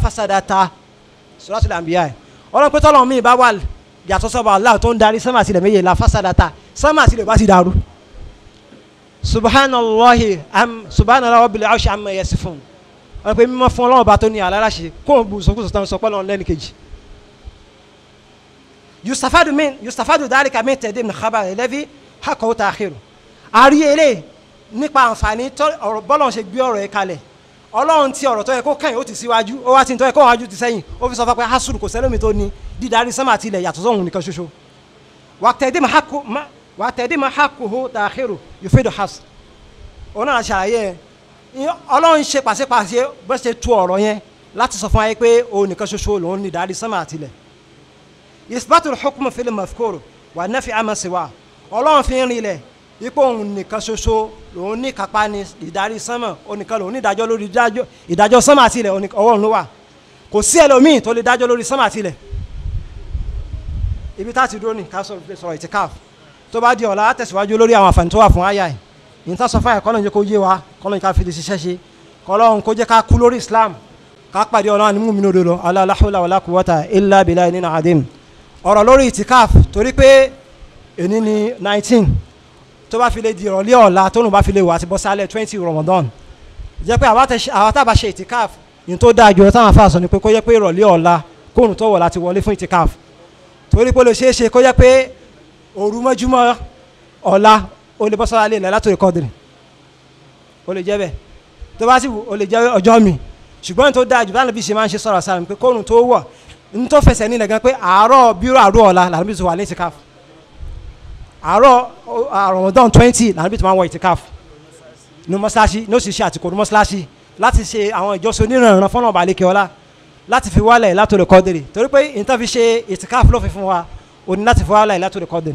fasadata suratul anbiya ẹ̀ ọlọ́run pé tọ́lọ́ mi bá wà yàtọ̀ sọ́ba Allah tó ń darí sánmà sílẹ̀ méje la fasadata sánmà sílẹ̀ bá ti dàrú subhanallahi am subhanallahi rabbil arshi amma yasifun ọlọ́run pé mímọ́ fún ọlọ́run bá tó ní aláraṣẹ kó o bu sọkúsọ tán sọ pé ọlọ́run lẹ́nu kejì yustafadu min yustafadu dhalika min tẹ̀dé min khabar ẹlẹ́bí hakọ̀ ta'khiru àrí eré nípa àǹfààní tọ́- ọ̀rọ̀ bọ́lọ̀ ṣe gbé ọ̀rọ̀ yẹn kalẹ̀ ọlọ́run ti ọ̀rọ̀ tó yẹ kó kàn yín ó ti síwájú ó wá ti ń tọ́ yẹ kó wájú ti sẹ́yìn ó fi sọ fún pé hasuru kò sẹ́lómi tó ní dídarí sánmà àti ilẹ̀ yàtọ̀ sóhun nìkan ṣoṣo wàtẹ̀dé ma hakuhu ta'khiru yufidu has òun náà ṣàlàyé ẹ ọlọ́run ṣe pàṣípàṣẹ bó ṣe tu ọ̀rọ̀ yẹn láti sọ fún wa yẹ pé òun nìkan ṣoṣo lòun ní dídarí sánmà àti ilẹ̀ isbatul hukmu fil mafkur wà nafi ama siwa ọlọ́run fi ń rinlẹ̀ ipò òun nìkan ṣoṣo lòun ní kápá ní ìdarí sánmà onìkan lòun ní ìdájọ́ lórí ìdájọ́ ìdájọ́ sánmà àti ilẹ̀ oní- ọwọ́ òun ló wà kò sí ẹlòmíì tó lè dájọ́ lórí sánmà àti ilẹ̀ ibi tá a ti dúró ní ká sọ pé sọ̀rọ̀ ìtìkáf tó bá di ọ̀la á tẹ̀síwájú lórí àwọn àǹfààní tó wà fún àyà ẹ̀ ní tá a sọ fún àyà kọ́lọ́n jẹ́ kó yé wa kọ́lọ́n ká fi lè ṣiṣẹ́ ṣe kọ́lọ́n kó jẹ́ ká kú lórí Islam ká pàdé ọlọ́run ní múmi lódò lọ la hawla wala quwwata illa billahi nínú àdéhùn ọ̀rọ̀ lórí ìtìkáf torí pé èní ni nineteen tó bá fi lè di ìrọ̀lẹ́ ọ̀la tó nù bá fi lè wà àti bọ́ sálẹ̀ twenty Ramadan jẹ́ pé àwa tẹ- àwa tá a bá ṣe ìtìkáf ní tó dáa jù táwọn afáàsọ ni pé kó yẹ pé ìrọ̀lẹ́ ọ̀la kóòrùn tó wọ̀ láti wọlé fún ìtìkáf torí pé ó lè ṣeé ṣe kó yẹ pé òru mọ́júmọ́ ọ̀la ó lè bọ́ sọ́ra lé ilẹ̀ látòrí kọ́dìrì ó lè jẹ́ bẹ́ẹ̀ tó bá sì wù ó lè jẹ́ ọjọ́ mi ṣùgbọ́n ní tó dáa jù báyìí bí ṣe máa ń ṣe sọ̀rọ̀ sára pé kóòrùn tó wọ̀ ní tó fẹsẹ̀ nílẹ̀ gan pé àárọ̀ bírò àárọ̀ ọ̀la làwọn bí ti wà ní ìtìkáf àárọ̀ Ramadan twenty làwọn bí ti máa ń wọ ìtìkáf ní mọ́ṣáláṣí ní òṣìṣẹ́ àtìkò ní mọ́ṣáláṣí láti ṣe àwọn ìjọsìn onírànràn fọ́nà ọba àlekè ọlá láti fi wálẹ̀ látòrè kọ́dìrì torí pé ìtàn fi ṣe ìtìkáf ló fi fún wa ó ní láti fi wálẹ̀ látòrè kọ́dìrì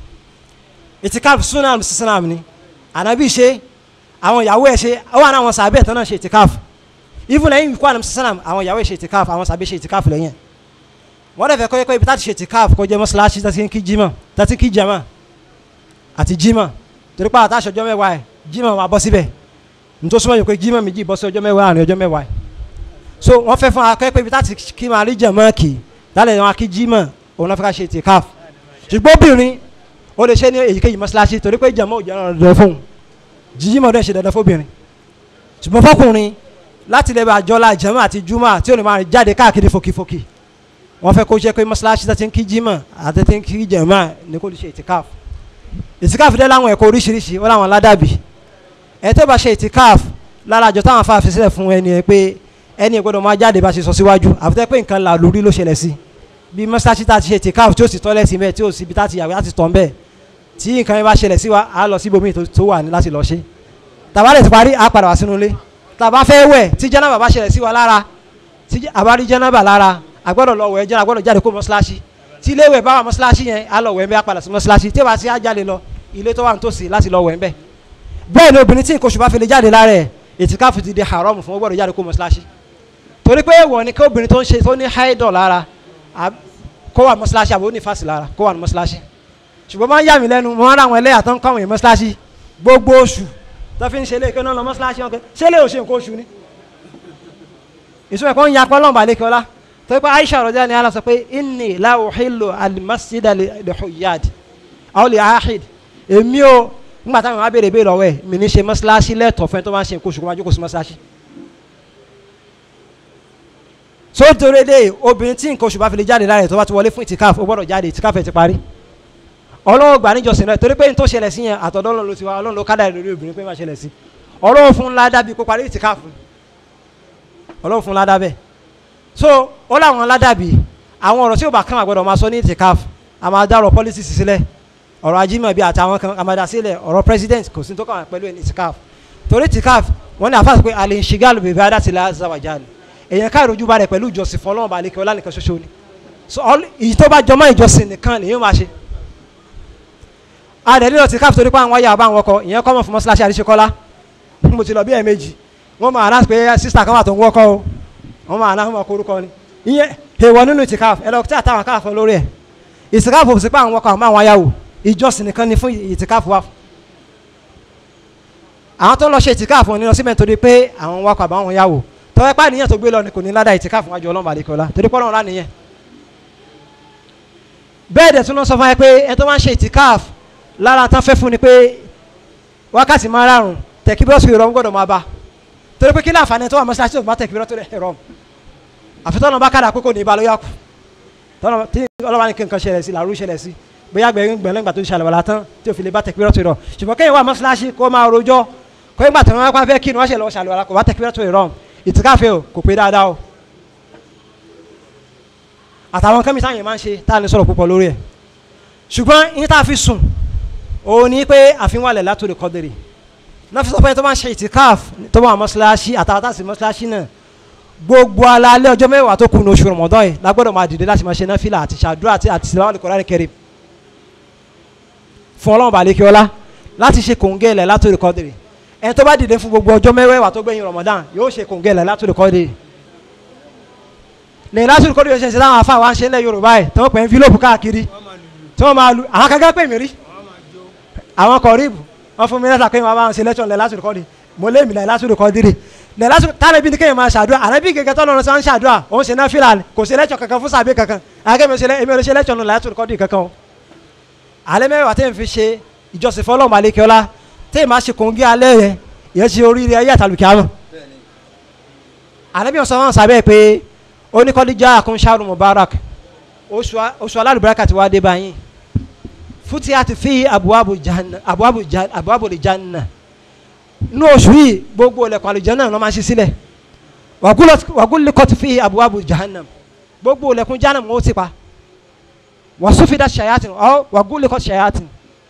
ìtìkáf sunan sísánàm ni ànábì ṣe àwọn ìyàwó ẹ̀ ṣe ó wà ní àwọn sàbẹ̀ tán náà ṣe ìtìkáf even lẹ́yìn ikú ànábì sísánàm àwọn ìyàwó ẹ̀ ṣe ìtìkáf àwọn sàbẹ̀ ṣe ìtìkáf lẹ́yìn wọ́n dẹ̀ fẹ́ kọ́ pé ibi táti ṣe ìtìkáf kó jẹ́ mọ́ṣáláṣí tá ti ń kí jímọ̀ tá ti kí jama àti jímọ̀ torí pé àtàṣọ ọjọ́ mẹ́wàá ẹ̀ jímọ̀ máa bọ́ síbẹ̀ nítorí súnmọ́ yìí pé jímọ̀ méjì bọ́ sí ọjọ́ mẹ́wàá àárín ọjọ́ mẹ́wàá ẹ̀ so wọ́n fẹ́ fún akẹ́ pé ibi táti kí máa rí jẹ̀mọ́ kì lálẹ́ wọn kí jímọ̀ òun náà fẹ́ ká ṣe ìtìkáf ṣùgbọ́n obìnrin ó lè ṣe ní èyíkéyìí mọ́ṣáláṣí torí pé jẹ̀mọ́ ò jẹ́ dandan fún un jímọ̀ dẹ̀ ṣe dandan fóbìnrin ṣùgbọ́n fọkùnrin láti lè bá àjọlá jẹ̀mọ́ àti júmọ̀ tí ò ní máa jáde káàkiri fòkìfòkì wọ́n fẹ́ kó jẹ́ pé mọ́ṣáláṣí tó ti ń kí jímọ̀ àti ti ń kí jẹ̀mọ́ ní kó lè ṣe ìtìkáf ìtìkáf dẹ́ láwọn ẹ̀kọ́ oríṣiríṣi ó láwọn ládàbí ẹ tó bá ṣe ìtìkáf lára àjọ táwọn afá fi sílẹ̀ fún ẹni ẹ pé ẹni ẹ gbọ́dọ̀ máa jáde bá ṣe sọ síwájú àfitẹ́ pé nǹkan là lórí ló ṣẹlẹ̀ sí bí mọ́ṣáláṣí tá a ti ṣe ìtìkáf tí ó sì tọ́lẹ̀ sí bẹ́ẹ̀ tí ó sì bí tá a ti yàgbé láti tọ̀ ń bẹ́ẹ̀ tí nǹkan yẹn bá ṣẹlẹ̀ sí wa á lọ sí ibòmíì tó- tó wà ní láti lọ ṣe tàbá lè ti parí á padà wá sínú ilé tàbá fẹ́ wẹ̀ tí jẹ́nàbà bá ṣẹlẹ̀ sí wa lára tí àbárí jẹ́nàbà lára àgbọ́dọ̀ lọ wẹ̀ jẹ́nà àgbọ́dọ̀ jáde kó mọ́ṣáláṣí tí ilé ìwẹ̀ bá wà mọ́ṣáláṣí yẹn á lọ wẹ̀ ń bẹ́ á padà sí mọ́ṣáláṣí tí ó bá ti á jáde lọ ilé tó wà nítòsí láti lọ wẹ̀ ń bẹ́ bẹ́ẹ̀ ni obìnrin tí nǹkan oṣù bá fi lè jáde lára ẹ̀ ètìkáfù ti di haram fún ó gbọ́dọ̀ jáde kó mọ́ṣáláṣí torí pé èèwọ̀ ni kí obìnrin tó ń ṣe tó ní haidọ̀ lára à- kó wà mọ́ṣáláṣí àbò ní fásì lára kó wà ní mọ́ṣáláṣí ṣùgbọ́n máa ń yà mí lẹ́nu mo máa ń ra àwọn ẹlẹ́yà tó ń kọ́ àwọn èèyàn mọ́ṣáláṣí gbogbo oṣù tó fi ń ṣe léèké náà lọ mọ́ṣáláṣí wọn kẹ́ ṣé lè ò ṣe nǹkan oṣù ni ìṣúná ẹ̀kọ́ ń ya pọ́nlọ́n balẹ̀ kí ọlá tó pé Aisha rọjá ni ala sọ pé inni la uhillu al-masjida li li huyyad aw li ahid èmi ò nígbà táwọn á béèrè béèrè ọwọ́ ẹ̀ mi ní ṣe mọ́ṣáláṣí lẹ́tọ̀ọ́ fẹ́ tó máa ń ṣe nǹkan oṣù kó máa jókòó sí mọ́ṣáláṣí so torí dé obìnrin tí nǹkan oṣù bá fi lè jáde lára ẹ̀ tó bá ti wọlé fún ìtìkáf ó gbọ́dọ̀ jáde ìtìkáf ẹ̀ ti parí ọlọ́run gbà níjọsìn rẹ̀ torí pé n tó ṣẹlẹ̀ sí yẹn àtọ̀dọ́ ọlọ́run ló ti wá ọlọ́run ló kádà lórí obìnrin pé má ṣẹlẹ̀ sí ọlọ́run fún ládàá bíi kó parí ìtìkáf ọlọ́run fún ládàá bẹ́ẹ̀ so ó láwọn ládàá bíi àwọn ọ̀rọ̀ tí ó bá kàn àgbọ̀dọ̀ máa sọ ní ìtìkáf a máa dá ọ̀rọ̀ pọ́lísì sílẹ̀ ọ̀rọ̀ ajímọ̀bí àtàwọn kan a máa dá sílẹ̀ ọ̀rọ̀ president kò sí tó kàn wá pẹ̀lú ẹni ìtìkáf torí ìtìkáf wọ́n ní àfáàsì pé alẹ́ ìṣìgàlù bèbè adásílẹ̀ azawajal èèyàn ká ìrojú ba rẹ̀ pẹ̀lú ìjọsìn fún ọlọ́run balẹ̀ kí ọlá nìkan ṣoṣo ni so all- èyí tó bá jọmọ́ ìjọsìn nìkan lèyìn máa ṣe adẹ̀ nílò ìtìkáf torí pé àwọn wáyà àbá àwọn ọkọ̀ ìyẹn kọ́mọ̀ fún mọ́ṣáláṣí àdìsíkọ́lá mo ti lọ bí ẹ̀ẹ̀mejì wọ́n máa rán pé sísà kan wà tó ń wọ́kọ́ o wọ́n máa rán ọmọ korúkọ ni ìyẹn èèwọ̀ nínú ìtìkáf ẹ lọ tí àtàwọn káàfọ́ lórí ẹ̀ ìtìkáf ò sí pé àwọn wọ́kọ̀ àwọn àwọn ayáwó ìjọsìn nìkan ni fún ìtìkáf wa àwọn tó ń lọ ṣe ìtìkáf wọn ni lọ síbẹ̀ nítorí pé àwọn wọ́kọ̀ àbáwọn yàwó tọ́wẹ́ pa nìyẹn tó gbé lọ ni kò ní ládàá ìtìká fún wájú ọlọ́run balẹ̀kẹ́ ọlá torí pọ́nrán ọ̀la nìyẹn bẹ́ẹ̀ dẹ̀ tún lọ sọ fún ẹ pé ẹ tó máa ń ṣe ìtìkáf lára tán fẹ́ fún ni pé wákàtí márùn-ún tẹ̀kíbírọ́sì ìrọ̀rùn gbọ́dọ̀ máa bá torí pé kí láǹfààní tó wà mọ́ṣáláṣí tó bá tẹ̀kíbírọ́sì ìrọ̀rùn àfi tọ́nà bá kàdà pé kò ní ibà ló yà kù tọ́nà tí ọlọ́wà ní kí nǹkan ṣẹlẹ̀ sí làrú ṣẹlẹ̀ sí bóyá gbẹ̀yìn gbẹ̀lẹ́gbà tó ṣàlẹ̀ wàlá tán tí ò fi lè bá tẹ̀kíbírọ́sì ìrọ̀ ṣùgbọ́n kéèyàn wà mọ́ṣáláṣí kó máa rojọ́ kó ìgbà tó wọn fẹ́ kí ni wọ́n ṣe lọ́wọ́ ṣàlẹ̀ wàlá kò bá tẹ̀kíbírọ́sì ìrọ̀ ìtìkáfẹ́ o kò pé dáadáa o àtàwọn kẹ́mísà yẹn máa ń ṣe tá a lè sọ̀rọ̀ púpọ̀ lórí ẹ̀ ṣùgbọ́n yín tá a fi sùn òun ni pé àfihàn wà lẹ̀ látòlè kọ́dẹ̀rì náà fi sọ pé tó bá ń ṣe ìtìkáf tó bá wà mọ́ṣáláṣí àtàwọn tá a sì mọ́ṣáláṣí náà gbogbo alaalẹ́ ọjọ́ mẹ́wàá tó kù ní oṣù rọmọdọ́ yìí lágbọ́dọ̀ máa dìde láti máa ṣe náfìlà àti ṣàdúrà àti àti síláwà lè Kùránì Kẹ́rímù fún ọlọ́run balẹ̀kẹ́ ọlá láti ṣe kòǹgẹ́ ilẹ̀ látòlè kọ́dẹ̀rì ẹni tó bá dìde fún gbogbo ọjọ́ mẹ́wàá tó gbẹ̀yìn rọmọdán yóò ṣe kòǹgẹ́ ilẹ̀ látòlè kọ́dẹ̀rì lẹ́yìn látòlè kọ́dẹ̀rì yóò ṣe ṣe táwọn afáwa ń ṣe ńlẹ̀ Yorùbá yìí tí wọ́n pè ń fílòpù káàkiri tí wọ́n máa lu àwọn kankan pè mí rí àwọn kọ̀ọ̀rìbù wọ́n fún mi lẹ́tà pé wọ́n máa ń ṣe lẹ́tọ̀ lẹ́ látòlè kọ́dẹ̀rì mo lé mi lẹ́ látòlè kọ́dẹ̀rì lẹ́ látòlè tálẹ̀ bí ni kéèyàn máa ṣàdúrà ànábì gẹ́gẹ́ tọ́lọ́ lọ́sọ̀ ń ṣàdúrà òun ṣe náà fìlà kò ṣe lẹ́tọ̀ kankan fún sàbẹ̀ kankan àgẹ́mi ò ṣe lẹ́tọ̀ nù látòlè kọ́dẹ̀rì kankan o alẹ́ mẹ́wàá tẹ́ ń fi ṣe ìjọsìn fọlọ́mù alẹ́kẹ́ọ́lá tẹ́ ẹ̀ máa ṣe kòńgẹ́ alẹ́ yẹn ìyẹn ṣe oríire ayé àtàlùkẹ́ àmọ́ ànábì ọ̀sán wọn sábẹ́ pé oníkọ́díjà àkúnṣàrù mubarak oṣù alálùbáràkà ti wá dé báyìí fúti àti fi abuwabu lè janna nínú oṣù yìí gbogbo ilẹ̀kùn àlùjánnà náà máa ṣí sílẹ̀ wàgúlẹ̀ kọ́tù fi abuwabu jahannam gbogbo ilẹ̀kùn jahannam ó ti pa wàsúfìdá ṣayatin ọ wàgúlẹ̀ kọ́tù ṣayatin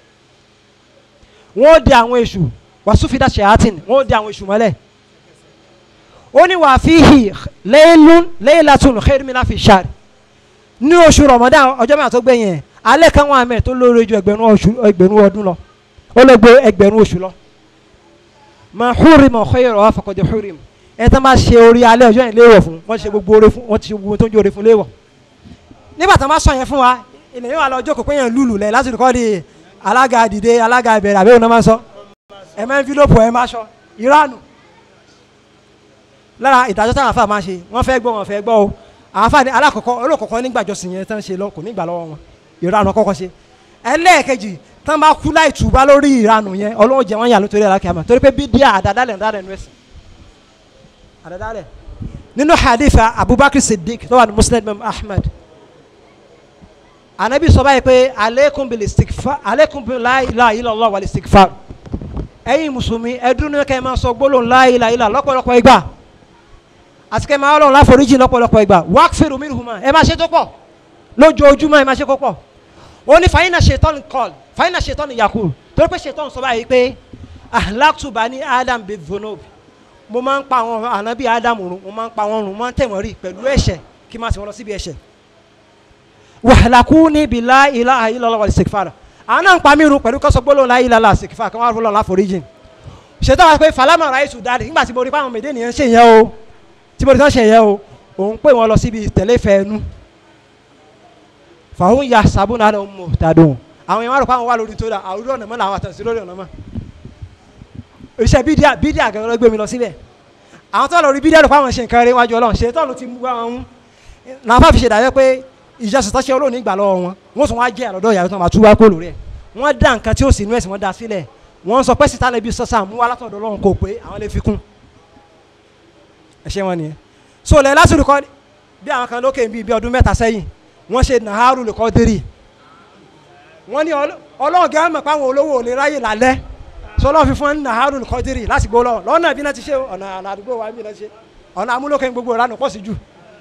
wọ́n di àwọn èṣù wàsúfìdá ṣayatin wọ́n di àwọn èṣù mọ́lẹ̀ ó ní wàá fíhì lẹ́yìn lẹ́yìnlátún xerimina fi ṣáàrì ní oṣù rọmọdán ọjọ́ mẹ́ta tó gbẹ̀yìn ẹ̀ alẹ́ kan wà mẹ́ tó lóore ju ẹgbẹ̀rún oṣù ẹgbẹ̀rún ọdún lọ ó lè gbé ẹgbẹ̀rún oṣù lọ mà húrim ọ̀xẹ́yọ̀rọ̀ wà fọkọ̀dé húrim ẹ̀ tán bá ṣe orí alẹ́ ọjọ́ yẹn léèwọ̀ fún wọ́n ṣe gbogbo oore fún wọ́n ti ṣe gbogbo tó ń jẹ́ oore fún léèwọ̀ nígbà tán bá sọ yẹn fún wa ilẹ̀ yóò wà lọ jókòó pé yẹn lùlù lẹ̀ láti kọ́ di alága dìde alága ìbẹ̀rẹ̀ àbẹ́wò náà máa sọ ẹ̀ máa ń fi lópo ẹ̀ máa sọ ìránù lára ìdájọ́ táwọn afa máa ṣe wọ́n fẹ́ gbọ́ wọn fẹ́ gbọ́ o àwọn afa ní alákọ̀ọ́kọ́ olókọ̀ọ́kọ́ nígbàjọsìn yẹn tán ṣe lọ kò nígbà lọ́wọ́ wọn ìranù kọ́kọ́ ṣe ẹlẹ́ẹ̀kejì tán bá kú láì túbá lórí ìranù yẹn ọlọ́wọ́ jẹ wọ́n yà lórí alákẹ́yàmọ̀ torí pé bídíà àdàdálẹ̀ àdàdálẹ̀ nù ẹ̀sìn àdàdálẹ̀ nínú hadith abubakar siddiq tó wà ní muslim imam ahmed anabi sọ báyìí pé aleikum bil istighfar aleikum bil la ilaha illallah wal istighfar ẹ̀yin mùsùlùmí ẹdún ní kẹ́ máa sọ gbólóhùn la ilaha illallah lọ́pọ̀lọpọ̀ ìgbà àti kẹ́ máa ọlọ́run láforíjì lọ́pọ̀lọpọ̀ ìgbà wákfẹ́rù minhuma ẹ máa ṣe tó pọ̀ lójoojúmọ́ ẹ máa ṣe kó pọ̀ ó ní fàyínà ṣetán kọ́l fàyínà ṣetán yakul torí pé ṣetán sọ báyìí pé ahlaktu bani adam bi dhunob mo máa ń pa àwọn ànábì adam run mo máa ń pa wọn run mo máa ń tẹ̀ wọ́n rí pẹ̀lú ẹ̀ṣẹ̀ kí n máa sì wọ́n lọ síbi ẹ̀ṣẹ̀ wahlakuni bi la ilaha illallah wal istighfar àwọn náà ń pa mí run pẹ̀lú kọ́sọ́ gbólóhùn la ilaha illallah istighfar kí wọ́n á fọlọ́ láforíjì ṣetán wá pé falama raisu dáadé nígbà tí mo rí pàwọn mèdè nìyẹn ṣe yẹn o tí mo rí tán ṣe yẹn o òun pè wọ́n lọ síbi tẹ̀lé fẹ́ẹ́nu fàwọn ya sabuna náà mú tàdùn àwọn yẹn wà rò pé àwọn wà lórí tó dà àwùjọ ọ̀nà mọ́ làwọn àtàǹsí lórí ọ̀nà mọ́ iṣẹ́ bídíà bídíà gẹ́gẹ́ ló gbé mi lọ síbẹ̀ àwọn tó lọ rí bídíà rò pé àwọn ṣe nǹkan rẹ̀ wájú ọlọ́run ṣe tọ́nu ti mú àwọn mú làwọn fàfi ṣe dàbẹ́ pé ìjọsìn tó ṣe olóòní ìgbà lọ́wọ́ wọn wọ́n tún wá jẹ́ àlọ́dọ̀ ìyàwó tó máa tú wá kó lórí ẹ̀ wọ́n dá nǹkan tí ó sì inú ẹ̀sìn wọn dá sílẹ̀ wọ́n sọ pé síta lè bí sọ́sà mú wá látọ̀dọ̀ ọlọ́run kò pé àwọn lè fi kún ẹ̀ṣẹ̀ wọn nìyẹn so lẹ́ lásìkò kọ́ bí àwọn kan lókè bíi bí ọdún mẹ́ta sẹ́yìn wọ́n ṣe nàárù lè kọ́ dérì wọ́n ní ọlọ́run gẹ́gẹ́ mọ̀ pé àwọn olówó ò lè ráyè lálẹ́ sọlọ́run fi fún nàárù lè kọ́ dérì láti gbó lọ́wọ́ lọ́nà bí náà ti ṣe ọ̀nà àdúgbò wa bí náà ti ṣe ọ̀nà amúlòkè gbogbo ìranù pọ̀ sí jù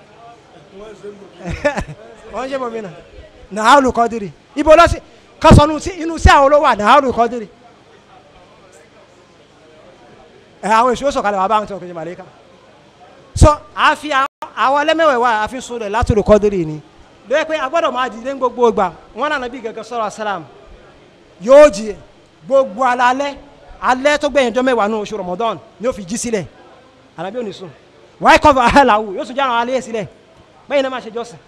wọ́n ṣe mọ̀ mí nà nàárù lè kọ́ dérì ibo lọ sí kásánù inú sí àwọn olówó à nàárù lè kọ́ dérì ẹ àwọn èso sọ̀kalẹ̀ wà bá wọn tí wọn kò ṣe màlẹ́kà so àfi àwọn ẹlẹ́mẹ̀wẹ̀ wa àfi sùn rẹ̀ látòrò kọ́dírì ni lóye pé agbọ́dọ̀ máa dìde ní gbogbo ìgbà wọn náà nàbí gẹ́gẹ́ sọ̀rọ̀ asálàm yóò jí gbogbo alalẹ́ alẹ́ tó gbẹ̀yìn jọ mẹ́wàá nù oṣù Ramadan ni ó fi jí sílẹ̀ alábí òní sùn wáyé kọ́fà ahàlàwù yóò sùn jẹ́ àwọn alẹ́ yẹn sílẹ̀ bẹ́ẹ̀ náà máa ṣe jọ́sìn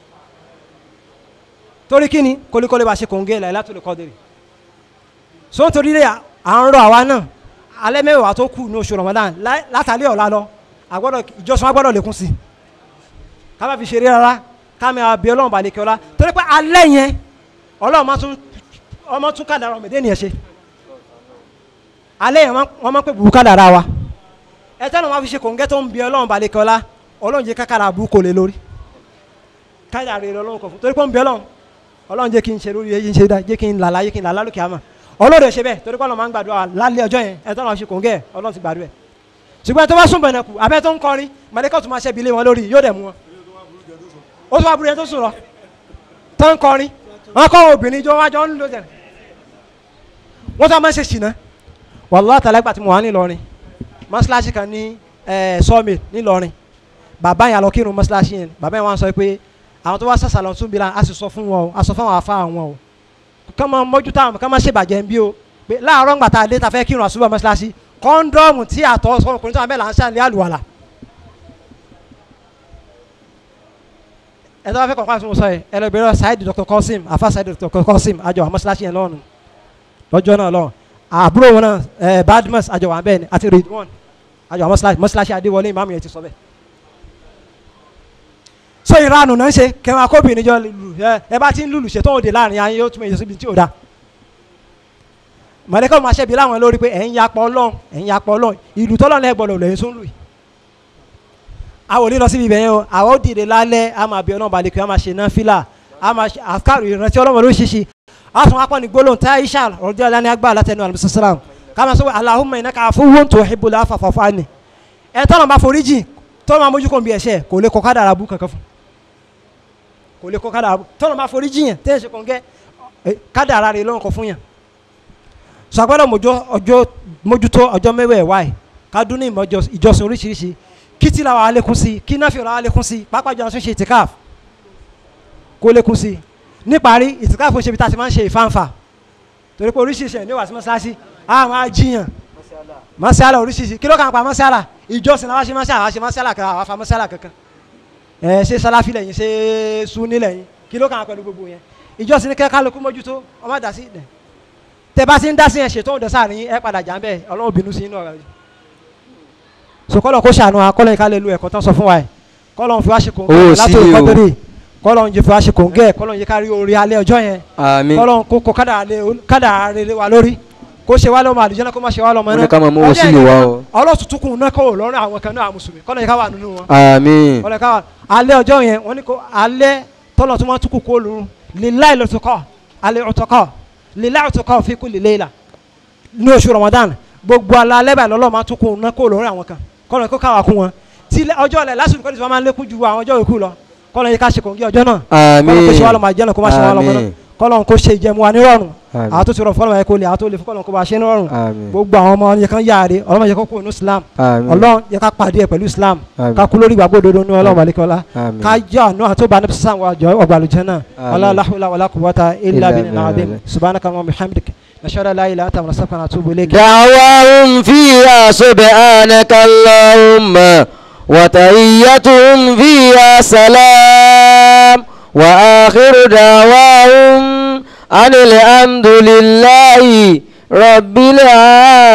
torí kí ni kólékólé bá ṣe kòǹgẹ́ ilẹ̀ látòrò kọ́dírì so nítorí rẹ̀ à ń rọ àwa náà alẹ́ mẹ́wàá tó kù ní oṣù Ramadan látàlẹ́ ọ̀la lọ àgbọ́dọ̀ ìjọsìn wa gbọ́dọ̀ lékún sí i ká má fi ṣeré rárá ká mi àbí ọlọ́run balẹ̀ kí ọlá torí pé alẹ́ yẹn ọlọ́run máa tún ọmọ tún kàdàrà ọmọdé nìyẹn ṣe alẹ́ yẹn wọ́n máa ń pè burúkú kàdàrà wa ẹ tẹ́lẹ̀ wọn fi ṣe kòńgẹ́ tó ń bí ọlọ́run balẹ̀ kí ọlá ọlọ́run jẹ́ kákàrà burúkú lé lórí kàdàrà rẹ ọlọ́run kọ̀ fún torí pé ó ń bí ọlọ́run ọlọ́run jẹ́ kí n ṣe lórí yẹn ṣe dá jẹ́ kí n làlá jẹ́ kí n làlá lókè àmọ́ ọlọ́run ẹ̀ ṣe bẹ́ẹ̀ torí pé ọlọ́run máa ń gbàdúrà lálẹ́ ọjọ́ yẹn ẹ tọ́lọ́ ṣe kòńgẹ́ ọlọ́run ti gbàdúrà ẹ̀ ṣùgbọ́n tó bá sùn bẹ̀rẹ̀ kù abẹ́ tó ń kọrin mọ̀lẹ́kọ̀ tó máa ṣẹ́bi lé wọn lórí yóò dẹ̀ mú wọn ó tún wá burú yẹn tó sùn lọ tó ń kọrin wọn kọ́ obìnrin jọ wájọ ń lò jẹ wọ́n tó máa ń ṣe ṣìnà wàlúwà tàlẹ́gbà tí mo wà nílọrin mọ́ṣáláṣí kan ní sọ́ọ̀mì nílọrin bàbá yẹn lọ kírun mọ́ṣáláṣí yẹn bàbá yẹn wá sọ pé àwọn tó wá sàṣà lọ tún bí la a sì sọ fún wọn o a sọ fún àwọn afá wọn o kọ́ máa mójú táwọn kọ́ máa ṣèbàjẹ́ ń bí o pé láàárọ̀ ńgbà tá a dé ta fẹ́ kírun àṣùbọ̀ mọ́ṣáláṣí kọ́ńdọ́ọ̀mù tí àtọ̀ sọ̀rọ̀ tó wà bẹ́ẹ̀ là ń ṣàlẹ́ àlùwàlà ẹ tó bá fẹ́ kọ̀ọ̀kan àti mo sọ yẹ ẹ lọ bẹ̀rẹ̀ Saheed Dr. Kosim afa Saheed Dr. Kosim àjọ àwọn mọ́ṣáláṣí yẹn lọ́rùn lọ́jọ́ náà lọ́rùn àbúrò wọn náà ẹ Badmus àjọ wọn bẹ́ẹ̀ ni àti Ridwan àjọ àwọn mọ́ṣáláṣí mọ́ṣáláṣí Adéwọlé ìmáàmù yẹn ti sọ bẹ́ẹ̀. so ìranù náà ń ṣe kẹwọn akóbìnrin jọ lulu ẹ ẹ bá ti ń lulu ṣètò òde láàrin ayé yóò túmọ̀ èyí síbi tí ò da mọ̀lẹ́kọ̀ máa ṣẹ́bi láwọn lórí pé ẹ̀ ń yapọ̀ ọlọ́run ẹ̀ ń yapọ̀ ọlọ́run ìlú tọ́lọ́run ẹ̀ gbọ́dọ̀ lẹ́yìn sóńlù yìí àwọn ò ní lọ síbi ibẹ̀ yẹn o àwọn ò dìde lálẹ́ a máa bí ọlọ́run balẹ̀ kí wọ́n máa ṣe náfìlà a máa ṣe àkàrò ìrántí ọlọ́run ló ṣíṣe a tún wá pọ̀ ní gbólóhùn tá aisha ọ̀dọ́ alẹ́ ní agbára látẹnu àlùmísí sàlám ká máa sọ pé Allahumma innaka afuwwun tuhibbul afwa fa'fu anni ẹ tọ́nà máa forí jìn tọ́nà máa mójú kò ń bí ẹ̀ṣẹ̀ kò lè kọ́ kádàrà bú kankan fún kò lè kọ́ kádàrà bú tọ́nà máa forí jìn yẹn tẹ́ ẹ̀ ṣe kàn gẹ́ kádàrà rẹ̀ lọ́rùn kọ fún yàn sọ agbọ́dọ̀ mójútó ọjọ́ mẹ́wẹ̀ẹ́ wáyé ká dún ní ìmọ̀ ìjọsìn oríṣiríṣi kí tí la wà á lékún sí kí náà fi ọ̀rọ̀ á lékún sí pápá jọ àtúnṣe ìtìkáf kó lékún sí níparí ìtìkáf ó ṣe bí tá a ti máa ń ṣe ìfáǹfà torí pé oríṣiríṣi ẹ̀ ní wàásù mọ́ṣáláṣí a máa jiyàn mọ́ṣálà oríṣiríṣi kí ló kàn pa mọ́ṣálà ìjọsìn làwọn ṣe mọ́ṣálà àwọn ṣe mọ́ṣálà kan àwọn afa mọ́ṣálà kankan ẹ ṣe sálàfí lẹ́yìn ṣe súnni lẹ́yìn kí ló kàn pẹ̀lú gbogbo yẹn ìjọsìn ní kẹ́kẹ́ kálukú mójútó ọmọ dà sí dẹ̀ tẹ bá ti ń dá sí yẹn ṣètò òde sáàrin ẹ padà jà ń bẹ ọlọ́run bínú sí inú ọ̀rọ̀ yìí sokolo kó ṣàánú wa kọ́lọ́ yìí ká lè lu ẹ̀kọ́ tán sọ fún wa yìí kọ́lọ́ ń fi wá ṣe kò ń Owó gẹ́ sí látò o. ìkọ́tẹ́rì kọ́lọ́ ń fi wá ṣe kò ń gẹ́ kọ́lọ́ ń yẹ ká rí orí alẹ́ ọjọ́ yẹn àmín kọ́lọ́ ń kó kó kádà rere wa lórí kó ṣe wá lọ́mọ àlùjẹ́ náà kó má ṣe wá lọ́mọ Wọ́n ní náà ká máa mú owó Ọjọ́ sílẹ̀ yẹn wá kan, o. ọlọ́tùtùkùn náà kọ́ lọ́rùn àwọn kan náà àwọn mùsùlùmí kọ́lọ́ yẹ ká wà nínú wọn àmín kọ́lọ́ yẹ ká wà alẹ́ ọjọ́ yẹn wọ́n ní kó alẹ́ tọ́lọ̀ tó máa tukù kó lóru lillahi lọ́tùkọ́ alẹ́ ọ̀tọ̀kọ́ lillahi ọ̀tọ̀kọ́ fi kulli layla ní oṣù Ramadan gbogbo alẹ́ báyìí lọ́lọ́ máa tukù náà kó lóru àwọn kan kọ́lọ́ yẹ kó káwà kún wọn tí ilẹ̀- ọjọ́ ọ̀lẹ̀ lásìkò kọ́lọ́ tí wọ́n máa ń lékún ju àwọn ọjọ́ yòókù lọ kọ́lọ́ yẹ ká ṣe kòǹgì ọjọ́ náà kọ́lọ́ kó ṣe wá lọ́mọ àjẹ́nà kó má ṣe wá lọ́mọ náà Àmín. kọ́lọ́ kó ṣe ìjẹmu wa nírọ̀rùn Àmín. àwọn tó ti rọ̀ fọ́lọ́mọ yẹ kó lè àwọn tó lè fún kọ́lọ́ kó bá ṣe nírọ̀rùn àmín gbogbo àwọn ọmọ yẹ kán yáre ọlọ́mọ yẹ kó kó inú Islam àmín ọlọ́run yẹ ká pàdé ẹ̀ pẹ̀lú Islam Àmín. ká kú lórí ìgbàgbọ́ òdodo ní ọlọ́run àlekọ́lá àmín ká yọ àánú àti òbá nípa sísan wàjọ ọgbàlùjẹ náà Àmín. ọlọ́láhùlá wàlá kùwọ́ta ilà Illa bíi nàá bíi billah. subhanaka wa bihamdik nashhadu an la ilaha illa anta nastaghfiruka wa natubu ilayk دعواهم فيها سبحانك اللهم وتحيتهم فيها سلام وآخر دعواهم أن الحمد لله رب العالمين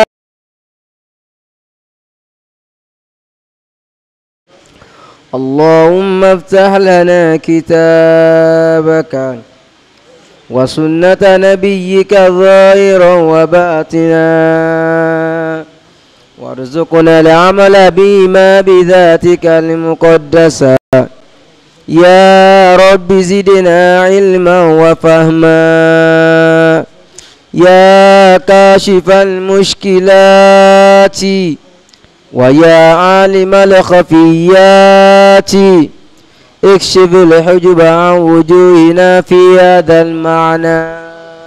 اللهم افتح لنا كتابك وسنة نبيك ظاهرا وباطنا وارزقنا العمل بما بذاتك المقدسة يا رب زدنا علما وفهما يا كاشف المشكلات ويا عالم الخفيات اكشف الحجب عن وجوهنا في هذا المعنى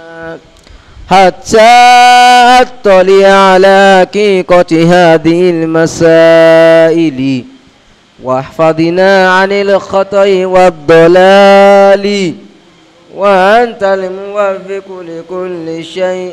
حتى أطلع على حقيقة هذه المسائل واحفظنا عن الخطأ والضلال وأنت الموفق لكل شيء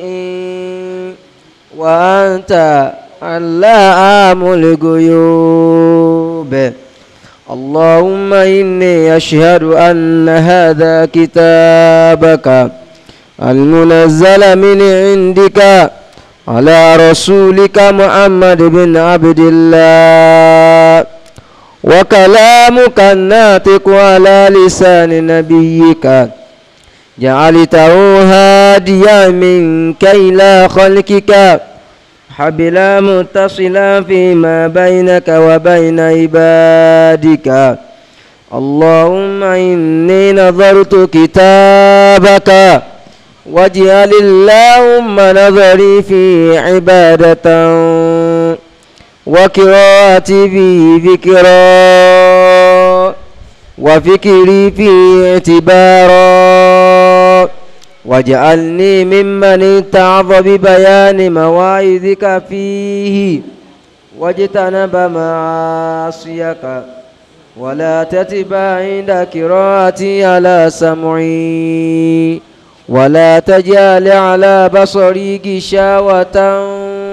وأنت علام الغيوب اللهم إني أشهد أن هذا كتابك المنزل من عندك على رسولك محمد بن عبد الله وكلامك الناطق على لسان نبيك جعلته هاديا منك إلى خلقك حبلا متصلا فيما بينك وبين عبادك اللهم إني نظرت كتابك واجعل اللهم نظري في عبادة وقراءتي في ذكرا وفكري في اعتبارا واجعلني ممن اتعظ ببيان مواعظك فيه واجتنب معاصيك ولا تتبع عند قراءتي على سمعي ولا تجعل على بصري غشاوة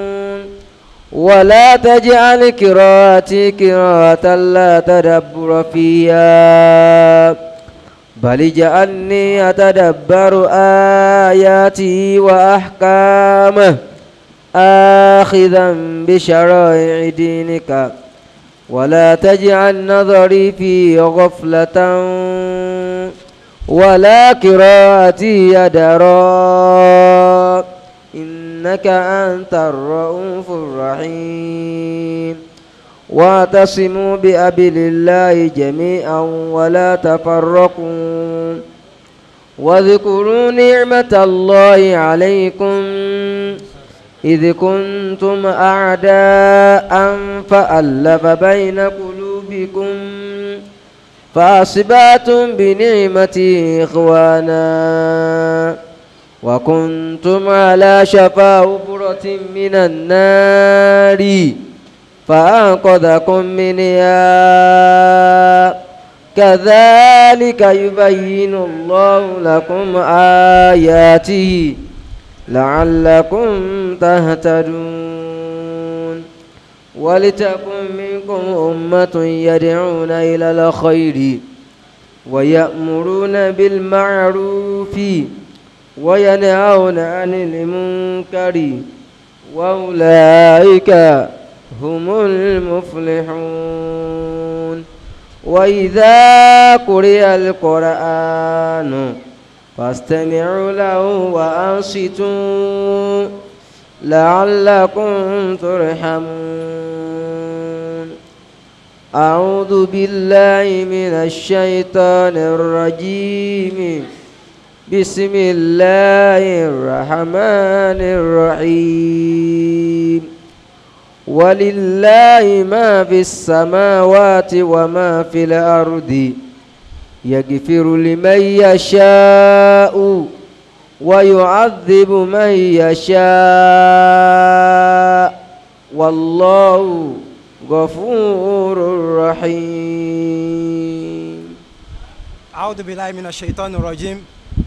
ولا تجعل قراءتي قراءة لا تدبر فيها بل اجعلني أتدبر آياته وأحكامه آخذا بشرائع دينك ولا تجعل نظري في غفلة ولا قراءتي يدرا إنك أنت الرؤوف الرحيم واعتصموا بأبل الله جميعا ولا تفرقوا واذكروا نعمة الله عليكم إذ كنتم أعداء فألف بين قلوبكم فأصبحتم بنعمتي إخوانا وكنتم على شفا حفرة من النار فأنقذكم منها كذلك يبين الله لكم آياته لعلكم تهتدون ولتكن منكم أمة يدعون إلى الخير ويأمرون بالمعروف وينهون عن المنكر وأولئك هم المفلحون وإذا قرئ القرآن فاستمعوا له وأنصتوا لعلكم ترحمون أعوذ بالله من الشيطان الرجيم بسم الله الرحمن الرحيم ولله ما في السماوات وما في الأرض يغفر لمن يشاء ويعذب من يشاء والله غفور رحيم أعوذ بالله من الشيطان الرجيم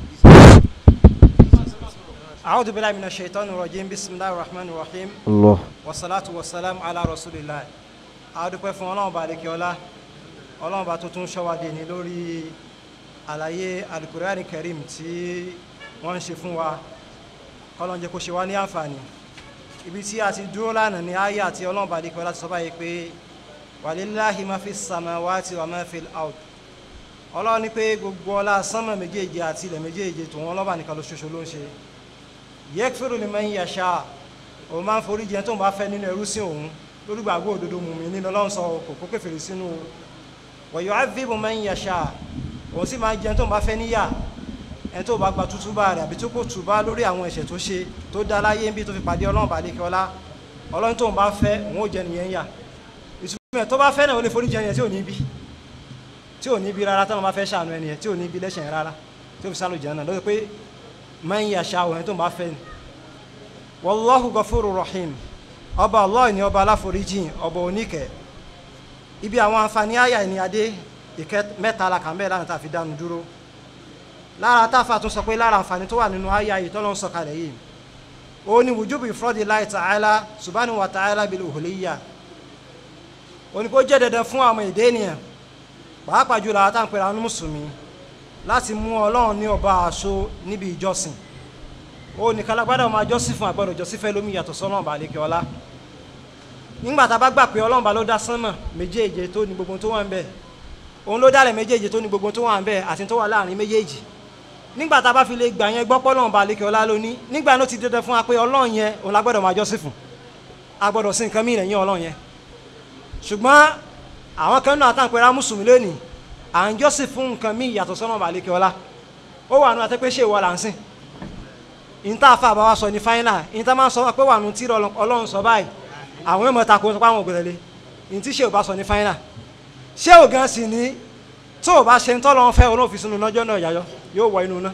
أعوذ بالله من الشيطان الرجيم بسم الله الرحمن الرحيم الله والصلاة والسلام على رسول الله adúpẹ́ fún ọlọ́run bá lékè ọlá ọlọ́run bá tuntun ṣọ́wádìí ní lórí àlàyé alukurani karim tí wọ́n ń ṣe fún wa kọ́lọ́n jẹ́ kó ṣe wá ní àǹfààní ibi tí a ti dúró lánàá ní ayé àti ọlọ́run bá lékè ọlá ti sọ báyìí pé walillahi ma fi samawati wa ma fil ard ọlọ́run ní pé gbogbo ọlá sánmọ̀ méjèèje àti ilẹ̀ méjèèje tòun ọlọ́ba nìkan ló ṣoṣo ló ń ṣe yẹ́kfẹ́rù liman yasha òun máa ń forí jẹ tó ń bá fẹ́ nínú ẹrú sí òun lórí gbàgbọ́ òdodo mú mi nínú ọlọ́run sọ kò kó kèfèrí sínú wa yu'adhibu man yasha òun sì máa ń jẹ tó ń bá fẹ́ níyà ẹni tó bá gba tútúbà rẹ̀ àbí tó kò túbá lórí àwọn ẹ̀ṣẹ̀ tó ṣe tó dá láyé ń bí tó fi pàdé ọlọ́run bá lékè ọlá ọlọ́run tó ń bá fẹ́ òun ò jẹ nìyẹn yà ìtumọ̀ ẹ̀ tó bá fẹ́ náà ó lè forí jẹ yẹn tí ò ní bí tí ò ní bí rárá táwọn bá fẹ́ ṣàánú ẹni yẹn tí ò ní bí lẹ́ṣẹ̀ rárá tí ó fi sálò jẹ́ náà lọ́dọ̀ pé man yasha òun tó ń bá fẹ́ ni wallahu ghafurur rahim ọba allah ni ọba aláforíjìn ọba oníkẹ́ ibi àwọn àǹfààní àyà ni adé ìkẹ́ mẹ́ta la kàn bẹ́ẹ̀ lánàá tá a fi dánu dúró lára táfà tún sọ pé lára àǹfààní tó wà nínú àyà yìí tọ́lọ́ ń sọ kalẹ̀ yìí ó ní wujubu ifradillahi ta'ala subhanahu wa ta'ala bil uluhiyya ó ní kó jẹ́ dandan fún àwọn èdè ènìyàn pàápàá jùlọ àwọn táwọn pèrè àwọn mùsùlùmí láti mú ọlọ́run ní ọba àṣọ níbi ìjọsìn ó nìkan lágbádá máa jọ́sìn fún àgbọ̀dọ̀ jọ́sìn fẹ́ lómi yàtọ̀ sọ́nà ọba àlekè ọlá nígbà tá a bá gbà pé ọlọ́run bá ló dá sánmà méjèèje tó ní gbogbo tó wà ń bẹ̀ òun ló dálẹ̀ méjèèje tó ní gbogbo tó wà ń bẹ̀ àti tó wà láàrin méjèèjì nígbà tá a bá fi lè gbà yẹn gbọ́ pé ọlọ́run bá àlekè ọlá lóní nígbà náà ti dandan fún wa pé ọlọ́run yẹn òun lágbọ́dọ̀ máa jọ́sìn fún a gbọ́dọ̀ sí nǹkan mìíràn yín ọlọ́run yẹn ṣùgbọ́n àwọn kan náà àtàǹpẹ̀ rá mùsùlùmí lónìí à ń jọ́sìn fún nǹkan míì yàtọ̀ sọ́nà bá àlekè ọlá ó wà nù àti pé ṣé ìwọ là ń sìn ìta àfa àbáwá sọ ní fáínà ìta máa ń sọ pé wà nù tí ọlọ́run sọ báyìí àwọn èèmọ̀ tako sọ pé àwọn ògbèrè lé ní tí ṣé ò bá sọ ní fáínà ṣé ò gan sì ní tó o bá ṣe ń tọ́lọ́ fẹ́ òun òfin sínú lọ́jọ́ náà yàyọ yóò wọ inú náà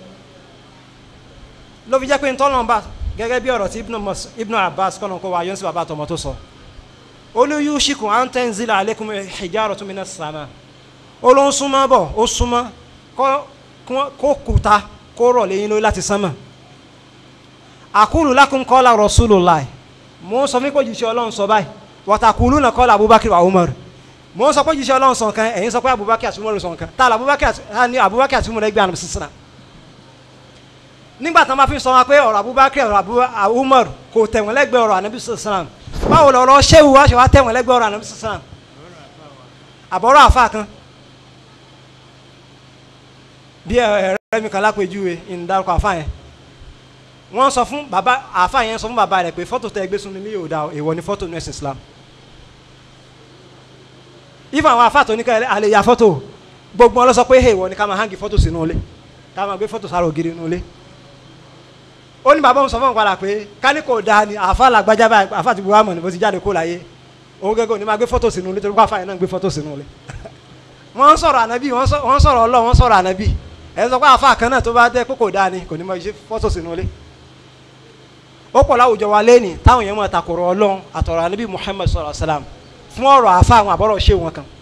ló fi jẹ́ pé ń tọ́lọ́ bá gẹ́gẹ́ bí ọ̀rọ̀ tí Ibn Abbas kọ́nà kó wa yọ́n sí bàbá àtọmọ tó sọ olóyún ṣìkùn à ń tẹ́ ń zílà alaykum hijaratun minas sama ó ló ń súnmọ́ bọ̀ ó súnmọ́ kó kùtà kó rọ̀ lẹ́yìn lórí láti sánmà àkúlù lakum qala rasulullah mo ń sọ fún pé jíṣẹ́ ọlọ́run sọ báyìí wọ́tàkùlù náà qala abubakar wa umar mo ń sọ pé jíṣẹ́ ọlọ́run sọ nǹkan ẹ̀yin sọ pé abubakar àti umar sọ nǹkan tá a abubakar ní abubakar àti umar ẹgbẹ́ àná sísìn nígbà tí wọ́n bá fi sọ wọn pé ọ̀rọ̀ abubakar ọ̀rọ̀ umar kò tẹ̀wọ̀n lẹ́gbẹ̀ẹ́ ọ̀rọ̀ ànábì sísìn báwo lọ̀rọ̀ ṣéwù wá ṣe wá tẹ̀wọ̀n lẹ́gbẹ̀ẹ́ ọ̀rọ̀ ànábì sísìn àbọ̀rọ̀ àfa kan bí ẹ̀rẹ́ mi kan lápèjúwe ìdárúkọ àfa yẹn wọ́n sọ fún bàbá àfa yẹn sọ fún bàbá rẹ̀ pé fọ́tò tẹ́ gbé sunmi ní yóò da èèwọ̀ ní fọ́tò ní ẹ̀sìn Islam if àwọn àfa tó ní ká alẹ́ ya fọ́tò gbogbo wọn lọ sọ pé èèwọ̀ ni ká máa hangi fọ́tò sínú ilé ká máa gbé fọ́tò sára ògiri nínú ilé ó ní bàbá òun sọ fún òun padà pé kání kò da ni àfa làgbájá báyìí àfa ti bu wàmọ̀ ní bó ti jáde kó láyé òun gẹ́gẹ́ òní máa gbé fọ́tò sínú ilé torí pé àfa yẹn náà gbé fọ́tò sínú ilé wọ́n sọ̀rọ̀ ànábì wọ́n sọ̀rọ̀ ọlọ́ wọ́n sọ̀rọ̀ ànábì ẹ̀ sọ pé àfa kan náà tó bá dẹ́ pé kò dáa ni kò ní máa ṣe fọ́tò sínú ilé ó pọ̀ láwùjọ wa lẹ́nì táwọn èèyàn máa takòrò ọlọ́run àtọ̀rọ̀ ànábì Muhammad sallallahu alaihi wasallam fún ọ̀rọ̀ àfa àwọn àbọ̀rọ̀ ṣé wọn kan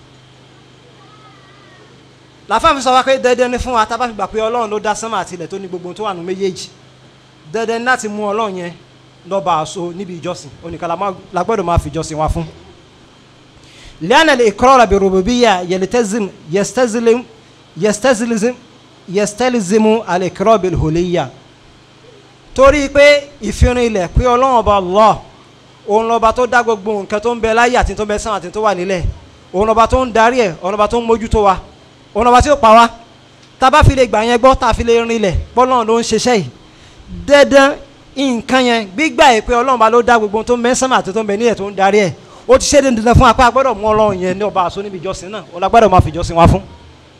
làfáà fi sọ wá pé dandan ni fún wa tá a bá fi gbà pé ọlọ́run ló dá sánmà àti ilẹ̀ tó ní gbogbo tó wà nù méjèèjì dandan ni láti mú ọlọ́run yẹn lọ́ba àṣọ níbi ìjọsìn oníkan la gbọ́dọ̀ máa fi ìjọsìn wa fún. لأن الإقرار بالربوبية يلتزم يستلزم يستلزم يستلزم الإقرار بالألوهية torí pé ìfihàn ilẹ̀ pé ọlọ́run ọba Allah òun lọ́ba tó dá gbogbo nǹkan tó ń bẹ láyé àti tó ń bẹ sán àti tó wà nílẹ̀ òun lọ́ba tó ń darí ẹ̀ òun lọ́ba tó ń mójútó wa òun lọ́ba tí ó pa wá tá a bá fi lè gbà yẹn gbọ́ tá a fi lè rin ilẹ̀ bọ́lọ́run ló ń ṣiṣẹ́ yìí dandan nǹkan yẹn gbígbà yìí pé ọlọ́run ọba ló dá gbogbo tó ń bẹ sán àti tó ń bẹ nílẹ̀ tó ń darí ẹ̀ ó ti ṣe dandan fún apá gbọ́dọ̀ mú ọlọ́run yẹn ní ọba àṣọ níbi ìjọsìn náà òun la gbọ́dọ̀ máa fi ìjọsìn wa fún.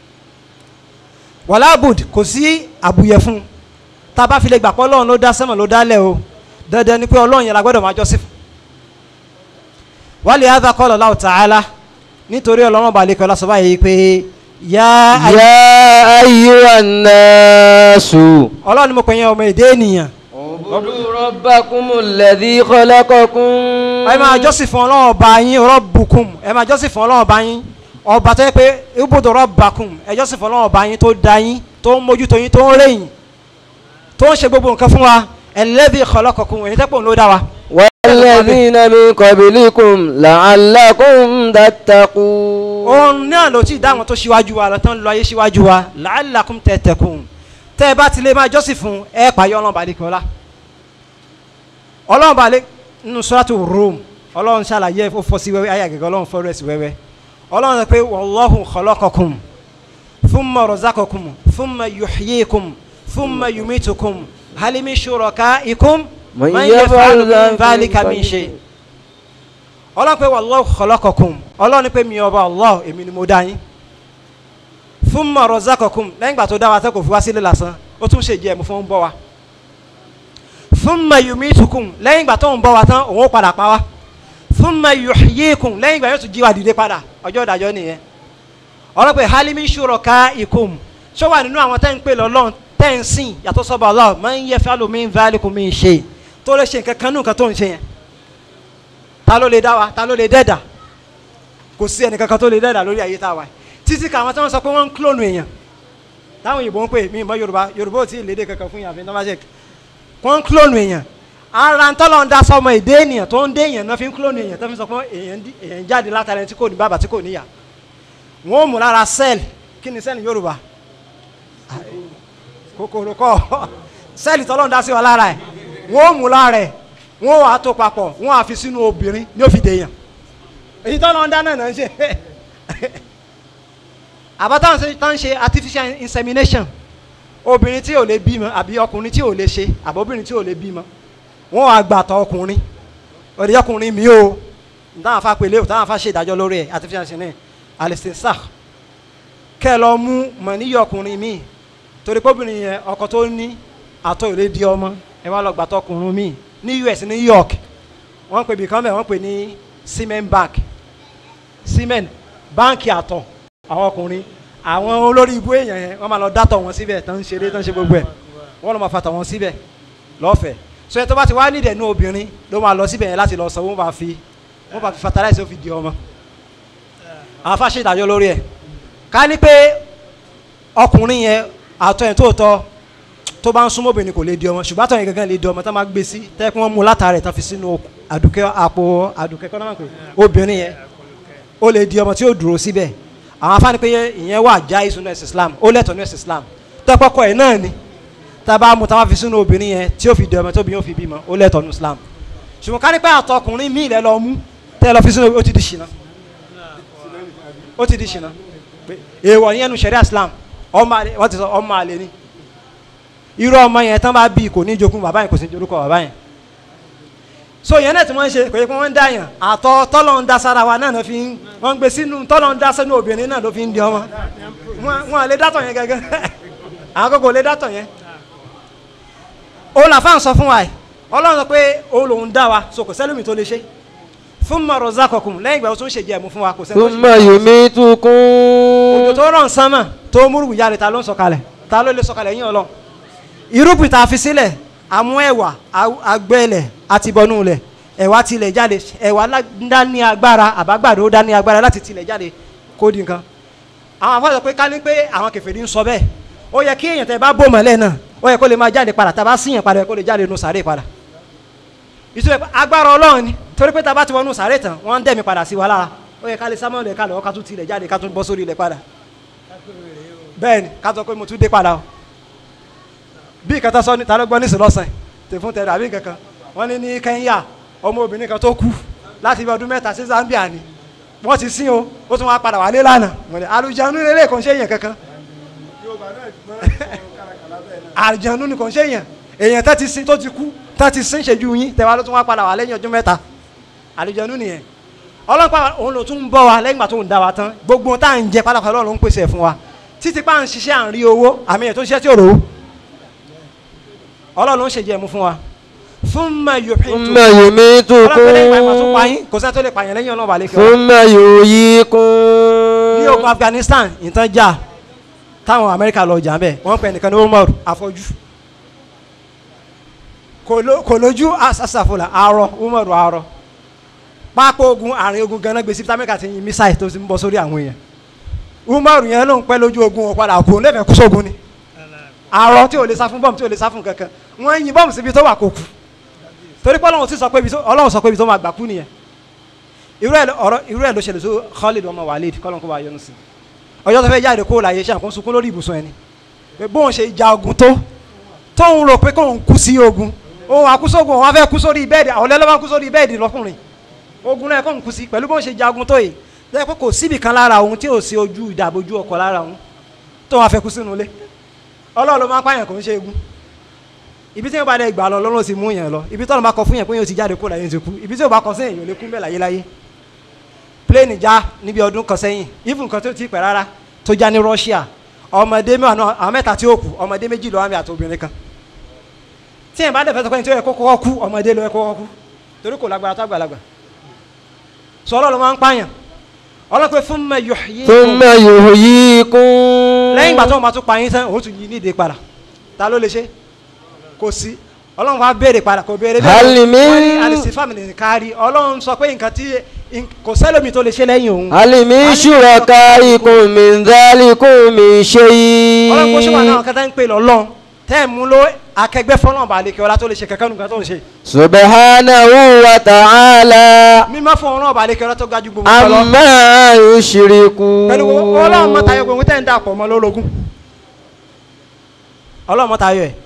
wàlábùd kò sí àbùyẹ fún un tá a bá fi lè gbà pé ọlọ́run ló dá sẹ́mọ̀ ló dálẹ̀ o dandan ni pé ọlọ́run yẹn la gbọ́dọ̀ máa jọ́sìn fún. wálé hadha qala Allahu ta'ala nítorí ọlọ́run balẹ̀ kọ́ lásán báyìí pé yá يا أيها الناس ọlọ́run ni mo pè yẹn ọmọ èdè ènìyàn اعبدوا ربكم الذي خلقكم ẹ máa jọ́sìn fún ọlọ́run ọba yín rabbukum ẹ máa jọ́sìn fún ọlọ́run ọba yín ọba tó yẹ pé ubudu rabbakum ẹ jọ́sìn fún ọlọ́run ọba yín tó dá yín tó ń mójútó yín tó ń rẹ̀yìn tó ń ṣe gbogbo nǹkan fún wa alladhi khalaqakum èyí tẹ́pọ̀ ló dá wa. والذين من قبلكم لعلكم تتقون òun náà ló ti dá àwọn tó ṣíwájú wa lọ́tàn lọ ayé ṣíwájú wa la'allakum tattaqun tẹ́ ẹ bá ti lè máa jọ́sìn fún ẹ pààyọ́ ọlọ́run balẹ̀ kí ọlá ọlọ́run balẹ̀ nínú suratu Rum ọlọ́run ṣàlàyé ó fọ́ sí wẹ́wẹ́ ayé àgẹ́gẹ́ ọlọ́run fọ́ rẹ̀ sí wẹ́wẹ́ ọlọ́run sọ pé wallahu khalaqakum thumma razaqakum thumma yuhyikum thumma yumitukum hal min shurakaikum من man يفعل yaf'alu min ذلك dhalika min shay ọlọ́run pé wallahu khalaqakum ọlọ́run pé mi ọba Allah èmi ni mo dá yín thumma razaqakum lẹ́yìn ìgbà tó dá wa tẹ́ kò fi wá sílé lásán ó tún ṣe jẹ́ ẹ̀mú fún ń bọ́ wa thumma yumitukum lẹ́yìn ìgbà tó ń bọ́ wa tán òun ó padà pa wá thumma yuhyikum lẹ́yìn ìgbà yóò tún jí wa dìde padà ọjọ́ ìdájọ́ nìyẹn ọlọ́run pé hal min shurakaikum ṣó wà nínú àwọn tẹ́ ń pè lọ́lọ́run tẹ́ ń sìn yàtọ̀ sọ́ba Allah man yaf'alu min dhalikum min shay tó lè ṣe nǹkan kan nù nǹkan tó ń ṣe yẹn ta ló lè dá wa ta ló lè dẹ́dà kò sí ẹnì kankan tó lè dẹ́dà lórí ayé tá a wà yìí títí ká àwọn tí wọ́n sọ pé wọ́n ń klónù èèyàn táwọn òyìnbó ń pè mí mọ́ yorùbá yorùbá ò tí ì lédè kankan fún yàn àfi tọ́ba ṣe wọ́n ń klónù èèyàn ara ń tọ́lọ́ ń dá sọmọ èdè ènìyàn tó ń dé èèyàn náà fi ń klónù èèyàn tó fi sọ pé èèyàn dí- èèyàn jáde látara ẹni tí kò ní bàbá tí kò níyà wọ́n ó mú lára sẹ́ẹ̀lì kí ni sẹ́ẹ̀lì yorùbá kòkòrò kọ́ sẹ́ẹ̀lì tọ́lọ́run dá sí wa lára ẹ̀ wọ́n ó mú lára ẹ̀ wọ́n wàá tó papọ̀ wọ́n á fi sínú obìnrin ní òfin dèèyàn èyí tọ́lọ́run dá náà náà ń ṣe àbátáwọn ṣe tán ṣe artificial insemination obìnrin tí ò lè bímọ àbí ọkùnrin tí ò lè ṣe àbóbìnrin tí ò lè bímọ wọ́n wàá gbàtọ̀ ọkùnrin òde ọkùnrin mi o táwọn afa pèlè o táwọn afa ṣe ìdájọ́ lórí ẹ̀ artificial insemination alistinsah kẹ́ ẹ lọ mú mọ̀ níyì ọkùnrin mi torí pé obìnrin yẹn ọkọ tó ní àtọ̀ ìlé di ọmọ ẹ wá lọ gbàtọ̀ ọkùnrin mi ní US ní York wọ́n pè bìkan bẹ́ẹ̀ wọ́n pè ní cement bank cement báǹkì àtọ̀ àwọn ọkùnrin àwọn olórí ibú èèyàn yẹn wọ́n máa lọ dátọ̀ wọn síbẹ̀ tán ń ṣeré tán ń ṣe gbogbo ẹ̀ wọ́n lọ máa fatọ̀ wọn síbẹ̀ lọ́fẹ̀ẹ́ so ẹ tó bá ti wá nídẹ̀ ní obìnrin ló máa lọ síbẹ̀ yẹn láti lọ sọ wọ́n bá fi wọ́n bá fi fertilize ó fi di ọmọ àwọn afáṣe ìdájọ́ lórí ẹ̀ ká ní pé ọkùnrin yẹn àtọ̀ yẹn tó tọ́ tó bá ń súnmọ́ obìnrin kò lè di ọmọ ṣùgbọ́n àtọ̀ yẹn gangan lè di ọmọ tó máa gbé sí tẹ́ kí wọ́n mú látara ẹ̀ tán fi sínú àdùkẹ́ àpò àdùkẹ́ kọ́ náà pé obìnrin yẹn ó lè di ọmọ tí ó dúró síbẹ̀ àwọn afáàní pé ìyẹn wà já ìsúná ẹ̀sìn Islam ó lẹ́tọ̀ọ́ ní ẹ̀sìn Islam tọ́pọ̀kọ ẹ̀ náà ni tá a bá mú táwa fi sínú obìnrin yẹn tí ó fi di ọmọ tóbi yóò fi bímọ ó lẹ́tọ̀ọ́ ní Islam ṣùgbọ́n ká ní pé àtọkùnrin míì lẹ́ lọ mú tẹ́ lọ fi sínú ó ti di ṣìnà ó ti di ṣìnà èèwọ̀ yẹn nu ṣẹ̀ríà Islam ọmọ àlè wọ́n ti sọ ọmọ àlè ni irú ọmọ yẹn tán bá bí kò ní jogún bàbá yẹn kò sí jorúkọ bàbá yẹn so yẹn náà tí wọ́n ń ṣe kò yẹ kí wọ́n ń dá yàn àtọ̀ tọ́lọ̀ ń da sára wa náà fi ń wọ́n ń gbé sínú tọ́lọ̀ ń da sínú obìnrin náà ló fi ń di ọmọ wọn wọn lè dátọ̀ yẹn gẹ́gẹ́ àwọn kókò lè dátọ̀ yẹn ó là fáwọn sọ fún wa yìí ọlọ́run sọ pé òun lòun dá wa so kò sẹ́lómi tó lè ṣe fún mọ̀rọ̀ zákọ̀kùn lẹ́yìn ìgbà tó ń ṣèjì ẹ̀mú fún wa kò sẹ́lómi thumma yumitukum òjò tó rọ̀ ń sánmà tó múrùkù jáde ta ló ń sọ̀kalẹ̀ ta ló lè sọ̀kalẹ̀ yín ọlọ́run irúgbìn tá a fi sílẹ̀ àmú ẹ̀wà agbẹ́lẹ̀ àti bọ́nú lẹ̀ ẹ̀wà tilẹ̀ jáde ẹ̀wà dá ní agbára àbágbàdo dá ní agbára láti tilẹ̀ jáde kó di nǹkan àwọn afọ sọ pé ká ní pé àwọn kèfèrí ń sọ bẹ́ẹ̀ ó yẹ kí èèyàn tẹ bá bò mọ́lẹ̀ náà ó yẹ kó lè máa jáde padà tá a bá síyàn padà kó lè jáde nù sàárè padà ìtura agbára ọlọ́run ni torí pé tá a bá ti wọnú sàárè tán wọ́n ń dẹ̀mí padà sí wa lára ó yẹ ká lè sámọ́ lẹ̀ ká lọ́ọ́ ká tún tilẹ̀ jáde ká tún bọ́ sórí ilẹ̀ padà bẹ́ẹ̀ ni ká sọ pé mo tún dé padà o bí ìkàtà sọ ní ta ló gbọ́ nísìn lọ́sàn tẹ̀fún tẹ̀rẹ̀ àbí nǹkan kan wọ́n ní ní Kẹ́ńyà ọmọ obìnrin kan tó kú láti ibi ọdún mẹ́ta sí Zambia ni wọ́n ti sin o ó tún wá padà wálé lánàá wọ́n ní àlùjánu lélẹ̀ kò ń ṣe èèyàn kankan àlùjánu ni kò ń ṣe èèyàn èèyàn tá ti sin tó ti kú tá ti sin ṣèjú yín tẹ̀wá ló tún wá padà wá lẹ́yìn ọdún mẹ́ta àlùjánu nìyẹn ọlọ́pàá òun ló tún ń bọ̀ wá lẹ́yìn ìgbà tó ń dá wa tán gbogbo tá à ń jẹ pálákọ̀ Ọlọ́run ń pèsè ẹ̀ fún wa títí pa à ń ṣiṣẹ́ à ń rí owó àmì ẹ̀ tó ń ṣiṣẹ́ tí ò rówó ọlọ́run ń ṣèjẹ́ mu fún wa fún ma yóò fi tún thumma yumitukum ọlọ́run lẹ́yìn ìgbà tó pa yín kò sẹ́ni tó lè pààyàn lẹ́yìn ọlọ́run àlekè wa thumma yuhyikum ní ogun Afghanistan ìtàn jà táwọn Amẹ́ríkà lọ jà bẹ́ẹ̀ wọ́n pè nìkan ní Umar afọ́jú kò ló- kò lójú asàfòlà àárọ̀ Umar àárọ̀ pápá ogun àárín ogun ganan gbèsè tí Amẹ́ríkà ti yin mísáì tó ti ń bọ́ sórí àwọn èèyàn Umar yẹn ló ń pẹ́ lójú ogun wọn padà kú lẹ́fẹ̀ẹ́ kú sógun ni àárọ̀ tí ò lè sá fún bọ́ọ̀mù tí ò lè sá fún kankan wọ́n yin bọ́ọ̀mù síbi tó wà kó kú torí pé ọlọ́run ti sọ pé ibi tó ọlọ́run sọ pé ibi tó máa gbà kú nìyẹn irú ẹ̀ ló- ọ̀rọ̀ irú ẹ̀ ló ṣẹlẹ̀ sí Khalid ọmọ Walid kọ́lọ́n kó bá yọnu sí ọjọ́ tó fẹ́ jáde kó láyé ṣe àkóso sunkún lórí ibùsùn ẹni pé bóun ṣe ja ogun tó tóun rò pé kóun kú sí ogun òun àkúsógun òun á fẹ́ kú sórí bẹ́ẹ̀dì àwọn ọlẹ́lọ́wọ́ kú sórí bẹ́ẹ̀dì lọ́kùnrin ogun náà kóun kú sí pẹ̀lú bóun ṣe ja ogun tó yìí lẹ́yìn pé kò síbì kan lára òun tí ò sí ojú ìdàbòjú ọkọ̀ lára òun tóun á fẹ́ kú sínú ilé ọlọ́run ló máa ń pààyàn kò ń ṣe egun ibi tí yóò bá dẹ gbà lọ lọ́rùn sì mú yẹn lọ ibi tọ́lọ́ bá kọ fún yẹn pé yóò ti jáde kó láyé ti kú ibi tí yóò bá kọ sí èèyàn ò lè kú bẹ́ẹ̀ láyé láyé pléènì já níbi ọdún kan sẹ́yìn even kan tó ti pẹ́ rárá tó já ní Russia ọmọdé mẹ́wàá náà àwọn mẹ́ta tí ó kù ọmọdé méjì lọ́wọ́ àmì àti obìnrin kan tí yẹn bá dẹ̀ fẹ́ sọ pé ní tí ó yẹ kó kọ́kọ́ kú ọmọdé ló yẹ kó kọ́kọ́ kú torí kò lágbára tó àgbàlagbà sọ ọlọ́run máa ń pààyàn ọlọ́pẹ́ fún mẹ́ yọ̀ yé thumma yuhyikum lẹ́yìn ìgbà tó wọn bá tún pa yín tán òun tún yí nídìí padà ta ló lè ṣe kò sí ọlọ́run wa béèrè padà kò béèrè Hal min- wọ́n ní alìsífàmì ní kárí ọlọ́run sọ pé nǹkan tí in- kò sẹ́lómi tó lè ṣe lẹ́yìn òun hal min shurakaikum min dhalikum min shay ọlọ́run kò ṣe wà náà kẹta ń pè lọ́lọ́run tẹ́ ẹ̀ mú ló akẹgbẹ́ fọlọ́n bá lè kí ọlá tó lè ṣe kẹ̀kẹ́ nǹkan tó ń ṣe subhanahu wa ta'ala mímọ́ fún ọlọ́run bá lè kí ọlá tó ga ju gbogbo nǹkan lọ amma yushriku pẹ̀lú gbogbo- ọlọ́run mọ́ta yọ gbogbo tẹ́ ń dàpọ̀ mọ́ lórogún ọlọ́run mọ́ta yọ ẹ̀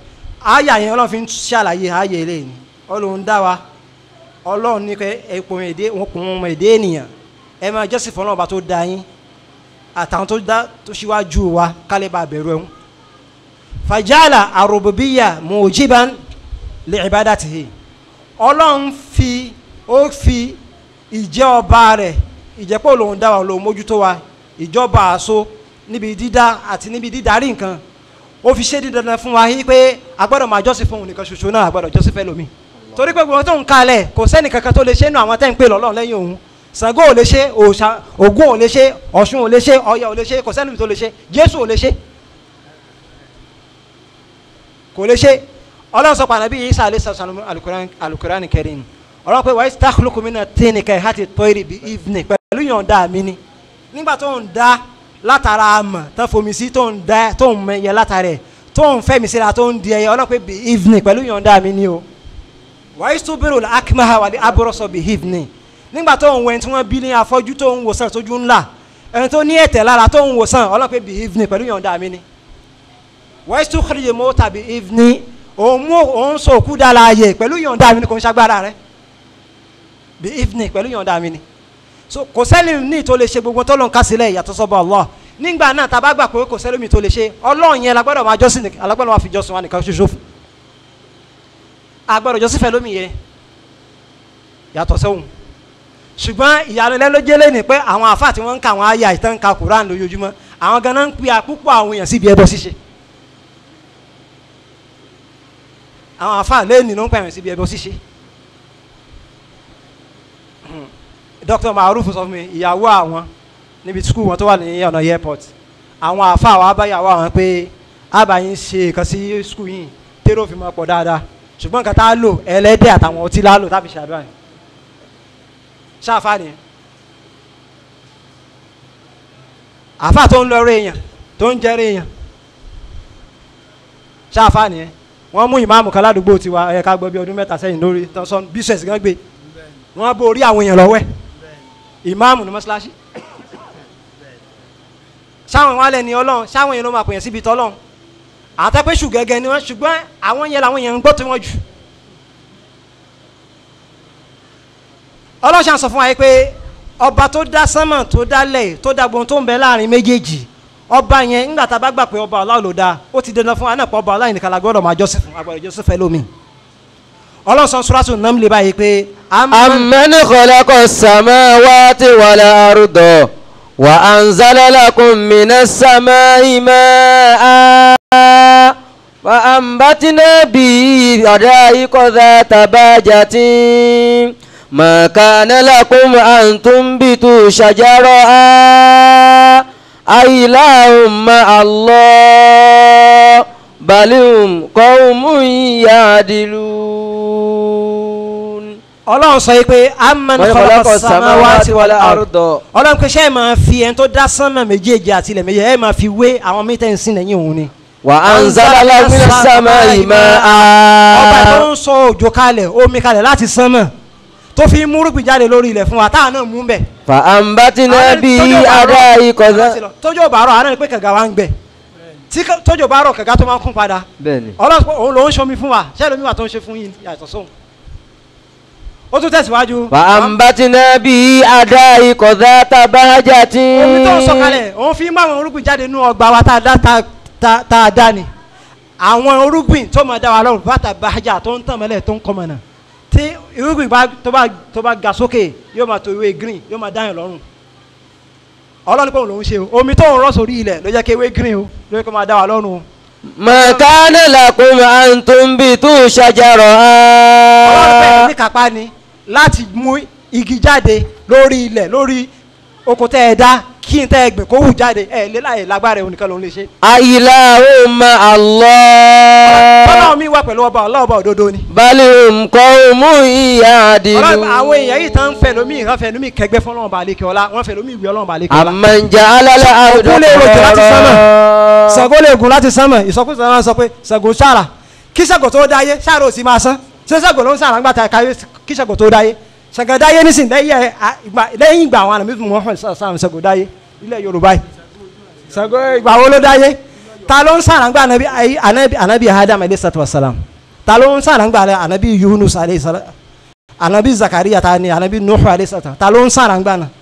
àyà yẹn ọlọ́run fi ń ṣàlàyé ààyè ilé ni ọlọ́run dá wa ọlọ́run ní pé ẹ̀pọ̀ èdè wọn kò wọn èdè ènìyàn ẹ máa jọ́sìn fún ọlọ́run bá tó dá yín àtàwọn tó dá tó ṣíwájú wa kálí bá bẹ̀rù ẹ̀hún. fàjálà àròbòbíyà mujiban li ibadatihi ọlọ́run fi ó fi ìjẹ́ ọba rẹ̀ ìjẹ́pọ̀ lòun dá wa lòun mójútó wa ìjọba àṣọ níbi dídá àti níbi dídarí nǹkan ó fi ṣe dídandan fún wa yí pé a gbọ́dọ̀ máa jọ́sìn fún òun nìkan ṣoṣo náà a gbọ́dọ̀ jọ́sìn fẹ́ lómi torí pé gbogbo tó ń kalẹ̀ kò sẹ́ni kankan tó lè ṣe nínú àwọn tẹ́ ń pè lọ́lọ́run lẹ́yìn òun Ṣàngó ò lè ṣe òòṣà Ògún ò lè ṣe Ọ̀ṣun ò lè ṣe Ọya ò lè ṣe kò sẹ́ni tó lè ṣe Jésù ò lè ṣe kò lè ṣe ọlọ́run sọ pàdánù bí Isa alẹ́ sọ̀sọ̀ alukurani kẹrin ọlọ́run pé wàá takhluqu mina tini kẹ́ hati tọ́yìrì bí evening pẹ̀lú yọ̀ǹda mi ni nígbà tó ń da látara àmọ̀ tó fomi sí tó ń da tó ń mẹyẹ látara ẹ̀ tó ń fẹ́mi síra tó ń di ẹyẹ ọlọ́run pé bí evening pẹ̀lú yọ̀ǹda mi ni o wàá tubiru akimaha wàlẹ́ aburọ̀sọ bí evening nígbà tó ń wẹ̀ tí wọ́n bí ní afọ́jú tó ń wòsàn tójú ńlá ẹni tó ní ẹ̀tẹ̀ lára tó ń wòsàn ọlọ́run pé bí evening pẹ̀lú yọ̀ǹda mi ni wàá tún kiri mọ́ tàbí evening òun mú òun sọ òkú dá láàyè pẹ̀lú yọ̀ǹda mi ni kò ń ṣagbára rẹ bí evening pẹ̀lú yọ̀ǹda mi ni so kò sẹ́ni ní tó lè ṣe gbogbo tó lọ́n ká sílẹ̀ ìyàtọ̀ sọ́bọ̀ Allah nígbà náà tá a bá gbà pé kò sẹ́ni mi tó lè ṣe ọlọ́run yẹn lagbọ́dọ̀ máa jọ́sìn nìkan alágbọ́dọ̀ máa fi jọ́sìn wa nìkan ṣoṣo fún agbọ́dọ̀ jọ́sìn fẹ́ lómi yẹn yàtọ̀ sẹ́wọ̀n ṣùgbọ́n ìyàlẹ́lẹ́ ló jẹ́lé ni pé àwọn àfáà tí wọ́n ń ka àwọn àyà ìtàn ka Quran lójoojúmọ́ àwọn ganan ń pe àpúpọ̀ àwọn èèyàn síbi ẹbọ ṣíṣe àwọn àfáà lẹ́ẹ̀nì ló ń pẹ̀rẹ̀ síbi ẹbọ ṣíṣe Dr. Maruf sọ fún mi ìyàwó àwọn níbi skul wọn tó wà ní ọ̀nà airport àwọn àfáà wa báyàwó àwọn pé àbáyín ṣe nǹkan sí skul yìí tèrò fi máa pọ̀ dáadáa ṣùgbọ́n nǹkan tá a lò ẹlẹ́dẹ̀ àtàwọn ọtí la lò táfi ṣàdúrà yìí ṣáfà ni àfáà tó ń lọ rẹ èèyàn tó ń jẹrẹ èèyàn ṣáfà ni wọ́n mú ìmáàmù kan ládùúgbò tiwa ẹ̀ ká gbọ́ bí ọdún mẹ́ta sẹ́yìn lórí tọ́sán bísẹ̀sì gan gbé wọ́n bó orí àwọn èèyàn lọ́wọ́ ẹ̀ ìmáàmù ní mọ́ṣáláṣí sáwọn wálẹ̀ ní ọlọ́run sáwọn èèyàn ló máa pèyàn síbi tọ́lọ́run àwọn tẹ́ pé ṣù gẹ́gẹ́ ni wọ́n ṣùgbọ́n àwọn yẹn làwọn èèyàn ń gbọ́ tí wọ́n jù ọlọ́ṣà sọ fún wa yìí pé ọba tó dá sánmà tó dálẹ̀ tó dá gbogbo tó ń bẹ láàrin méjèèjì ọba yẹn nígbà tá a bá gbà pé ọba Allah ló dá ó ti dandan fún wa náà pé ọba Allah nìkan la gbọ́dọ̀ máa jọ́sìn fún agbọ́dọ̀ jọ́sìn fẹ́ lómi ọlọ́sàn suratu Naml báyìí pé أمن خلق السماوات والأرض وأنزل لكم من السماء ماء فأنبتنا به حدائق ذات بهجة ما كان لكم أن تنبتوا شجرها أإله مع الله بل هم قوم يعدلون ọlọ́run sọ yìí pé amman khalaqa samawati wal ard ọlọ́run pé ṣé ẹ máa fi ẹni tó dá sánmà méjèèjì àti ilẹ̀ méjèèjì ẹ máa fi wé àwọn mítẹ́ǹsì lẹ́yìn òun ni. وأنزل لكم من السماء ọba tó ماء ń sọ òjò kalẹ̀ omi kalẹ̀ láti sánmà tó fi mú rúgbìn jáde lórí ilẹ̀ fún wa táà náà mú bẹ̀. فأنبتنا به حدائق ذات tójò bá rọ̀ àná ni pé kànga wa ń gbẹ tí ká- tójò bá rọ̀ kànga tó máa ń kún padà bẹ́ẹ̀ni ọlọ́run pé òun ló ń ṣomi fún wa ṣé lómi wà tó ń ṣe fún yín yàtọ̀ sóhun. ó tún tẹ̀síwájú. فأنبتنا به حدائق ذات بهجة omi tó ń sọ kalẹ̀ òun fi mú àwọn orúgbìn jáde nínú ọgbà wa tá a dá tá- tá tá a dá ni àwọn orúgbìn tó máa dá wa lọ́rùn bàtà bàjá tó ń tàn mọ́lẹ̀ tó ń kọ́ mọ́nà tí irúgbìn bá tó bá tó bá ga sókè yóò máa tó ìwé green yóò máa dáyàn lọ́rùn ọlọ́run pé òun lòún ṣe o omi tó ń rọ́ sórí ilẹ̀ ló jẹ́ kí ewé green o ló jẹ́ kó máa dá wa lọ́rùn o ما كان لكم أن تنبتوا ọlọ́run pé شجرها ní kápá ni láti mú igi jáde lórí ilẹ̀ lórí oko tẹ́ ẹ dá kí n tẹ́ ẹ gbìn kó hù jáde ẹ lé láyè lágbára òun nìkan lòún lè ṣe. أإله مع الله ọlọ́run mi wà pẹ̀lú ọba ọlọ́ọ̀bà òdodo ni. بل هم قوم ọlọ́run يعدلون àwọn èèyàn yìí tán ń fẹ́ lómi ìhàn fẹ́ lómi kẹgbẹ́ fún ọlọ́run balẹ̀ kí ọlá wọ́n fẹ́ lómi ìwé ọlọ́run balẹ̀ kí ọlá. أمن جعل الأرض Òkú lè rojọ́ láti sánmà. قرارا Ṣàngó lè gùn láti sánmọ̀ ìsọkúsọ náà sọ pé Ṣàngó ṣàrà kí Ṣàngó tó dáyé ṣàrà ò sì máa sán ṣé Ṣàngó ló ń ṣàrà ńgbà tá a káyé kí Ṣàngó tó dáyé Ṣàngó dáyé nísìnyí lẹ́yìn ẹ̀, à, ìgbà- lẹ́yìn ìgbà àwọn àlàmì fún Muhammad sàrà Ṣàngó dáyé ilẹ̀ Yorùbá yìí Ṣàngó ìgbà wo ló dáyé ta ló ń sàràngbà anabi ayi anabi anabi adam alayhi salatu wa salam ta ló ń sàràngbà anabi yunus alayhi salam anabi zakariya ta ni anabi nuhu alayhi salatu ta ló ń sàràngbà na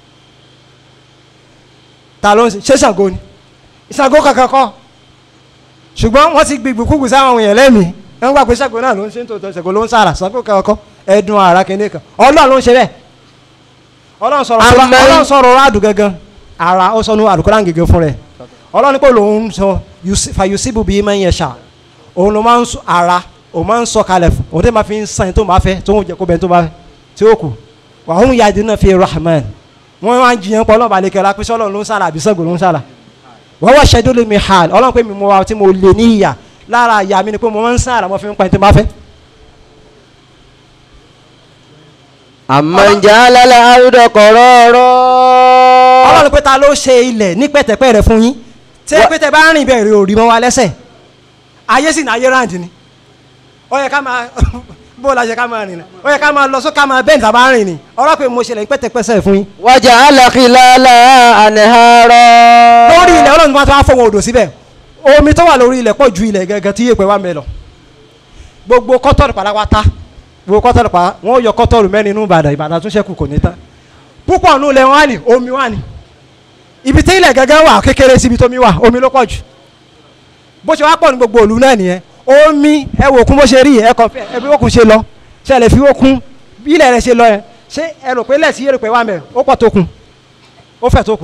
ta ló ń ṣe ṣàgó ni ṣàgó kankan kọ́ ṣùgbọ́n wọ́n ti gbìgbì kúgbì sáwọn èèyàn lẹ́mìí wọ́n gbà pé ṣàgó náà ló ń ṣe ń tòótọ́ ṣàgó ló ń sàrà ṣàgó kankan kọ́ ẹ̀dùn ara kìíní kan ọlọ́run ló ń ṣe bẹ́ẹ̀ ọlọ́run sọ̀rọ̀ Àmín. ọlọ́run sọ̀rọ̀ rádù gangan ara ó sọ ní àlùkòrán gẹ́gẹ́ fún rẹ̀ ọlọ́run pé lòun sọ yusi- fa yusibu bíi máa ń yẹ ṣá òun ló máa ń sọ ara òun máa ń sọ kalẹ̀ fún òun tẹ́ máa fi ń sàn tó máa fẹ́ tó ń jẹ́ kó bẹ́ẹ̀ tó máa fẹ́ tí ó kù wàhùn yadi náà fi rahman wọ́n máa ń jiyàn pọ̀ ọlọ́run balẹ̀ kẹ́ra pé sọ́lọ́run ló ń sàlà àbí sọ́gbọ̀n ló ń sàlà wọ́n wá ṣẹ́dó lè mi hàn ọlọ́run pé mi mọ wa tí mo lè ní ìyà lára ìyá mi ni pé mo máa ń sàlà mo fi ń pa ẹni tó máa fẹ́ amman ja'ala al-arda qarara. ọlọ́run pé ta ló ṣe ilẹ̀ ní pẹ̀tẹ̀pẹ̀ rẹ̀ fún yín tí ẹ pé tẹ bá rìn bẹ̀rẹ̀ òrì mọ́ wa lẹ́sẹ̀ ayé sì ní ayé ráǹdì ni ó yẹ ká máa bó la ṣe ká máa rìn ni ó yẹ ká máa lọ sókè ká máa bẹ́ẹ̀ tàbá rìn ni ọlọ́run pé mo ṣe lẹ̀ ní pẹ̀tẹ̀pẹ̀sẹ̀ fún yín wa ja'ala khilalaha anhara. lórí ilẹ̀ ọlọ́run máa tó wá fọwọ́ odò síbẹ̀ omi tó wà lórí ilẹ̀ pọ̀ ju ilẹ̀ gẹ́gẹ́ tí yéèpẹ̀ wà mẹ́ lọ gbogbo kọ́tọ́rù pátápátá gbogbo kọ́tọ́rù pa wọ́n yọ kọ́tọ́rù mẹ́rin inú ìbàdàn ìbàdàn tún ṣẹ́kù kò ní tán púpọ̀ nù ilẹ̀ wọn wà ní omi wà ní ibi tí ilẹ̀ gẹ́gẹ́ wà kékeré síbi tómi wà omi ló pọ̀ jù bó ṣe wá pọ̀ ní gbogbo òlu náà nìyẹn omi ẹ wò kún bó ṣe rí ẹ kàn fẹ́ ẹ bí òkun ṣe lọ ṣe lè fi òkun bí ilẹ̀ rẹ̀ ṣe lọ yẹn ṣé ẹ rò pé lẹ́sí yẹ̀rù pé wà mẹ́ ó pọ̀ tó kun ó fẹ̀ tó kun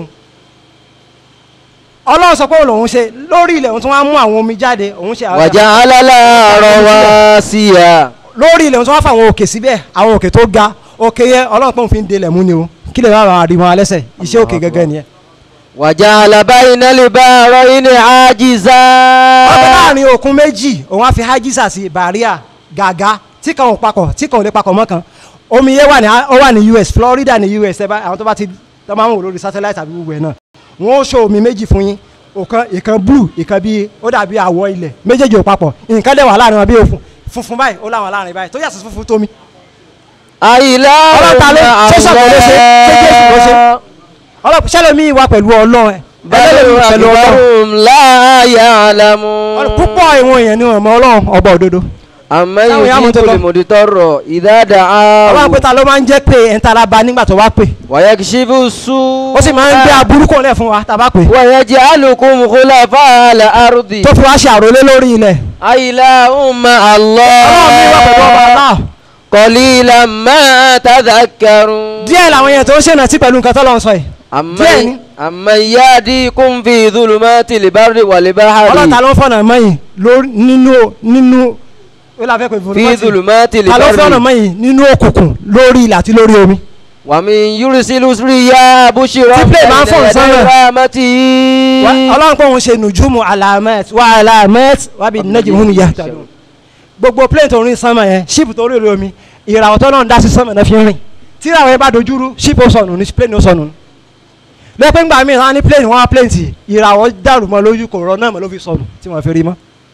ọlọ́run sọ pé òun lòun ṣe lórí ilẹ̀ òun tún wá mú àwọn omi jáde òun ṣe àwọn wa ja'ala laha rawasiya. lórí ilẹ̀ òun tún wá fún àwọn òkè síbẹ̀ àwọn òkè tó ga òkè yẹn ọlọ́run pé òun fi ń delẹ̀ mú ni o kí lè má bàa rí wọn alẹ́sẹ̀ iṣẹ́ òkè gẹ́gẹ́ nìyẹn. wa ja'ala bayna al-bahrayni hajiza. ọ̀pẹ láàrin òkun méjì òun á fi hajisa sí bàríà gàgá tí kan ò papọ̀ tí kan ò lè papọ̀ mọ́ kan omi yẹn wà ní ó wà ní US Florida ní US ẹ bá àwọn tó bá ti tó máa ń wò lórí satellite àbí gbogbo ẹ̀ náà wọ́n ó ṣo omi méjì fún yín ọ̀kan ìkan blue ìkan bíi ó dàbí àwọ̀ ilẹ̀ méjèèjì ò papọ̀ nǹkan dẹ̀ wà láàrin wọn bí òfun funfun báyìí ó láwọn láàrin báyìí tó yàtọ̀ sí funfun tómi àyìnlá ọlọ́ta ló ṣe sọ̀tọ̀ ló ṣe ṣé jésù ló ṣe ọlọ́pàá ṣẹlẹ̀ mi wà pẹ̀lú ọlọ́run ẹ̀ bẹ́ẹ̀ ẹlẹ́mi pẹ̀lú ọlọ́run àgbàrún láàyè àlámú. Ọlọ́- púpọ̀ ìwọ̀n èèyàn ni wọ́n mọ ọlọ́run ọba òdodo àmọ́ Táwọn yóò èèyàn mú dín tó lọ. kòlìmọ̀dì tọrọ ìdáàdà ọlọ́run ààrùn pé ta ló máa ń jẹ́ pé ẹ̀ ń tara ba nígbà tó bá pè wàyà kìsìbù sùn. ó sì máa ń gbé aburú kò lẹ̀ fún wa tá a bá pè wàyà jẹ́ àlùkùn khulafa al-ardi. tó fi wá ṣe àròlé lórí ilẹ̀ àyìnlá umma ọlọ́run mi wà pẹ̀lú ọba Allah. Allah qalilan ma tadhakkarun. díẹ̀ làwọn èèyàn tó ń ṣènà tí pẹ̀lú nǹkan tó lọ́n sọ yìí díẹ̀ ni. àmọ́ yahdikum fi dhulumatil barri wal bahri. ọlọ́run ta ló ń fọ̀nà mọ́yìn lórí nínú nínú ó là fẹ́ pé fi dhulumatil ta ló ń fọ̀nà barri. mọ́yìn nínú òkùnkùn lórí ilẹ̀ àti lórí omi wa min yursilu riyaha bushran Tí plane máa ń fò bayna sánmà. yaday rahmatihi. Wa- ọlọ́run pé òun ṣe nùjúmù alamet wa alamet wa bi nẹ́jì hum yahtadun gbogbo plane tó ń rìn sánmà yẹn ship tó rìn lórí omi ìràwọ̀ tó náà ń dá sí sánmà náà fi ń rìn tí ìràwọ̀ yẹn bá dojúrú ship ó sọnù ní plane ó sọnù lẹ́pẹ́ ńgbà míì wọ́n á ní plane wọ́n á plane tì ìràwọ̀ dàrú mọ́ lójú kò rọ náà mọ́ ló fi sọnù tí wọ́n fi rí mọ́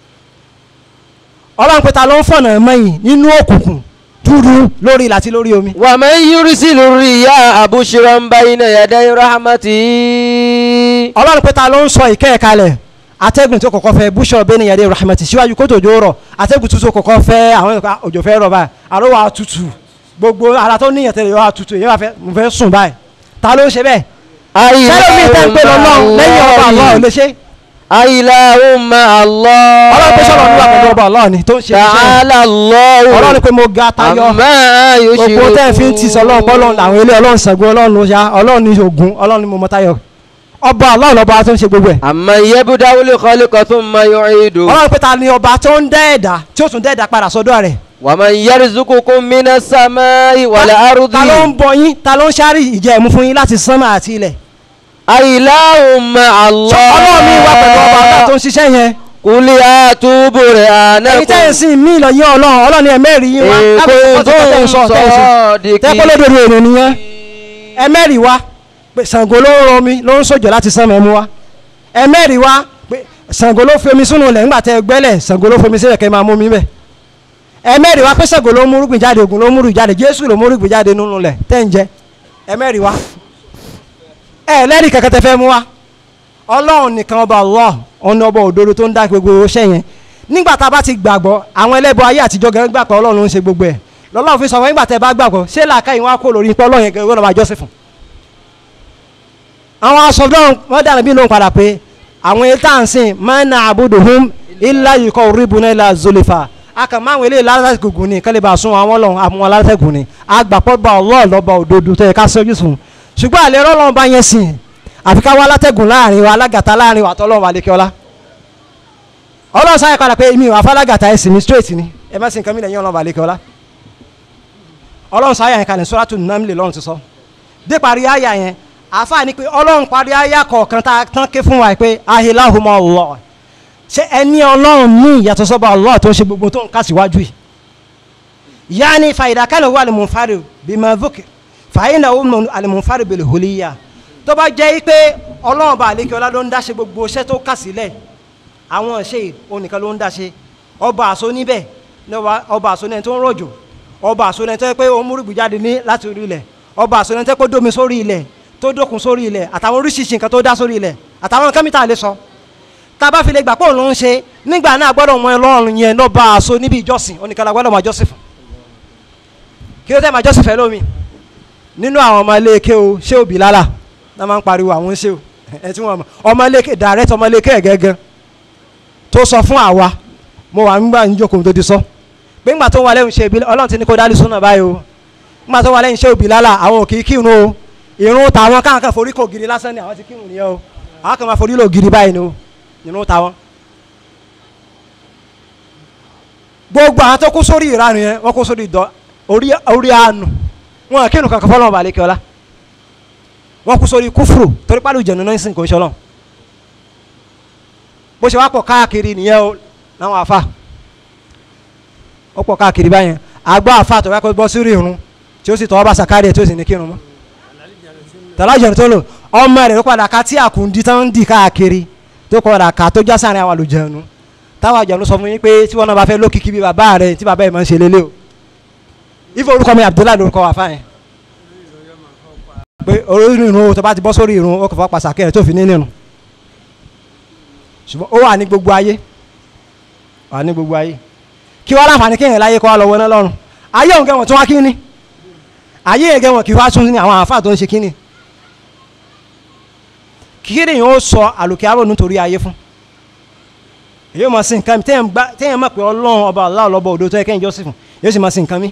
ọlọ́run pé ta ló ń fọ̀nà mẹ́yìn nínú òkùnkùn dúdú lórí ilẹ̀ àti lórí omi wa man yursilu riyaha bushran bayna yaday rahmatihi. ọlọ́run pé ta ló ń sọ ìkẹ́ ẹ̀ kalẹ̀ atẹ́gùn tó kọ́kọ́ fẹ́ búṣọ bẹ́ẹ̀ ni yàrá rahmati síwájú kó tòjó rọ̀ atẹ́gùn tuntun kọ́kọ́ fẹ́ àwọn ìka òjò fẹ́ rọ̀ báyìí àrò wa tutù gbogbo ara tó níyàn tẹ́lẹ̀ yọ wa tutù èyí wà fẹ́ mo fẹ́ sùn báyìí ta ló ń ṣe bẹ́ẹ̀ sẹ́lẹ̀ mi tẹ́ ń pè lọ́lọ́run lẹ́yìn ọba Allah ò lè ṣe Ilahumma Allah. ọlọ́run pé sọ̀rọ̀ níwà pẹ̀lú ọba Allah ni tó ń ṣe iṣẹ́ Ta'ala Allah. ọlọ́run pé mo ga tayọ Amma yushrikun. gbogbo tẹ́ ẹ̀ fi ń ti sọ ọlọ́run pọ́ ọlọ́run làwọn ilé ọlọ́run Ṣàngó ọlọ́run Ọya ọlọ́run ní Ògún ọlọ́run ní mo mọ tayọ ọba Allah lọ́ba tó ń ṣe gbogbo ẹ̀ Amma yabda'ul khalqa thumma yu'idu. ọlọ́run pé ta ni ọba tó ń dẹ́ ẹ̀dá tí ó tún dẹ́ ẹ̀dá padà sọ́dọ̀ rẹ̀ Wa man yarzuqukum minas samai wal ardi. ta ló ń bọ yín ta ló ń ṣáárì ìjẹ́ ẹ̀mú fún yín láti sánmà àti ilẹ̀ Ilahumma Allah. Ṣé ọlọ́run mi wà pẹ̀lú ọba Allah tó ń ṣiṣẹ́ yẹn Qul hatu burhanakum. ẹ̀yin tẹ́ ẹ̀ sìn mí lọ yín ọlọ́run ọlọ́run ẹ̀ mẹ́rin yín wá In lábẹ́ ìfọ́sọ̀ tẹ́ ẹ̀ ń sọ tẹ́ ẹ̀ sìn kuntum tẹ́pẹ́ lódodo èrò nìyẹn ẹ mẹ́rin wá pé Ṣàngó ló ń romi ló ń sòjò láti sánmà ẹ̀mú wá ẹ mẹ́rin wá pé Ṣàngó ló fi omi sínú ilẹ̀ ńgbà tẹ́ ẹ gbẹ́lẹ̀ Ṣàngó ló fi omi sílẹ̀ kẹ́ máa mú mi bẹ̀ ẹ mẹ́rin wá pé Ṣàngó ló mú rúgbìn jáde Ògún ló mú rúgbìn jáde Jésù ló mú rúgbìn jáde nínú ilẹ̀ tẹ́ ń jẹ ẹ mẹ́rin wá ẹ lẹ́rìí kankan tẹ́ fẹ́ mú wá ọlọ́run nìkan ọba Allah ọ̀nà ọba òdodo tó ń dá gbogbo iṣẹ́ yẹn nígbà tá a bá ti gbàgbọ́ àwọn ẹlẹ́bọ ayé àtijọ́ gẹ́gẹ́ gbà pé ọlọ́run ń ṣe gbogbo ẹ̀ lọ́lọ́run fi sọ wọn nígbà tẹ́ bá gbàgbọ́ ṣé làákàyè wọn á kó lórí pé ọlọ́run yẹn gẹ́gẹ́ lọ́ọ́ máa jọ́sìn fún. àwọn aṣọ náà wọ́n dànù bí lóun padà pé àwọn ètò àǹsìn máa ń na àbúdùhùn ilá yìí kọ́ rìbùnà ilá zolifa a kàn máa ń wọlé lálátẹ̀gùn ni kẹ́lẹ́ bá sún àwọn ọlọ́run àwọn alátẹ̀gùn ni agbàpọ̀ bá ọlọ́ọ̀ lọ́ba òdodo tó yẹ ká sọ́jú sùn ṣùgbọ́n àlẹ́ rọ́lọ́run bá yẹn sìn àfi ká wá alátẹ̀gùn láàrin wa alágàtà láàrin wa àtọ́lọ́run àlekẹ́ọ́lá ọlọ́run sáyẹ padà pé mi ò afálágàtà ẹ̀sìn mi straight ni ẹ bá sì nǹkan mi lẹ́yìn ọlọ́run àlekẹ́ọ́lá ọlọ́run sáyẹ yẹn kalẹ̀ sọ́ràtún nàmìlẹ̀ lọ́run ti sọ dé parí àyà yẹn àfa ni pé ọlọ́run parí àyà kọ̀ọ̀kan tá a tán ké fún wa pé ahilahumma Allah ṣé ẹni ọlọ́run ní ìyàtọ̀ sọ́ba Allah tó ń ṣe gbogbo tó ń kà síwájú yìí yaani fàyidà kálí wà al-munfarid bima dhukir fàyínà al-munfarid bil huliyya tó bá jẹ́ pé ọlọ́run bá àlékè ọlá ló ń dáṣe gbogbo iṣẹ́ tó kà sílẹ̀ àwọn ṣe onìkan ló ń dáṣe ọba àṣọ níbẹ̀ ọba àṣọ ní ẹni tó ń rọ̀jò ọba àṣọ ní ẹni tó yẹ pé ó ń múrùgbì jáde ní láti orí ilẹ̀ ọba àṣọ ní ẹni tó yẹ pé ó dómi sórí ilẹ̀ tó dókun sórí ilẹ̀ àtàwọn oríṣiríṣi nǹkan tó dá sórí ilẹ̀ àtàwọn nǹkan mìíràn lè sọ tá a bá fi lè gbà pé òun ló ń ṣe nígbà náà gbọ́dọ̀ mọ ọlọ́run yẹn lọ́ba àṣọ níbi ìjọsìn oníkan la gbọ́dọ̀ máa jọ́sìn fún kí ló tẹ́ máa jọ́sìn fẹ́ lómi nínú àwọn ọmọ ilé ike o ṣé òbí lálà náà máa ń pariwo àwọn ṣé o ẹ tí wọn mọ ọmọ ilé ike direct ọmọ ilé ike ẹ̀ gẹ́gẹ́ tó sọ fún àwa mo wà nígbà níjókòó tó ti sọ pé ńgbà tó wà lẹ́yìn ṣe òbí ọlọ́run ti ní kó dálé súnà báyìí o ńgbà tó wà lẹ́yìn ṣe òbí lálà àwọn ò kì í kírun o ìrun tàwọn káwọn kan forí kò gidi lásán ni àwọn ti kírun nìyẹn o àwọn kan máa forí lò gidi báyìí ni o ìrun tàwọn. gbogbo àwọn tó kú sórí ìranù yẹn wọ́n kú sórí ìdọ́ orí àánú wọn kírun kankan fọlọ́n balẹ̀ kí ọlá wọn kú sórí kúfùrù torí pálí ìjẹ̀nu náà ń sìn kò ń ṣọlọ́n bó ṣe wá pọ̀ káàkiri nìyẹn o láwọn afa ó pọ̀ káàkiri báyẹn àgbà afa tó wákò bọ́ sórí irun tí ó sì tọ́ ọba sàkárì ẹ̀ tí ó sì ní kírun mọ́ tàlájọ̀nù tó lò ọmọ rẹ̀ ló padà ká tí àkùndí tán ń dì káàkiri tó padà ká tó já sáàrin àwọn àlùjẹ̀nu táwọn àjọ̀nù sọ fún yín pé tí wọn náà bá fẹ́ lókìkí bí bàbá rẹ̀ tí bàbá yìí máa ń ṣe lélẹ̀ o ife orúkọ mi abdullahi lórúkọ wà fáyẹn pé orí irun tó bá ti bọ́ sórí irun ó kò fọ́ pàṣàkẹ́ rẹ̀ tó fi ní nínú ṣùgbọ́n ó wà ní gbogbo ayé wà ní gbogbo ayé kí wọ́n láǹfààní kéèyàn láyé kó wá lọ wọná lọ́rùn ayé òun gẹ̀wọ̀n tó wá kíni ayé yẹn gẹ̀wọ̀n kí wá tún ní àwọn àáfàá tó ń ṣe kíni kíkéré yẹn ó sọ àlòkè àrò nítorí ayé fún èyí ó máa sin nǹkan mi téèyàn mọ̀ pé ọlọ́run ọba aláwọ̀ lọ́bọ̀ òdo tó yẹ kẹ́yìn jọ́sìn fún yóò sì máa sin nǹkan mi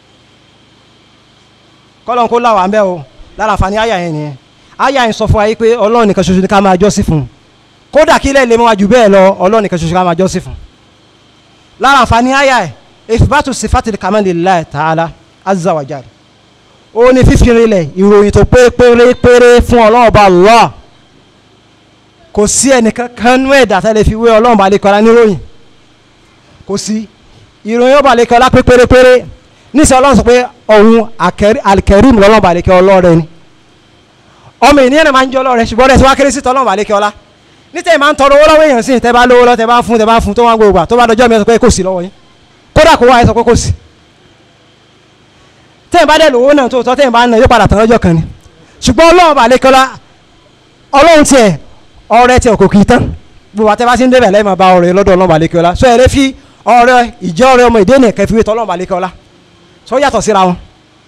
kọ́lọ́n kó láwà ń bẹ́ o lára àǹfààní àyà yẹn nìyẹn àyà yẹn sọ fún wa yìí pé ọlọ́run nìkan ṣoṣo ni ká máa jọ́sìn fún kódà kí ilẹ̀ lè mọ́ wa jù bẹ́ẹ̀ lọ ọlọ́run nìkan ṣoṣo ká máa jọ́sìn fún lára àǹfààní àyà yẹn ìfipátù sifatil kamali lillahi ta'ala azza wa jal ó ní fífi rinlẹ̀ ìròyìn tó pé pérépéré fún ọlọ́run ọba Allah kò sí ẹnìkan kan nú ẹ̀dá tẹ́lẹ̀ fi wé ọlọ́run balẹ̀ kọ́lá níròyìn kò sí ìròyìn ọba balẹ̀ kọ́lá pé pérépéré níṣẹ́ ọlọ́run sọ pé ọ̀hun alikẹ́rìm lọ́lọ́run balẹ̀ kẹ́ ọlọ́rẹ̀ ni ọmọ ènìyàn náà máa ń jẹ́ ọlọ́rẹ̀ ṣùgbọ́n rẹ̀ tí wá kéré sí tọ́lọ́run balẹ̀ kẹ́ ọlá níta máa ń tọrọ owó lọ́wọ́ èèyàn sí tẹ́ bá lówó lọ́ tẹ́ bá fún tẹ́ bá fún tó wá gbogbo tó bá dọjọ́ mi sọ pé kò sí lọ́wọ́ yín kódà kó wá ẹ sọ pé kò sí tẹ́ ẹ̀ bá dẹ̀ lówó náà tó tọ́ tẹ́ ẹ̀ bá ń nà yóò padà tán lọ́jọ́ kan ni ṣùgbọ́n ọlọ́run balẹ̀ kẹ́ ọlá ọlọ́run tiẹ̀ ọrẹ tiẹ̀ kò kì í tán gbogbo àtẹ́ bá ti ń débẹ̀ lẹ́yìn máa bá ọrẹ lọ́dọ̀ ọlọ́run balẹ̀ kẹ́ ọlá sọ ẹ̀ lé fi ọrẹ ìjẹ́ ọrẹ ọmọ ìdí ènìyàn kẹfì wé tọ́lọ́run balẹ̀ kẹ́ ọlá sọ yàtọ̀ síra wọn.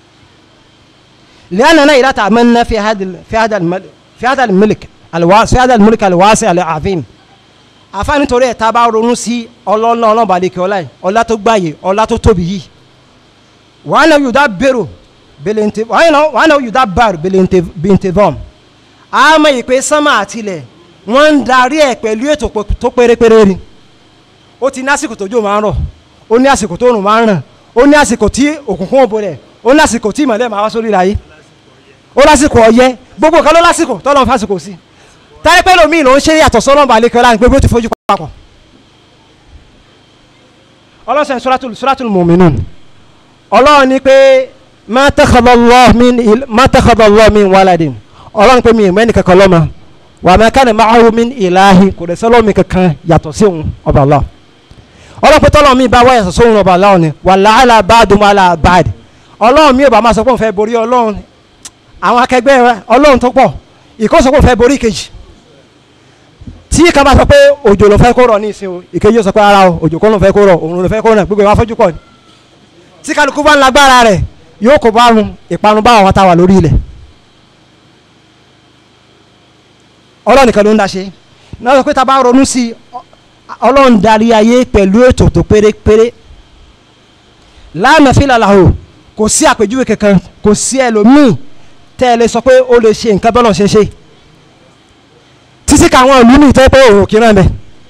لأننا إذا تأملنا في هذا في هذا في هذا الملك الواسع في هذا الملك الواسع العظيم àfáàní torí ẹ̀ tá a bá ronú sí ọlọ́lá ọlọ́ba àdékè ọlá yìí ọlá tó gbààyè ọlá tó tóbi yìí wàá náà yóò dá bèrò bèlèǹtè wàá náà yóò dá bàrò bèlèǹtè bọ́m àmọ́ ìpè sánmà àtìlẹ̀ wọ́n ń darí ẹ̀ pẹ̀lú ètò tó pérépéré ni ó ti ní àsìkò tójò máa ń rọ̀ ó ní àsìkò tó rùn máa ń ràn ó ní àsìkò tí òkùnkùn òbò rẹ̀ ó ní àsìkò tí ìmọ̀lẹ́ máa wá sórí ayé ó lásìkò ọyẹ́ gbogbo nǹkan ló lásìkò tọ́lọ́ fásìkò sí táyé pẹ́ lómi ló ń ṣe yàtọ̀ sọ́lọ́mù àlekẹ́ láàrin pé bí ó ti fojú papọ̀ ọlọ́sẹ̀ suratul suratul mu'minun ọlọ́run ní pé ma takhadha Allah min ma takhadha Allah min waladin ọlọ́run pé mi ìmọ̀ ẹnì kankan lọ́mọ wa ma kana ma'ahu min ilahi kò dẹ̀ sọ́lọ́mù kankan yàtọ̀ sí òun ọba Allah ọlọ́run pé tọ́lọ́mù mi bá wáyà sọ́sọ́ òun ọba Allah ni wa la'ala ba'dum ala ba'd ọlọ́run mi ò bá máa sọ pé òun fẹ́ borí ọlọ́run àwọn akẹgbẹ́ ọlọ́run tó pọ̀ ìkọ́sọ̀kọ̀ fẹ́ borí kejì tí kan bá sọ pé òjò ló fẹ́ kó rọ̀ ní ìsìn o ìkejì yóò sọ pé ara o òjò kọ́ ló fẹ́ kó rọ̀ òun ló fẹ́ kó rọ̀ gbogbo ìwà fọ́jú pọ̀ ni tí kálukú bá ń lágbára rẹ̀ yóò kó bá run ìparun bá àwọn táwa lórí ilẹ̀ ọlọ́run nìkan ló ń daṣe náà sọ pé tá a bá ronú sí i ọlọ́run darí ayé pẹ̀lú ètò tó pérépéré lánàá fílà làwò kò sí àpèjúwe kankan kò sí ẹlòmíì tẹ́ ẹ lè sọ pé ó lè ṣe nǹkan bọ́lọ̀ ṣe ṣe títí káwọn ìlú mi tẹ́ pé òun kì í rán bẹ́ẹ̀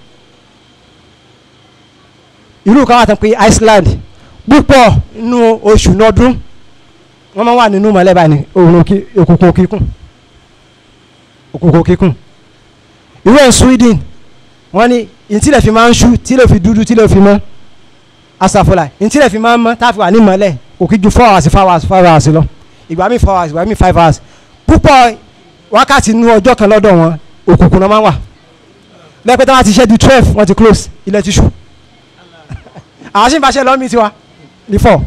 ìlú kan wà tán pé Iceland púpọ̀ nínú oṣù nọdún wọ́n máa wà nínú mọ̀lẹ́bà ní òòrùn òkùnkùn kíkùn òkùnkùn kíkùn ìlú ẹ̀ Sweden wọ́n ní ìtìlẹ̀ fi máa ń ṣú tílẹ̀ fi dúdú tílẹ̀ fi mọ́ asàfọlà ìtìlẹ̀ fi máa ń mọ́ táfi wà ní mọ́lẹ̀ kò kí ju four hours five hours five hours lọ ìgbà mi four hours ìgbà mi five hours púpọ̀ wákàtí inú ọjọ́ kan lọ́dọ̀ wọn òkùnkùn náà máa ń wà lẹ́pẹ́ tí wọ́n ti ṣe di twelve wọ́n ti close ilẹ̀ ti ṣú àwọn sì ń bá ṣe lọ́mí tiwa ní four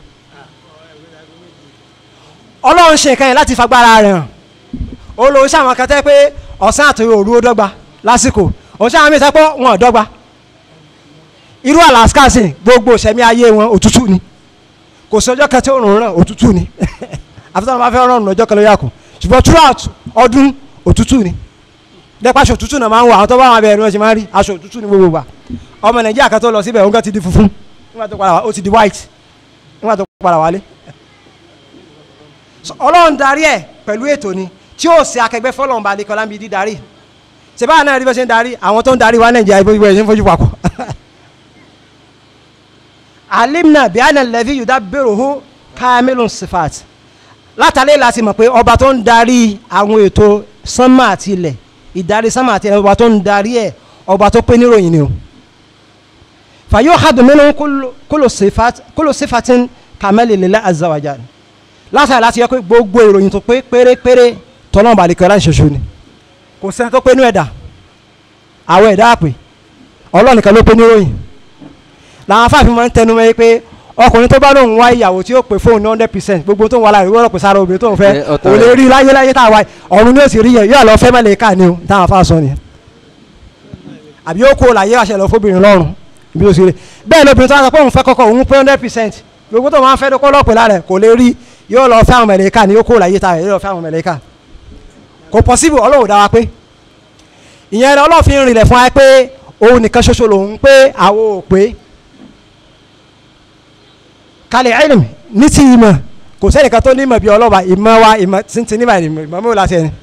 ọlọ́run ṣe nǹkan yẹn láti fagbára rẹ̀ hàn ó lo iṣẹ́ àwọn kan tẹ́ pé ọ̀sán àti òru ó dọ́gba lásìkò ọ̀sán àwọn mìíràn pé wọn ò dọ́gba irú Alaska sì gbogbo ìṣẹ̀mí ayé wọn òtútù ni kò sí ọjọ́ kan tí òòrùn ràn òtútù ni àfi tí wọn bá fẹ́ rọrùn lọ́jọ́ kan ló yà kù ṣùgbọ́n throughout ọdún òtútù ni dẹ́pẹ́ aṣọ òtútù náà máa ń wọ àwọn tó bá wọn abẹ́rẹ́ wọn ṣe máa ń rí aṣọ òtútù ní gbogbo wa ọmọ Nàìjíríà kan tó lọ síbẹ̀ òun kan ti di funfun nígbà tó padà wá ó ti di white nígbà tó padà wálé Ọlọ́run darí ẹ̀ pẹ̀lú ètò ni tí ó ṣe akẹgbẹ́ fọlọ́run balẹ̀ kọ́lá ń bi dídarí ṣèbáà náà rí bó ṣe ń darí àwọn tó ń darí wa Nàìjíríà ibo ìwé ẹ̀ ṣe ń fojú papọ̀ alimna bí àná lẹ́bí yuda bẹ̀rù kamilun sifat látàlẹ́ láti mọ̀ pé ọba tó ń darí àwọn ètò sánmà àti ilẹ̀ ìdarí sánmà àti ilẹ̀ ọba tó ń darí ẹ̀ ọba tó pé níròyìn ni o fàyọ hadu minnu kúlò sifat kúlò sifatin kamẹ́lì lillah azza wa jal látàlẹ́ láti yẹ pé gbogbo ìròyìn tó pé pérépéré tọ́lọ́ balẹ̀kẹ́ láti ṣoṣo ni kò sẹ́ni tó pé nú ẹ̀dá àwọn ẹ̀dá àpè ọlọ́nìkan ló pé níròyìn làwọn afáàfin máa ń tẹnu mọ́ pé ọkùnrin tó bá lóun wá ìyàwó tí ó pè fóun ní hundred percent gbogbo tó ń wà láàrin wọ́n rọ̀ pé sára obìnrin tó ń fẹ́ kò lè rí láyé láyé tá a wáyé ọ̀run ní òsì rí yẹn yóò lọ fẹ́ mẹ́lẹ̀ ká ni o táwọn afá sọ nìyẹn àbí ó kó láyé àṣẹ lọ fóbìnrin lọ́rùn ibi tó sì rí bẹ́ẹ̀ lóbìnrin tó wá sọ pé òun fẹ́ kọ́kọ́ òun pé hundred percent gbogbo tó máa ń fẹ́ dókó lọ́pẹ́ lára ẹ̀ kò lè rí yóò lọ fẹ́ àwọn mẹ́lẹ̀ ká ni yóò kó láyé tá yóò lọ fẹ́ àwọn mẹ́lẹ̀ ká kò possible Ọlọ́run dá wa pé ìyẹn Ọlọ́run rìnlẹ̀ fún wa pé òun nìkan ṣoṣo lòun pé àwọn ò pé kalẹ̀ ẹ̀lìm ní ti ìmọ̀ kò sẹ́nìkan tó ní ìmọ̀ bí ọlọ́ba ìmọ̀ wa ìmọ̀ tí ní báyìí ìmọ̀ mọ́ láti ẹni.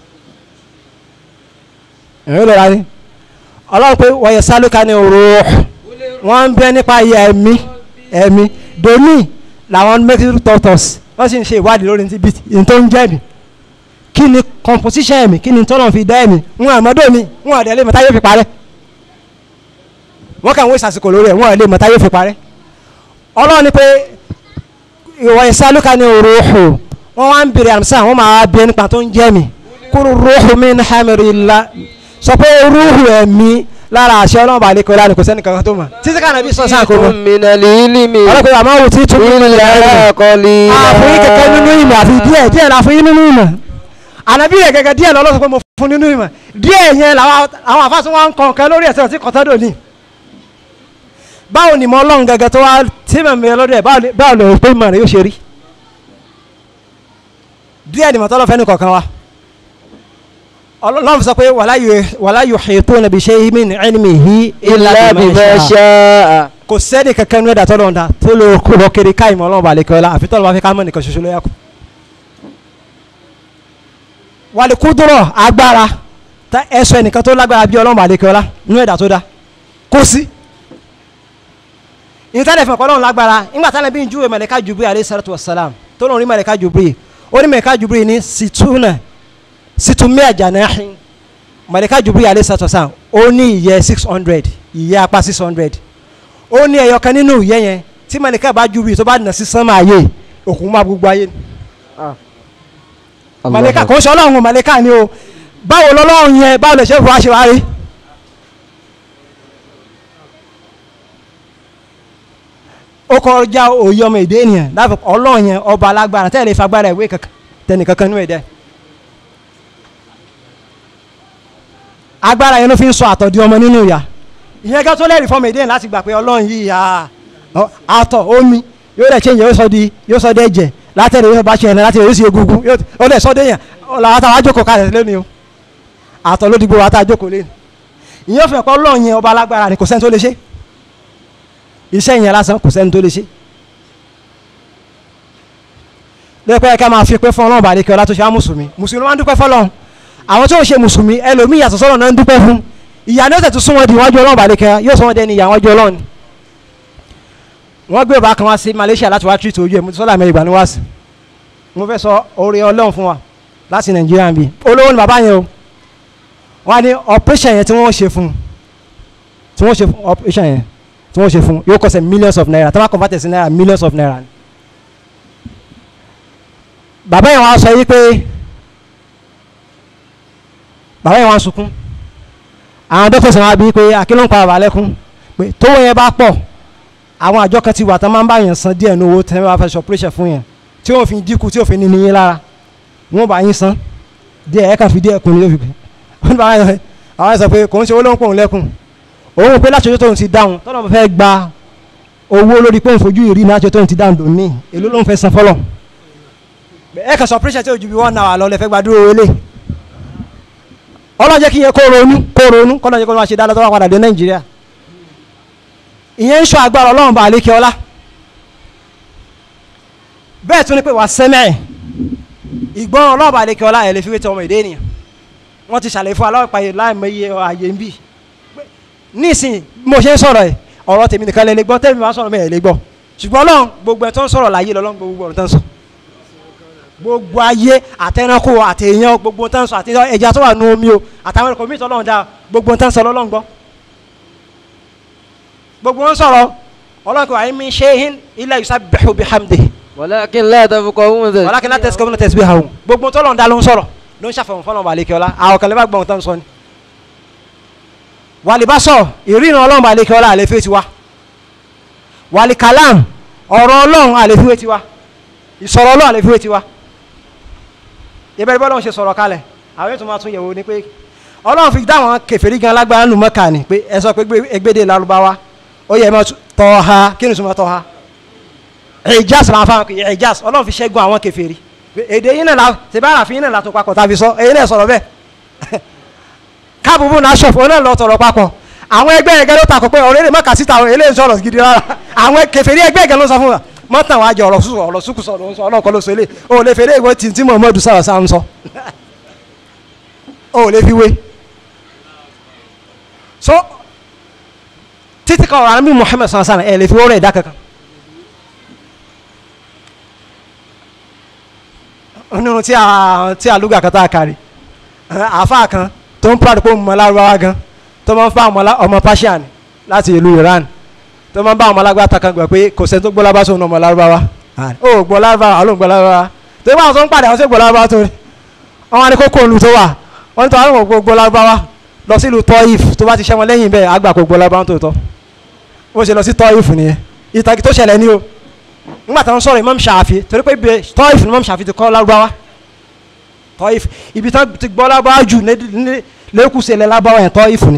ẹ̀rọ lọ́ra ni ọlọ́run pé wọ́n yẹ sálúkà ní ruh wọ́n ń bẹ nípa iye ẹ̀mí ẹ̀mí domi làwọn medical doctors wọ́n sì ń ṣe ìwádìí lórí ti bí tó ń jẹ́ mi kí ni composition ẹ̀mí kí ni tọ́lọ̀ fi dá ẹ̀mí wọn àmọ́dọ́ mi wọn àdẹ́lẹ́ mọ́tá yóò fi parẹ́ wọ́n kàn wọ́n ìsàsìkò lórí ẹ̀ wọn àdẹ́lẹ́ mọ́tá yóò fi parẹ́ ọlọ́run ni pé ìwọ ìsálùkà ní ruuxu wọn wá ń bèrè àmsá wọn máa bí nípa tó ń jẹ́ mi kúrú ruuxu min hamrillah sọ pé ruuxu ẹ̀mí lára àṣẹ ọlọ́run bá lè kọ́ lánàá kò sẹ́ni kankan tó mọ̀ títí ká nàbí sọ sáà kó mọ̀ minal ilmi ọlọ́pàá àmọ́ wò tí tún nínú ilẹ̀ illa qalila àfọyín kẹ̀kẹ́ nínú ìmọ̀ àfi díẹ̀ díẹ̀ la fún yín nínú ìmọ̀ ànábì rẹ̀ gẹ́gẹ́ díẹ̀ lọ́lọ́sọ pé mo fún nínú ìmọ̀ díẹ̀ yẹn làwọn àwọn àfáàsùn wa ń kàn kẹ́ lórí ẹ̀sẹ̀ tí kọ́tọ́dọ̀ ní báwo ni mo ọlọ́run gẹ́gẹ́ tó wá tí mo mi lọ́dọ̀ ẹ̀ báwo lè pé mọ̀ rẹ̀ yóò ṣe rí díẹ̀ ni mọ̀tọ́lọ́ fẹ́ ní kọ̀ọ̀kan wa ọlọ́run sọ pé wala yuhituna bi shay'in min ilmihi illa bima sha'a kò sẹ́ni kankan ní ẹ̀dá tọ́lọ́run dá tó lè kó kiri káyìí mọ́ ọlọ́run bá lè kọ́ ẹ la àfi tọ́lọ́ bá fi ká mọ́ nìkan ṣoṣo ló yẹ kù wàlẹ̀ kúdúrọ̀ agbára ẹ̀sọ́ ẹnìkan tó lágbára bí ọlọ́run bá lè kọ́ ẹ la ní ẹ̀dá tó dá kó sí ìtàlẹ̀ fún ọ̀pọ̀lọ́run lágbára nígbà tálẹ̀ bí n júwe mẹ̀lẹ́ká jubiri alayhi salatu wa salam tó lóun rí mẹ̀lẹ́ká jubiri ó ní mẹ̀lẹ́ká jubiri ní situna situmia janahin mẹ̀lẹ́ká jubiri alayhi salatu wa salam ó ní ìyẹ́ six hundred ìyẹ́ apá six hundred ó ní ẹyọ kan nínú ìyẹ́ yẹn tí mẹ̀lẹ́ká bá jubiri tó bá nà sí sánmà ayé òkun má gbogbo ayé mẹ̀lẹ́ká kò ń ṣe ọlọ́run mẹ̀lẹ́ká ni o báwo lọ́lọ́run yẹn báwo lè ṣe fún wa ṣe wá rí. ó kọjá òye ọmọ èdè ènìyàn láfi ọlọ́run yẹn ọba alágbára tẹ́lẹ̀ ìfagbára ìwé kankan tẹnì kankan nínú ẹ̀dẹ́ agbára yẹn ló fi ń sọ àtọ̀ di ọmọ nínú ìyá ìyẹn gẹ́gẹ́ tó lẹ́rìí fọmọ èdè láti gbà pé ọlọ́run yìí à ọ- àtọ̀ omi yóò dẹ̀ change yóò sọ di yóò sọ dẹ̀ jẹ̀ látẹ̀lẹ̀ yóò bá ṣe ẹ̀nà látẹ̀lẹ̀ yóò sì egungun yóò ó dẹ̀ sọ dé yẹn làwọn táwọn ajókòó kalẹ̀ lónìí o àtọ̀ ló dìgbò wàtá ajókòó lé ìyẹn fẹ́ kọ́ ọlọ́run yẹn ọba alágbára ni kò sẹ́ni tó lè ṣe iṣẹ́ yẹn lásán kò sẹ́ni tó lè ṣe lẹ́pẹ́ ká máa fi pé fún ọlọ́run bàdé kí ọlá tó ṣe á mùsùlùmí mùsùlùmí máa ń dúpẹ́ fọlọ́run àwọn tó ń ṣe mùsùlùmí ẹlòmíì yàtọ̀ sọ́lọ́ náà ń dúpẹ́ fún ìyá ni ó tẹ̀tù sún wọn di iwájú ọlọ́run bàdé kí yóò sọ wọn dẹni ìyá wájú ọlọ́run wọ́n gbé ọba kan wá sí Malaysia láti wá tírìtì ojú ẹ̀ mo ti sọ́lá mẹ́rin ìgbà ní wá sí mo fẹ́ sọ oore ọlọ́run fún wa láti Nàìjíríà bí olówó ni bàbá yẹn o wọ́n á ní operation yẹn tí wọ́n ṣe fún tí wọ́n ṣe fún operation yẹn tí wọ́n ṣe fún yóò kọ́sẹ̀ millions of naira tí wọ́n convert sí naira millions of naira ni bàbá yẹn wá sọ yìí pé bàbá yẹn wá sunkún àwọn dókítà wá bí pé akínú ń pa bàbá lẹ́kún pé tówó yẹn bá pọ̀ àwọn àjọ kan ti wà tán máa ń bá yẹn san díẹ̀ ní owó tẹ́ wọ́n bá fẹ́ ṣe operation fún yẹn tí wọ́n fi dínkù tí wọ́n fi ní níyìn lára wọ́n bá yín san díẹ̀ ẹ̀ kàn fi díẹ̀ kún ní lófi pé wọ́n bá yẹn àwọn yẹn sọ pé kò ń ṣe owó ló ń pòun lẹ́kùn òun pé láti ọjọ́ tóun ti dáhùn tọ́nà fẹ́ gba owó lórí pé òun fojú ìrí náà láti ọjọ́ tóun ti dáhùn dòní èló ló ń fẹ́ san fọ́lọ̀ ẹ kàn sọ operation tí o ju bí one hour lọ lẹ fẹ́ gbàdúrà wọlé ọlọ́run jẹ́ kí yẹn kó ronú kó ronú kọ́nà jẹ́ kó máa ṣe dáadáa tó wà padà dé nàìjíríà ìyẹn ń sọ agbára ọlọ́run bá àlékè ọlá bẹ́ẹ̀ tún ni pé wà sẹ́mẹ̀ ìgbọ́n ọlọ́run bá àlékè ọlá ẹ̀ lè fi wé tẹ ọmọ èdè ènìyàn wọ́n ti ṣàlàyé fún aláwọ̀ ìpàyè láìmọye ààyè ń bì nísìnyí mo ṣe ń sọ̀rọ̀ ẹ̀ ọ̀rọ̀ tèmi nìkan lè lè gbọ́ tèmi máa sọ̀rọ̀ mi ẹ̀ lè gbọ́ ṣùgbọ́n ọlọ́run gbogbo ẹ̀ tó ń sọ̀rọ̀ láyé lọ́lọ́run gbogbo ọ̀rọ̀ tó ń sọ gbogbo ayé àtẹnukù àtẹyàn gbogbo tán sọ àti ẹja tó wà nù omi o àtàwọn ẹ̀kọ́ mi tọ́lọ́run dá gbogbo tán sọ lọ́lọ́run gbọ́ gbogbo wọn sọ̀rọ̀ ọlọ́run kò wáyé mi ṣe é ilẹ̀ yusabbihu bihamdihi walakin la tafqahuna tẹ̀. walakin la tasma'una tasbihahu gbogbo tọ́lọ́run dá ló ń sọ̀rọ̀ ló ń ṣàfihàn fọlọ́run balẹ̀kẹ́ ọlá àwọn kan lè bá gbọ́n tán sọ ni wàlíbá sọ ìrìnà ọlọ́run balẹ̀kẹ́ ọlá àlefi tiwa wàlíkàlám ọ̀rọ̀ ọlọ́run àlefi tiwa ìsọ̀rọ̀ ọlọ́run àlefi tiwa ìbẹ̀rẹ̀ bọ́lọ́run ṣe sọ̀rọ̀ kalẹ̀ àwọn ètò máa tún yẹ̀wò ni pé ọlọ́run fi dá àwọn kèfèrí gan lágbára nù mọ́kà ni pé ẹ sọ pé egbèdè lárúbáwá ó yẹ ẹ máa tọ́ ha kí ni sùnmọ́ tọ́ ha ìjàs máa fa ìjàs ọlọ́run fi ṣẹ́gun àwọn kèfèrí èdè yín náà la ṣe bá àràfin yín náà la tó papọ̀ tàbí sọ èyí náà sọ̀rọ̀ bẹ́ẹ̀ káàbùbù náà ṣọ̀fọ̀ ó náà lọ tọ̀rọ̀ papọ̀ àwọn ẹgbẹ́ ẹgẹ́ ló takò pé ọ̀rẹ́ lè má kà síta àwọn eléyìí sọ̀rọ̀ gidi rárá àwọn kèfèrí ẹgbẹ́ ẹgẹ́ ló sọ fún wa mọ́tàn wájú ọ̀rọ̀ sùkù ọ̀rọ̀ sùkù sọ̀rọ̀ ń sọ ọlọ́kọ́ ló sọ ilé o lè fèrè ìwé tí tí Muhammadu sọ̀rọ̀ sáà ń sọ o lè fi wé so títí kan ọ̀rọ̀ àmì Muhammad sọ̀rọ̀ sáà ẹ̀ lè fi wọ́rọ̀ ẹ̀dá kankan nínú tí a tí a lúgà kan tá a kárí àáfàá kan tó ń pàdé pé òun mọ lárúbáwá gan tó máa ń fa ọmọ Persian láti ìlú Iran tó máa ń bá ọmọ alágbàtà kan gbà pé kò sẹ́ni tó gbọ́ lábá sóun ọmọ lárúbáwá ó gbọ́ lárúbáwá àló gbọ́ lárúbáwá tó bá àwọn tó ń pàdé àwọn tó gbọ́ lárúbáwá tó rí wọn wá ní kókó olù tó wà wọn ní tó àwọn kò gbọ́ lárúbáwá lọ sí ìlú Tọ́ìf tó bá ti ṣẹ́ wọn lẹ́yìn bẹ́ẹ̀ àgbà kò gbọ́ lárúbáwá tó tọ́ ó ṣe lọ sí Tọ́ìf nìyẹn ìtàgé tó ṣẹlẹ̀ ní o nígbà tó ń sọ̀rọ̀ Imam Shafi torí pé ibi Tọ́ìf ni Imam Shafi ti kọ́ lárúbáwá Tọ́ìf ibi tó ti gbọ́ lárúbáwá jù lẹ́kùsẹ̀ lẹ́ lárúbáwá yẹn Tọ́ìf ni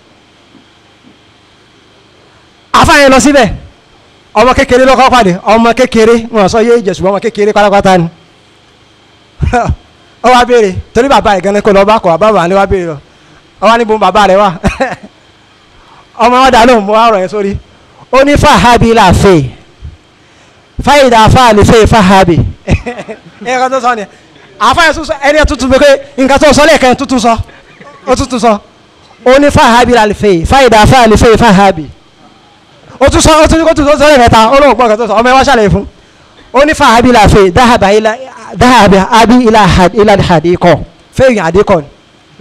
àfáàyàn lọ síbẹ̀ ọmọ kékeré lọ́kọ́ pàdé ọmọ kékeré wọn sọ yé jẹ̀sùn ọmọ kékeré pátápátá ni ọ wá béèrè torí bàbá ẹ̀ gan-an kò lọ bá kọ̀ bàbá wà ní wá béèrè lọ ọ wá níbo bàbá rẹ wà ọmọ wọn dà lóhùn mọ́ ọ̀rọ̀ yẹn sórí ó ní fàhábì làfẹ́ fáyidà fáàlì fẹ́ fàhábì ẹ̀ kan tó sọ ni àfáàyàn tó sọ ẹni tuntun pé nǹkan tó sọ lẹ́ẹ̀kan tuntun sọ ó tuntun sọ ó ní fàhábì làfẹ́ fáyidà fáàlì fẹ́ fàhábì o tún sọ o tún kó tún sọ lẹ́yìn mẹ́ta ó lóun gbọ́ nǹkan tó sọ ọmọ ẹ wá ṣàlàyé fún ó ní fa abi la fe dáhàbà ilà dáhàbà abi ilà ilà àdìkọ fẹ́yìn àdìkọ ni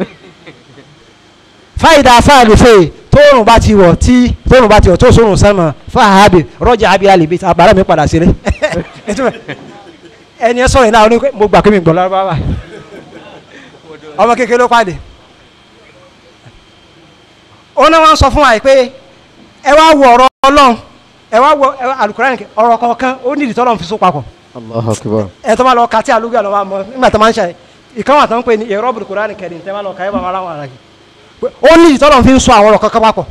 fáyidà fáàlì fẹ́ tóorùn bá ti wọ̀ tí tóorùn bá ti wọ̀ tó sórùn sánmà fáàbì rọ́jà abi alìbí àbára mi padà sílé ẹni ẹ sọ̀rọ̀ ìlànà mo gbà pé mi gbọ́ lárúbáwá ọmọ kékeré ló pàdé ó náà wọ́n sọ fún wa pé ẹ wá wo ọ̀rọ̀ ọlọ́run ẹ wá wo alukurani ọ̀rọ̀ kọ̀ọ̀kan ó nídìí tọ́lọ́run fi so papọ̀ Allahu akbar. ẹ tó máa lọ ka tí alugbe àlọ́ máa mọ nígbà tó máa ń ṣe ìkan wà tó ń pè ní ẹ̀rọ alukurani kẹrin tẹ́ máa lọ ka ẹ bá máa láwọn ara yìí pé ó ní ìtọ́lọ̀ fi ń sọ àwọn ọ̀rọ̀ kankan papọ̀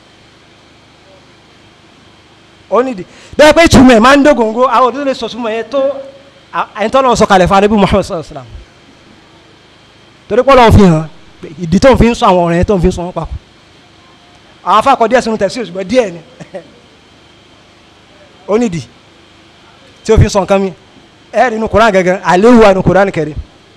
ó ní ìdí bẹ́ẹ̀ pé ìtumọ̀ ẹ̀ máa ń dógóńgó àwọn òdúró lè sọ ìtumọ̀ yẹn tó ẹni tọ́lọ̀ sọ kalẹ̀ fún adébú Muhammad sallallahu alaihi wasallam torí pé Ọlọ́run fi hàn pé ìdí tó ń fi ń sọ àwọn ọ̀rọ̀ yẹn tó ń fi ń sọ wọn papọ̀ àwọn afáàkọ díẹ̀ sínú tẹ̀sí òṣùgbọ́n díẹ̀ ni ó ní ìdí tí ó fi ń sọ nǹkan mi ẹ̀ nínú Kùránì gẹ́gẹ́ àléhùwà nínú Kùránì Kẹ́rímù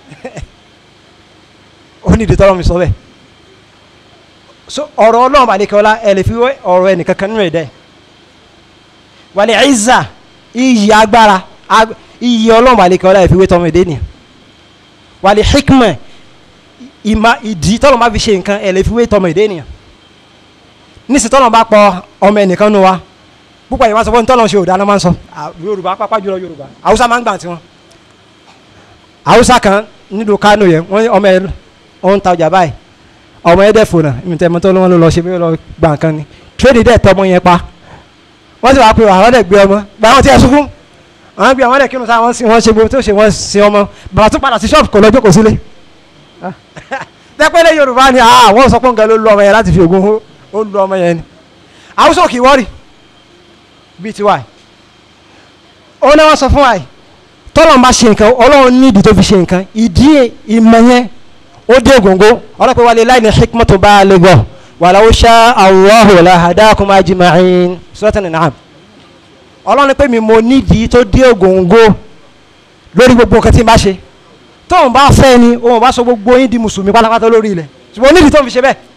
ó ní ìdí tọ́lọ́ mi sọ bẹ́ẹ̀ so ọ̀rọ̀ ọlọ́run àdékọ́lá ẹ lè fi wé ọ̀rọ̀ ẹnìkan kan nínú ẹ̀dá ẹ̀ wàlẹ̀ ẹ̀zà iyì agbára ag- iyì ọlọ́run àdékọ́lá ẹ fi wé tọmọ èdè nìyẹn wàlẹ̀ hikmẹ̀ ìmà ìdí tọ́lọ́ bá fi ṣe nǹkan ẹ lè fi wé tọmọ èdè nìyẹn nísì tọ́lọ́ bá pọ̀ ọmọ ẹnìkan nù wa púpọ̀ yìí wọ́n sọ fún tọ́lọ́ ṣe òdáná máa ń sọ à, yorùbá pápá jùlọ yorùbá haúsá máa ń gbà tiwọn haúsá kan nílùú kánò yẹn wọ́n ní ọmọ ẹ̀ ó ń ta ọjà báyìí ọmọ ẹ̀ dẹ̀ fònà ìmìtẹ́ mọ́tò ló lọ ṣe bí ó lọ gbà nǹkan ni tírèdì dẹ̀ tọ́ ọmọ yẹn pa wọ́n sì wá pé àwọn dẹ̀ gbé ọmọ gba àwọn tí ẹ sunkún àwọn gbé àwọn dẹ̀ kírun sáà wọ́n sì wọ́n ṣe gbogbo tó ṣe wọ́n sin ọmọ bàbá tó padà sí ṣọ́ọ̀bù kò lọ jókòó sílé dẹ́pẹ́lẹ́ yorùbá ni àwọn sọ pé nǹkan ló lu ọmọ yẹn láti fi ògùn hó ó lu ọmọ yẹn ni àwùjọ kì í wọ́rì bíi tiwa yìí ó ní wọ́n sọ fún wa yìí tọ́lọ̀ ń bá ṣe nǹkan ọlọ́run ní ìdí tó fi ṣe nǹkan ìdí ìmọ̀ yẹn ó dé ògóńgó ọlọ́pẹ́ wa lè láì ní hikmatu baligha walau sha Allahu lahadakum ajma'in Suratan An'am ọlọ́run pé mi mo nídìí tó dé ògóńgó lórí gbogbo nǹkan tí n bá ṣe tóun bá fẹ́ ni òun bá sọ gbogbo yín di mùsùlùmí pátápátá lórí ilẹ̀ ṣùgbọ́n onídìí tó ń fi ṣe bẹ́ẹ̀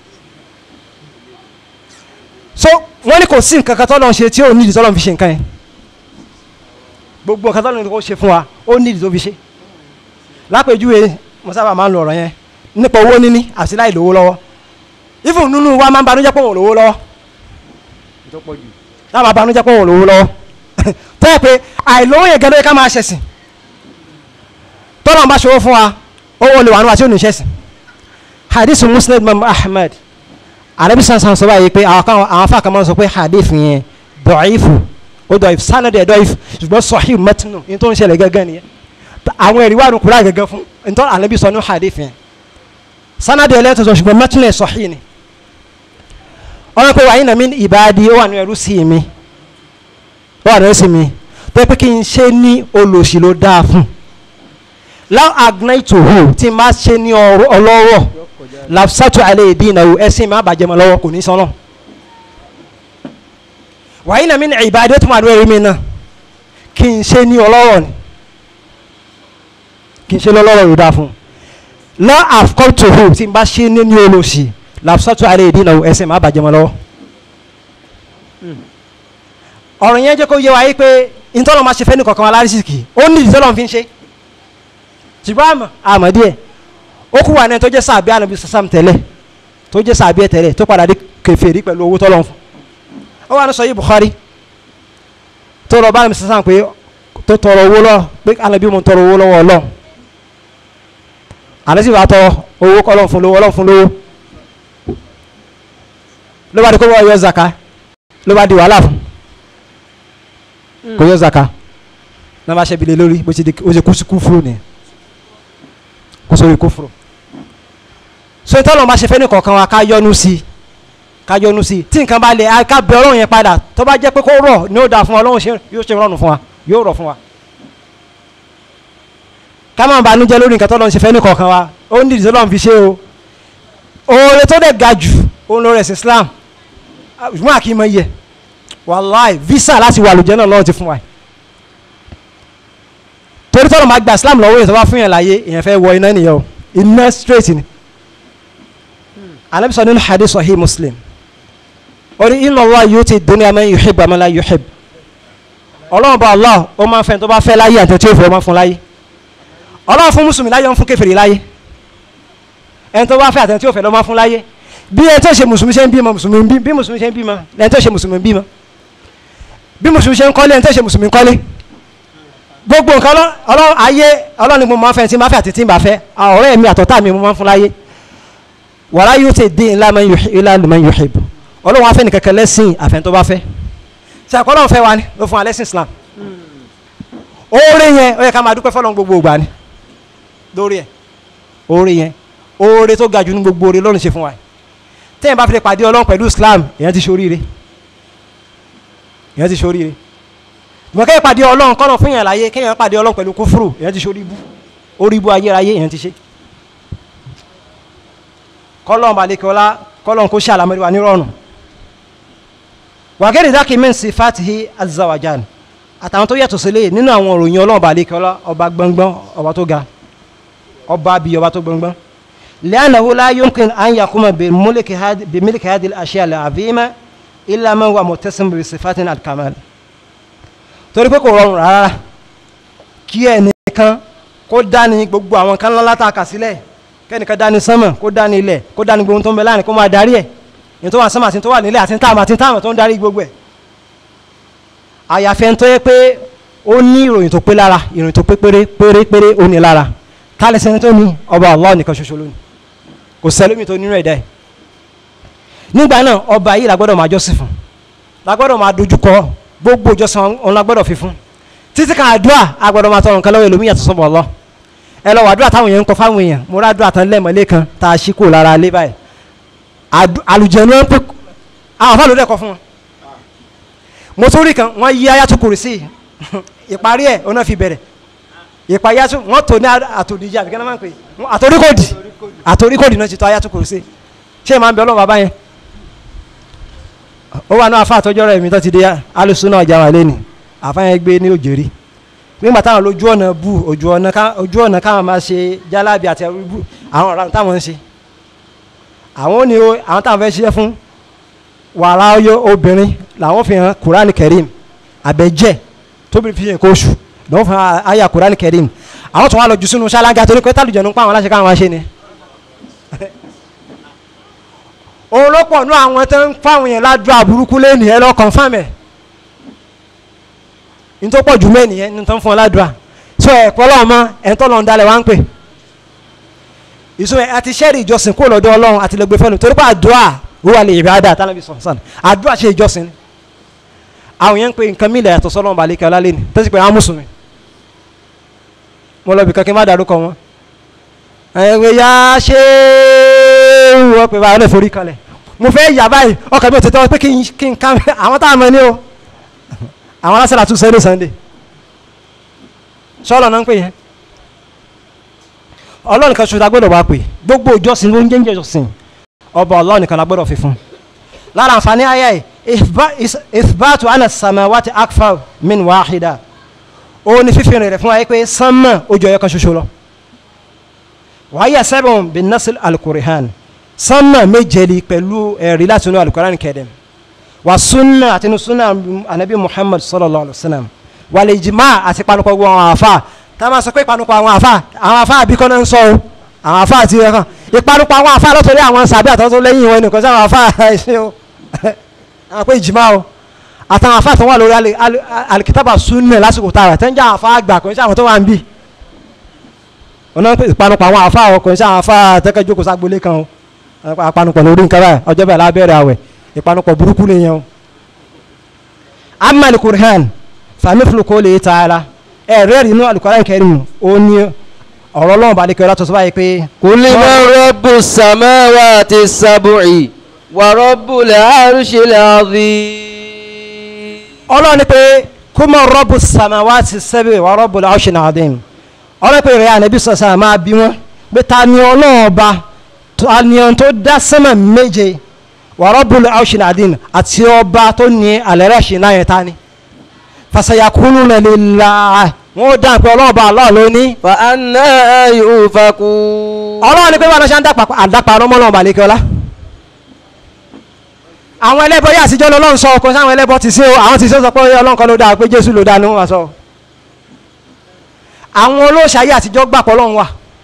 so wọ́n ní kò sí nǹkan kan tọ́lọ́run ṣe tí ò nídìí tọ́lọ́run fi ṣe nǹkan yẹn gbogbo nǹkan tọ́lọ́run kò ṣe fún wa ó nídìí tó fi ṣe lápèjúwe mo sábà máa ń lo ọ̀rọ̀ yẹn nípa owó níní àti láì lówó lọ́wọ́ even nínú wa máa ń banújẹ́ pé òun ò lówó lọ́wọ́ láwọn banújẹ́ pé òun ò lówó lọ́wọ́ tẹ́ ẹ pé àìlówó yẹn gẹ́gẹ́ ká máa ṣẹ̀sìn tọ́lọ́run bá ṣòwò fún wa owó lè wà níwájú òní ṣẹ̀sìn hadith muslim imam ahmed arabi sansan sọ báyìí pé àwọn kan àwọn afa kan máa ń sọ pé hadith yẹn dọ̀ọ́ìfù ó dọ̀ọ́ìfù sanad ẹ̀ dọ̀ọ́ìfù ṣùgbọ́n sahih matnu ní tó ń ṣẹlẹ̀ gẹ́gẹ́ nìyẹn àwọn ẹ̀rí wà ní kúrò gẹ́gẹ́ fún ntọ́ anabi sọ ní hadith yẹn sanad ẹ̀ lẹ́tọ̀ sọ ṣùgbọ́n matnu ẹ̀ sahih ni ọ̀rọ̀ pé wàyí nàmi ìbáàdì ó wà ní ẹrú sí mi ó wà ní ẹrú sí mi pé pé kí n ṣe ní olòṣì ló dáa fún láwọn agnẹ́tòhó tí n bá ṣe ní ọlọ́rọ̀ lafsatu ale dinahu ẹsìn máa bàjẹ́ mọ́ lọ́wọ́ kò ní sọ́nà wàyí nàmi ní ìbàdí tó máa dúró mi náà kí n ṣe ní ọlọ́rọ̀ ni kí n ṣe lọ́lọ́rọ̀ yóò dáa fún un lọ́ àfikọ́tòhó tí n bá ṣe ní ní olóṣì lafsatu ale dinahu ẹsìn máa bàjẹ́ mọ́ lọ́wọ́ ọ̀rọ̀ yẹn jẹ́ kó yé wa yí pé ntọ́lọ́ máa ṣe fẹ́ ní kọ̀ọ̀kan wa lárísìkì ó ní ìdílọ́ọ̀ fi ń ṣe ṣùgbọ́n àmọ́ àmọ́ díẹ̀ ó kú wà ní ẹ tó jẹ́ sàbí ànábi sàsàm tẹ́lẹ̀ tó jẹ́ sàbí ẹ tẹ́lẹ̀ tó padà dé kèfèrí pẹ̀lú owó tọ́lọ́ fún ó wà ní sọ yìí Bukhari tó lọ bá ànábi sàsàm pé tó tọrọ owó lọ pé ànábi mo tọrọ owó lọ́wọ́ Ọlọ́run àná sì bá tọ owó kọ́ Ọlọ́run fún lówó Ọlọ́run fún lówó ló bá di kó wọ́n yọ zaka ló bá di wàhálà fún kò yọ zaka náà bá ṣẹ́bi lé lórí bó ṣe di ó ṣe kú sí kú fúrò nìyẹn kó sórí kó fúrò so ìtọ́lọ̀ máa ṣe fẹ́ ní kọ̀ọ̀kan wa ká yọnu sí i ká yọnu sí i tí nǹkan bá lè ká bẹ ọlọ́run yẹn padà tó bá jẹ́ pé kó rọ̀ ní ó dáa fún wa ọlọ́run ṣe yóò ṣe rọrùn fún wa yóò rọ̀ fún wa ká má banújẹ́ lórí nǹkan tọ́lọ́run ṣe fẹ́ ní kọ̀ọ̀kan wa ó ní ìdílé ọlọ́run fi ṣe o oore tó dẹ̀ ga jù òun lórí ẹ̀sìn Islam ṣùgbọ́n àkì mọ iye wàláì visa láti wà lójẹ́ náà lọ́wọ́ ti fún wa torí tọ́lọ̀ máa gba Islam lọ́wọ́ yẹn tó bá fún yẹn láyé èèyàn fẹ́ wọ iná nìyẹn o iná straight ni anabi sọ nínú hadith sahih Muslim ó ní inna Allah yuti dunya man yuhibbu man la yuhibbu ọlọ́run bá Allah ó máa ń fẹ́ tó bá fẹ́ láyé àti tí ó fẹ́ ó máa fún láyé ọlọ́run fún mùsùlùmí láyé ó ń fún kèfèrí láyé ẹni tó bá fẹ́ àti tí ó fẹ́ ló máa fún láyé bí ẹni tó ṣe mùsùlùmí ṣe ń bímọ mùsùlùmí bí bí mùsùlùmí ṣe ń bímọ ẹni tó ṣe mùsùlùmí bímọ bí mùsùlùmí ṣe ń kọ́lé ẹni tó ṣe mùsùlùmí kọ́lé gbogbo nǹkan ọlọ́run ayé ọlọ́run ni mo máa ń fẹ́ tí n bá fẹ́ àti tí n bá fẹ́ ọ̀rẹ́ mi àtọ̀tá mi mo máa ń fún láyé wàrà yóò tẹ̀ dín ilá man yuhib ọlọ́run afẹ́ nìkan kan lẹ́sìn àfẹ́n tó bá fẹ́ ṣe àkọlọ́run fẹ́ wa ni ló fún wa lẹ́sìn Islam oore yẹn ó yẹ ká máa dúpẹ́ fọlọ́run gbogbo ìgbà ni lórí ẹ̀ oore yẹn oore tó ga jù ní gbogbo oore lọ́run ṣe fún wa tẹ́yìn bá fi lè pàdé ọlọ́run pẹ̀lú islam èèyàn ti ṣoríire èèyàn ti ṣoríire ìmọ̀ kẹ́yìn pàdé ọlọ́run kọ́nà fún yàn láyé kẹ́yìn pàdé ọlọ́run pẹ̀lú kúfúrú èèyàn ti ṣorí ibú orí ibú ayérayé èèyàn ti ṣe kọ́lọ́n balẹ̀ kọ́lá kọ́lọ́n kó ṣe àlámọ́rí wa nírọ̀rùn wàgẹ́rì dákì min sifatihi azza wa jal àtàwọn tó yàtọ̀ sílẹ̀ nínú àwọn òròyìn ọlọ́run balẹ̀ kọ́lá ọba gbọ̀ngbọ̀n ọba tó ga ọba bíi ọba tó gbọ̀ngbọ̀n لأنه لا يمكن أن يقوم بملك هذه بملك هذه الأشياء العظيمة إلا من هو متسم بصفات الكمال torí pé kò rọrùn rárá kí ẹnìkan kó dání gbogbo àwọn kan ńlá látàkà sílẹ̀ kẹ́nìkan dání sánmọ̀ kó dání ilẹ̀ kó dání gbogbo tó ń bẹ láàrin kó máa darí ẹ̀ ní tó wà sánmọ̀ àti tó wà nílẹ̀ àti táàmù àti táàmù tó ń darí gbogbo ẹ̀ àyàfi ẹni tó yẹ pé ó ní ìròyìn tó pé lára ìròyìn tó pé péré péré péré ó ní lára kálẹ̀ sẹ́ni tó ní ọba Allah nìkan ṣoṣo lónìí kò sẹ́lómi tó nínú ẹ̀dá ẹ̀ nígbà náà ọba yìí la gbọ́dọ̀ máa jọ́sìn fún la gbọ́dọ̀ máa dojúkọ gbogbo ìjọsìn òun la gbọ́dọ̀ fi fún títí kan àdúrà a gbọ́dọ̀ máa tọrọ nǹkan lọ́wọ́ ẹlòmíyàn tó sọ́bọ̀ lọ ẹ lọ wà àdúrà táwọn èèyàn ń kọ fáwọn èèyàn mo rà àdúrà tán lẹ́mọ̀lé kan tá a ṣí kò lára alẹ́ báyìí àlùjẹ̀nu ń pè àwọn afáàlú dẹ̀ kọ fún wọn mo tún rí kan wọ́n yí ayatu kùrìsì ìparí ẹ̀ ọ̀nà fi bẹ̀rẹ̀ ìpayàtú wọ́n tó ní àtòdìjà àbíkẹ́ náà máa ń pè àtòríkòdì àtòríkòdì náà ti tó ayatu kùrìsì ṣé ìmáà ń bẹ ọlọ́run bàbá yẹn ó wà náà afa àtọ́jọ́ rẹ̀ mi tó ti di alùsùn náà jà wà lẹ́nu àfáyẹn gbé ní òjòrí nígbà táwọn lójú ọ̀nà bù ojú ọ̀nà ká ojú ọ̀nà káwọn máa ṣe jálábì àti ẹrú bù àwọn ọ̀ràn táwọn ń ṣe àwọn ò ní o àwọn táwọn fẹ́ ṣiṣẹ́ fún wàrà ọyọ obìnrin làwọn fi hàn kúránì kẹrìm àbẹ̀jẹ̀ tóbi fi hàn kó oṣù lọ́wọ́ fún àyà kúránì kẹrìm àwọn tó wà lọ jù sínú ṣáláńgá torí pé tálùjọ nípa àwọn aláṣẹ káwọn máa ṣe ni òun ló pọ̀ nú àwọn tó ń fáwọn yẹn ládùú àbúrúkú lẹ́nu ẹ lọ confirm ẹ̀ ní tó pọ̀ jù mẹ́ nìyẹn ní tó ń fún ọ ládùú à so ẹ̀ pọ́ lọ́wọ́ mọ́ ẹ̀ ń tọ́ lọ́n dalẹ̀ wá ń pè ìsúnmọ́ àti sẹ́ẹ̀rì ìjọsìn kó lọ́dọ̀ ọlọ́run àti lẹ́gbẹ́ fẹ́nu torí pé àdúrà ó wà lè yẹ̀bẹ̀ àdá tánàbí sọ̀sán àdúrà ṣe ìjọsìn ni àwọn yẹn ń pe nǹkan mílẹ̀ yàtọ̀ sọ́lọ́run balẹ̀ kí ọlá lé ní tó sì pé àwọn mùsùlùmí mo lọ bìkan kí n má dárúkọ wọn ẹ̀wẹ̀ ya ṣé wọ́n pè báyọ̀ lè forí kalẹ̀ mo fẹ́ yà báyìí ọkàn mi ò tètè pé kí n kí n ká àwọn táwọn ọmọ ní o àwọn aláṣẹ́lá tún sẹ́lẹ̀ sunday sọ́ọ̀lọ̀ náà ń pè yẹn ọlọ́run kan ṣoṣo agbọ́dọ̀ wá pè gbogbo ìjọsìn ló ń jẹ́ ìjọsìn ọba ọlọ́run kan agbọ́dọ̀ fi fún lára àǹfààní ayé ìfbátu ana samawati akfar min wahida ó ní fífi rẹ̀ fún wa pé sánmà ó jọ ẹyọ kan ṣoṣo lọ wàhíyà sẹ́bùn bin nasil alukurihan sánmà méjèlì pẹ̀lú ẹ̀rí láti inú alukurihan kẹ́dẹ̀m wà súnà àti inú súnà anabi muhammad sallallahu alayhi wa sallam wà lè jìmá àti panupọ̀ gbogbo àwọn àfa tá a máa sọ pé ìpanupọ̀ àwọn àfa àwọn àfa àbíkọ́ náà ń sọ o àwọn àfa àti ẹ̀kan ìpanupọ̀ àwọn àfa lọ́tọ̀ọ́lẹ́ àwọn sàbí àtọ́tọ́ lẹ́yìn wọn nìkan sí àwọn àfa ẹ̀ṣẹ́ o àwọn pé ìjìmá o àtàwọn àfa tó wà lórí alikitaba súnà lásìkò tààrà tẹ́ ń jẹ́ àwọn àfa àgbà kò ń ṣe àwọn tó wà ń bì ọ̀nà ìpanupọ̀ àwọn àfa ọkùnrin sí àwọn àfa tẹ́kẹ́jókòó ságbólé kan o apanupọ̀ lórí nǹkan báyìí ọjọ́ bẹ́ẹ̀ lábẹ́rẹ́ àwẹ̀ ìpanupọ̀ burúkú nìyẹn o. amma alukur'an famifulu kò lè ta ara ẹ rẹ́ẹ̀rì inú alukur'an kẹrin ó ní ọ̀rọ̀ ọlọ́run bá lékè ọlọ́tọ̀ tó báyìí pé. قل من رب السماوات السبع ورب العرش العظيم ọlọ́run ní pé kó mọ rọ́bù samawati sẹ́bẹ̀ wà rọ́bù làwọ̀ṣẹ̀ náà dín ọlọ́run pé ìrẹ́ ànábì sọ̀sẹ̀ máa bí wọn pé ta ni ọlọ́run ọba ta ni ohun tó dá sẹ́mà méje wà rọ́bù làwọ̀ṣẹ̀ náà dín àti ọba tó ní àlẹ́rẹ́ṣẹ̀ náà yẹn ta ni fasayakunu lillah wọn ó dáhùn pé ọlọ́run ọba Allah ló ní فأنا يؤفكون ọlọ́run ní pé wọn ṣe ń àdápa ọlọ́mọ ọlọ́run balẹ̀ kí ọlá àwọn ẹlẹ́bọ yà àtijọ́ lọ́lọ́run sọ ọkọ sáwọn ẹlẹ́bọ ti sí o àwọn ti sí sọ pé ọlọ́run kan ló dáa pé jésù ló dáa ni wọ́n wá sọ àwọn olóòṣà yà àtijọ́ gbà pọ̀ ọlọ́run wà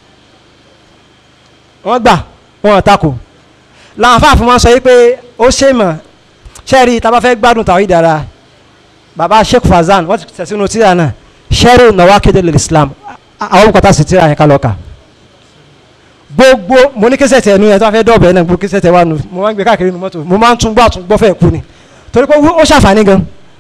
wọ́n gbà wọn tako làwọn afáàfin wọn sọ yìí pé ó ṣe mọ̀ ṣẹ́ẹ̀rì tá a bá fẹ́ gbádùn tàwọn ìdára baba sheikh fazan wọ́n ti tẹ̀sínú tíra náà ṣẹ́ẹ̀rì nawakid al-islam àwọn kọ́tà sí tíra yẹn ká lọ́ọ́ kà gbogbo mo ní kẹsẹ̀ tẹ̀ nu yẹn tó a fẹ́ dọ̀bẹ̀ náà gbogbo kẹsẹ̀ tẹ̀ wà nù mo máa ń gbé káàkiri nu mọ́tò mo máa ń tún gbọ́ àtún gbọ́ fẹ́ kú ni torí pé ó ṣàǹfààní gan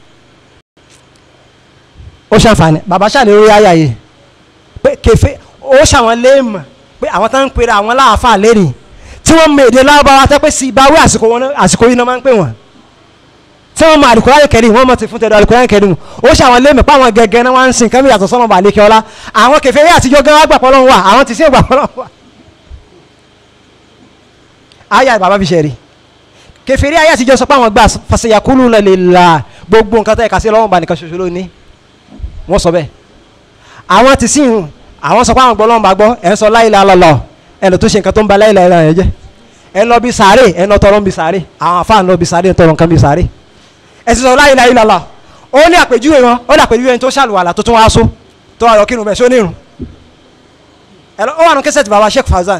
ó ṣàǹfààní bàbá ṣàlẹ̀ orí ayà yìí pé kẹfẹ́ ó ṣàwọn léèmọ̀ pé àwọn tó ń pera àwọn láàfà lérìn tí wọ́n mọ èdè lábáwá tẹ́ pé sí ìbáwí àsìkò wọn àsìkò yìí náà máa ń pè wọ́n tí wọ́n mọ Al-Qur'an Karim wọ́n mọ ti fún tẹ̀dọ̀ Al-Qur'an Karim ó ṣe àwọn lémi páwọn gẹ́gẹ́ náà wọ́n ń sìn kẹ́mi yàtọ̀ sọ́nà bàálẹ̀ kíọ́lá àwọn kèfèrí àtijọ́ gan wá gbà pọ́lọ́ wà àwọn ti sí ìgbà pọ́lọ́ wà. ayé bàbá fi ṣe rí kèfèrí ayé àtijọ́ sọ pé àwọn gbà fasayakuluna lillah gbogbo nǹkan tẹ́ ẹ̀ka sí ọlọ́run bá nìkan ṣoṣo lónìí wọ́n sọ bẹ́ẹ̀ àwọn ti sìn àwọn sọ pé àwọn gbọ́ ọlọ́run bá gbọ́ ẹ̀ ń sọ la ilaha illallah ẹ̀ lọ tó ṣe nǹkan tó ń ba la ilaha illallah yẹn jẹ́ ẹ̀ lọ bí sàárè ẹ̀ lọ tọrọ ń bí sàárè àwọn afáà ń lọ bí sàárè ń tọrọ nǹkan bí sàárè ẹ̀ sì sọ la ilaha illallah ó ní àpèjúwe wọn ó ní àpèjúwe ẹni tó ṣàlùwàlà tó tún wá só tó wà lọ kírun bẹ́ẹ̀ só nírun ẹ̀ lọ ó wà nù kẹsẹ̀ tí baba Sheikh Fazan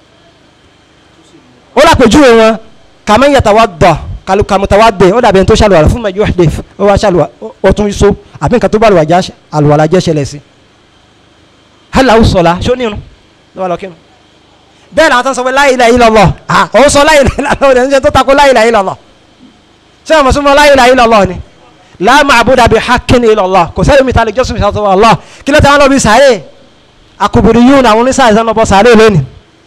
ó lápèjúwe wọn kàmẹ́ yatawadda kàmùtàwádé ó dàbí ẹni tó ṣàlùwàlà fún mẹ́jọ ẹ̀dẹ́ ó wá ṣàlùwà ó tún so àbí nǹkan tó bá àlùwàlà jẹ́ ṣẹlẹ̀ sí hàlàó sọ̀la ṣó nírun ló wà lọ kírun bẹ́ẹ̀ làwọn tó ń sọ pé la ilaha illallah à ó sọ la ilaha illallah ó dẹ̀ tó takò la ilaha illallah ṣé àwọn mùsùlùmí la ilaha illallah ni la ma'buda bi haqqin illallah kò sẹ́yìn mi ta lè jọ́sìn mi sàtọ́ Allah kí ló tẹ́ wọn lọ bí sàárè akubiri yún àwọn oníṣàyẹ̀ sàn lọ́bọ̀ sàárè lónìí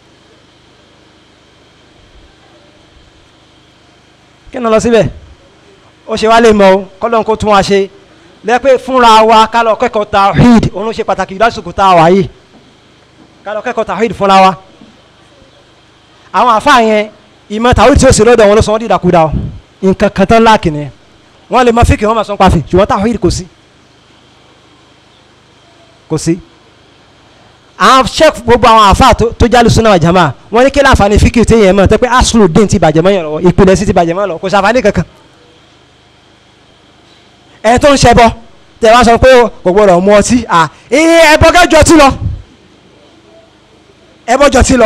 kí ni lọ síbẹ̀ ó ṣe wá lè mọ o kọ́lọ́n kó tún wá ṣe lẹ́pẹ́ fúnra wa ká lọ kẹ́kọ̀ọ́ tawhid òun ló ṣe pàtàkì lásìkò tá a wà yìí ká lọ kẹ́kọ̀ọ́ tawhid fúnra wa àwọn àfa yẹn ìmọ̀ tawhid tí ó sì lọ́dọ̀ wọn ló sọ wọ́n dídàkudà o nǹkan kan tán láàkì ni wọ́n lè mọ fíkì wọ́n máa sọ pàfì ṣùgbọ́n tawhid kò sí kò sí àwọn sheikh gbogbo àwọn àfa tó jálù súnà jama wọ́n ní kí láǹfààní fíkì tí yẹn mọ̀ tẹ́ pé aslu dín ti bàjẹ́ mọ́ yẹn lọ́wọ́ ìpìlẹ̀ sí ti bàjẹ́ mọ́ lọ kò sàǹfààní kankan ẹ tó ń ṣẹbọ tẹ wá sọ pé kò gbọdọ̀ mu ọtí à ẹ ẹbọ kẹjọ tí lọ ẹbọ jọ tí lọ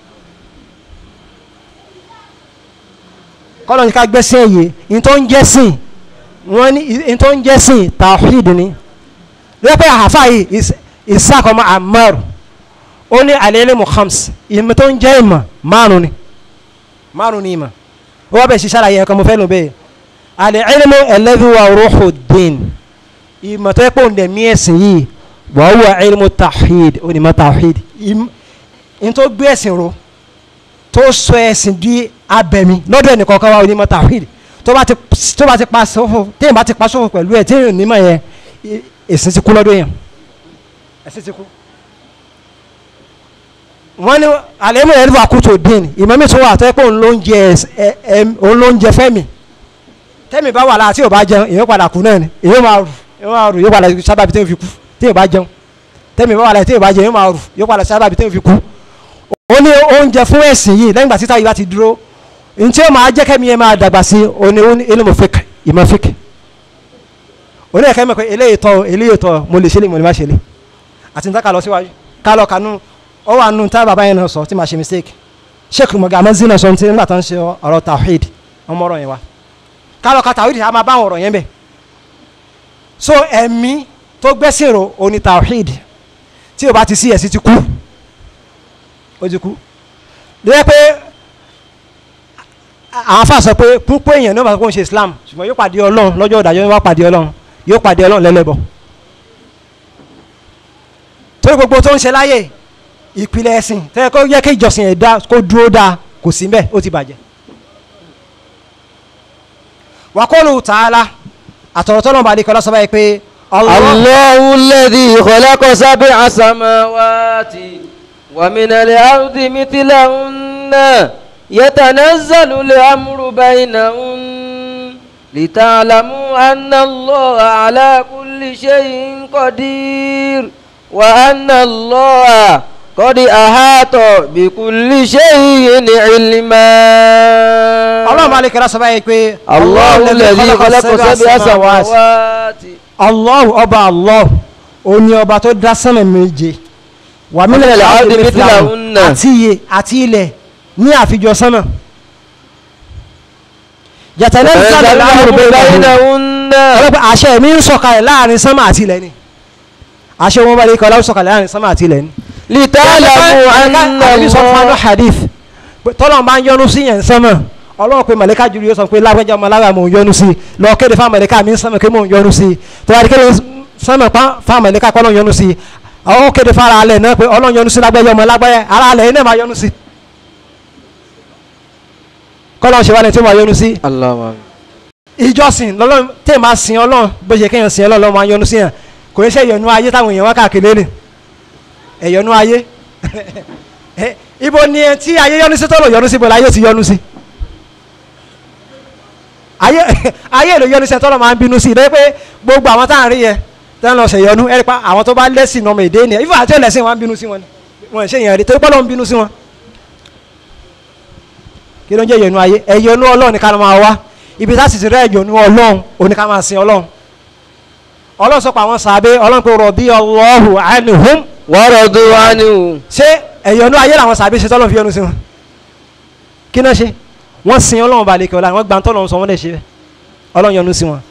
kọ́lọ̀ ní ká gbẹ́sẹ̀ yìí ní tó ń jẹ́ sìn wọ́n ní ní tó ń jẹ́ sìn tawhid ni lọ́pẹ́ àhàfà yìí ìsàkọ́mọ́ àmọ́rù ó ní al-ilmu khams ìmọ̀ tó ń jẹ́ ìmọ̀ márùn ni márùn ni ìmọ̀ ó wá bẹ̀ ṣiṣẹ́ àlàyé ẹ̀kọ́ mo fẹ́ lò bẹ́ẹ̀ al-ilmu alladhi wa ruhu din ìmọ̀ tó yẹ pé òun dẹ̀ mí ẹ̀sìn yìí wa huwa ilmu tawhid onímọ̀ tawhid in tó gbé ẹ̀sìn ro tó sọ ẹ̀sìn di abẹ̀mí lọ́dọ̀ ẹnì kọ̀ọ̀kan wa onímọ̀ tawhid tó bá ti tó bá ti pa sófò téèyàn bá ti pa sófò pẹ̀lú ẹ̀ téèyàn onímọ̀ yẹn ẹ̀sìn ti kú lọ́dọ̀ yẹn ẹ̀sìn ti kú. wọ́n ní al-ilmu alladhi wa kutu din ìmọ̀ mi tó wà tó yẹ pé òun ló ń jẹ òun ló ń jẹ fẹ́mi tẹ́mi bá wà láà tí ò bá jẹun èyí padà kú náà ni èyí máa rù èyí máa rù yóò padà sábàbí tẹ́mi fi kú tí ò bá jẹun tẹ́mi bá wà láà tí ò bá jẹun èyí máa rù yóò padà sábàbí tẹ́mi fi kú. ó ní oúnjẹ fún ẹ̀sìn yìí lẹ́yìn ìgbà títà yìí bá ti dúró ní tí ó máa jẹ́ kẹ́mi yẹn máa dàgbà sí oní ilmu fik ìmọ̀ fik. oní ẹ̀kẹ́ mi pé eléyìí tọ́ eléyìí tọ́ mo lè ṣe lè mo lè má ṣe lè àti níta ká lọ síwájú ká lọ kanú ó wà nù tá bàbá yẹn náà sọ tí màá ṣe mistake sheikh mọ̀gá amazina sọ ní tí nígbà tó ń ṣe ọ̀rọ̀ tawhid ọmọ ọ̀rọ̀ yẹn wa kálọ̀ ka tawhid a máa bá àwọn ọ̀rọ̀ yẹn bẹ̀ so ẹ̀mí tó gbẹ́sìn ro oní tawhid tí o bá ti sí ẹ̀sìn ti kú ó ti kú lóye pé àwọn afa sọ pé púpọ̀ èèyàn ní wọ́n bá kó ń ṣe Islam ṣùgbọ́n yóò pàdé Ọlọ́run lọ́jọ́ ìdájọ́ yóò wá pàdé Ọlọ́run yóò pàdé Ọlọ́run lẹ́lẹ́bọ̀ torí gbogbo tó ń ṣe láyè ìpìlẹ̀ ẹ̀sìn tẹ́lẹ̀ kó yẹ kí ìjọsìn ẹ̀dá kó dúró dáa kò sí mbẹ́ ó ti bàjẹ́ wakolu taala àtọ̀rọ̀tọ́nà bá dikọ́ lọ́sọ́ báyìí pé Allahu alladhi khalaqa sab'a samawati wa min al-ardi mithlahunna yatanazzalu al-amru baynahun lita'lamu anna Allaha ala kulli shay'in qadir wa anna Allaha qad ahata bi kulli shay'in ilma. ọlọ́run bá dikọ́ lọ́sọ́ báyìí pé Allahu alladhi khalaqa sab'a samawati. Allahu ọba Allah òní ọba tó dá sánmà méje wà min al-ardi mithlahunna. àti iye àti ilẹ̀ ní àfijọ́ sánmà yatanazzalu al-amru baynahunna ọlọ́pàá àṣẹ mi ń sọ̀kalẹ̀ láàrin sánmà àti ilẹ̀ ni àṣẹ wọn bá lè kọ́ láwọn sọ̀kalẹ̀ láàrin sánmà àti ilẹ̀ ni. lita'lamu anna àbí sọ fún Allah. hadith pé tọ́lọ̀ máa ń yọnu sí yẹn sánmà ọlọ́run pé màlẹ́ká jùlọ yóò sọ pé lágbẹ́jà ọmọ alára mò ń yọnu sí lọ kéde fáwọn màlẹ́ká mi ń sánmà pé mò ń yọnu sí tó wá di kéde sánmà pa fáwọn màlẹ́ká kọ́ ọlọ́run yọnu sí àwọn kéde fara alẹ̀ náà pé ọlọ́run yọnu sí lágbẹ́jà ọmọ alágbẹ́jà ara alẹ̀ yẹn náà máa yọnu sí. kọ́lọ́n ṣe wá ní tí mo yọnu sí Allahumma ìjọsìn lọ́lọ́run tẹ́ máa sin ọlọ́run bó ṣe kéèyàn sin ọlọ́run máa yọnu sí yàn kò ní ṣe ìyọnu ayé táwọn èèyàn wá káàkiri lé ẹ̀yọnu ayé ibo ni ẹ tí ayé yọnu sí tọ́lọ̀ yọnu sí bọ́lá ayé ti yọnu sí ayé ayé èlò yọnu sí ẹ tọ́lọ̀ máa ń bínú sí ìdọ́wọ́ pé gbogbo àwọn táwọn rí yẹ tẹ́ ń lọ ṣe yọnu ẹ̀rí pa àwọn tó bá lẹ́sìn ọmọ èdè ni ìfọ̀ àti ẹlẹ́sìn wọn bínú sí wọn ni wọn ò ṣe yẹn rí torí pọ́lọ́ ń bínú sí wọn kí ló ń jẹ́ ìyọnu ayé ẹ̀yọnu ọlọ́run ni ká ló máa wá ibi tá a sì ti rẹ́ ìyọnu ọlọ́run òní ká máa sin ọlọ́run ọlọ́run sọ pé àwọn sàbẹ̀ ọlọ́run pé rọ̀bí ọlọ́hù anhum wa radu anhu ṣé ẹ̀yọnu ayé làwọn sàbẹ̀ ṣe tọ́lọ́ fi yọnu sí wọn kí náà ṣe wọ́n sin ọlọ́run balẹ̀ kẹ́ ọ̀la wọ́n gba tọ́lọ́run sọ wọ́n lè ṣe bẹ́ẹ̀ ọlọ́run yọnu sí wọn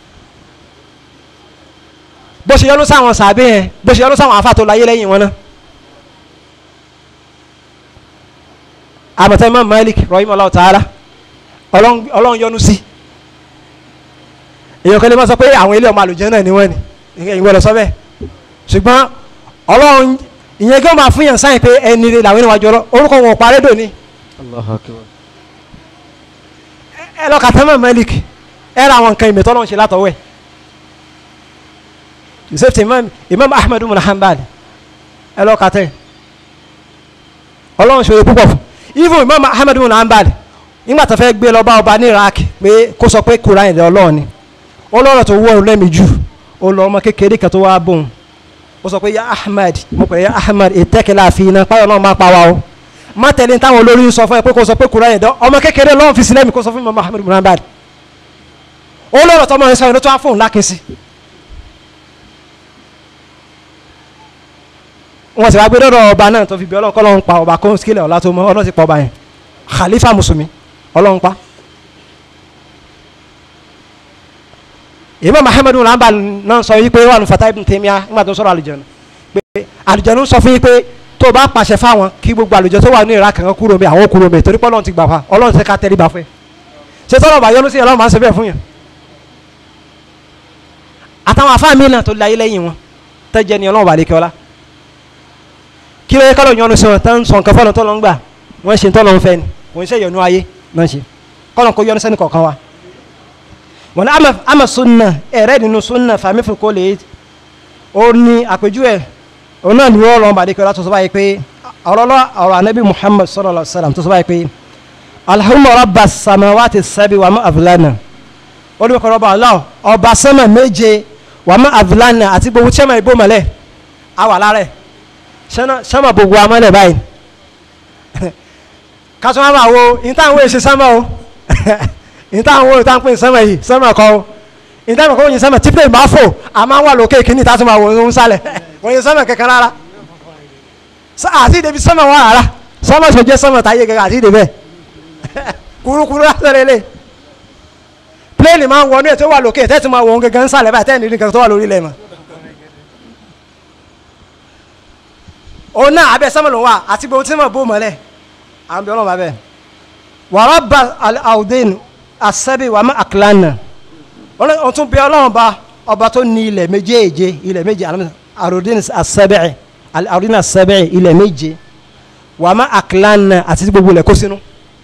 bó ṣe yọnu sáwọn sàbẹ̀ yẹn bó ṣe yọnu sáwọn afáàtò láyé lẹ́yìn wọn náà àmọ̀tẹ́ Imam Malik rahimahullah ta'ala ọlọ́run ọlọ́run yọ́nú sí èèyàn kan lè má sọ pé àwọn ilé ọmọ àlùjẹ́ náà ni wọ́n ni ìwọ lọ sọ bẹ́ẹ̀ ṣùgbọ́n ọlọ́run ìyẹn gẹ́gẹ́ máa fún yàn sáyìn pé ẹni rẹ làwọn ènìyàn jọrọ orúkọ wọn ò parẹ́ dòní Allahu akbar ẹ lọ kàtẹ́ Imam Malik ẹ ra àwọn nǹkan ìmẹ̀tọ́ ọlọ́run ṣe látọ̀wẹ́ yusuf ti imam imam ahmed ibn hanbal ẹ lọ kàtẹ́ ọlọ́run ṣòro púpọ̀ fún even imam ahmed ibn hanbal nígbà tó fẹ́ gbé lọ bá ọba ní iraq pé kó sọ pé kura ìdẹ ọlọ́run ni ọlọ́run tó wọ́ lẹ́mìí jù ó lọ ọmọ kékeré kan tó wá bóun ó sọ pé ya ahmed mo pè é ya ahmed ìtẹ́kẹ̀lá àfihàn páyọ̀ náà máa pa wa o má tẹ̀lé táwọn olórí ń sọ fún ẹ pé kó sọ pé kura ìdẹ ọmọ kékeré lọ́wọ́ fi sílẹ̀ mi kó sọ fún imam ahmed ibn hanbal ọlọ́run tó mọ̀ ẹ sọ yẹn ló tó wá fóun lákèsí wọ́n sì wá gbé dọ́dọ̀ ọba náà tó fi bí ọlọ́run kọ́ lọ́run pa ọba kó skilẹ̀ ọ̀la tó mọ ọlọ́run ti pa ọba yẹn khalifa musulmi ọlọ́run pa. imam muhammadu lamba náà sọ yí pé wà ní fatah ibn taymiya nígbà tó sọ̀rọ̀ àlùjànnú pé àlùjànnú sọ fún yí pé tó bá pàṣẹ fáwọn kí gbogbo àlùjọ tó wà ní ìra kankan kúrò mi àwọn kúrò mi torí pé ọlọ́run ti gbà fa ọlọ́run ti ká tẹ́lẹ̀ bá fẹ́ ṣé tọ́lọ̀ bá yọnu sí ọlọ́run máa ń ṣe bẹ́ẹ̀ fún yẹn àtàwọn afáàmì náà tó láyé lẹ́yìn wọn tẹ́jẹ́ ni ọlọ́run bá lè kẹ́ ọlá kí ló yẹ kọ́lọ̀ yọnu sí wọn tán sọ nǹkan fọ́nà tó lọ ń gbà wọ́n ṣe tó lọ ń fẹ́ ni kò ń ṣe yọnu ayé náà ṣe kọ́lọ̀ kó yọnu sẹ́ni kọ̀ọ̀kan wa. wọn ní ama sunna ẹ̀rẹ́ nínú sunna fàmí fún kó lè ó ní àpèjúwe òun náà ní wọ́n lọ́n bàdé kọ́lá tó sọ báyìí pé ọ̀rọ̀lọ́ ọ̀rọ̀ anabi muhammad sallallahu alaihi wasallam tó sọ báyìí pé alhamdu rabba samawati sabi wa ma avlana ó ní kọ́ rọ́bà ọlọ́ ọba sẹ́mà méje wa ma avlana àti gbogbo sẹ́mà ìbò mọ́lẹ̀ àwà lára ẹ̀ sánmà gbogbo amọ́lẹ̀ báyìí kásán wá máa wo ìtàwọn èsì sánmà o ìtàwọn wo ìtàwọn pín sánmà yìí sánmà kọ́ o ìtàwọn kọ́ yin sánmà tí plane máa fò a máa wà lókè kíní ìta tó máa wò ó ń sálẹ̀ wọ́n yin sánmà kankan rárá àti ìdèbí sánmà wà rárá sánmà tó jẹ́ sánmà táyé kankan àti ìdèbẹ̀ kurukuru lásán lè plane máa ń wọnú ẹ̀ tó wà lókè tẹ́tù máa wò ó gangan sálẹ̀ báyìí tẹ́ẹ̀ nídìí kan tó wà lórí ilẹ̀ mọ́. òun náà abẹ sọmọ ló wà àti gbogbo tí mo bó mọlẹ àwọn bí ọlọmọ abẹ wàrà bá àwùdín àṣẹbí wàmọ àkìlánà wọn tún bí ọlọmọ bá ọba tó ní ilẹ̀ méjèèje ilẹ̀ méje àròdín àṣẹbẹ àròdín àṣẹbẹ ilẹ̀ méje wàmọ àkìlánà àti gbogbo ilẹ̀ kó sínú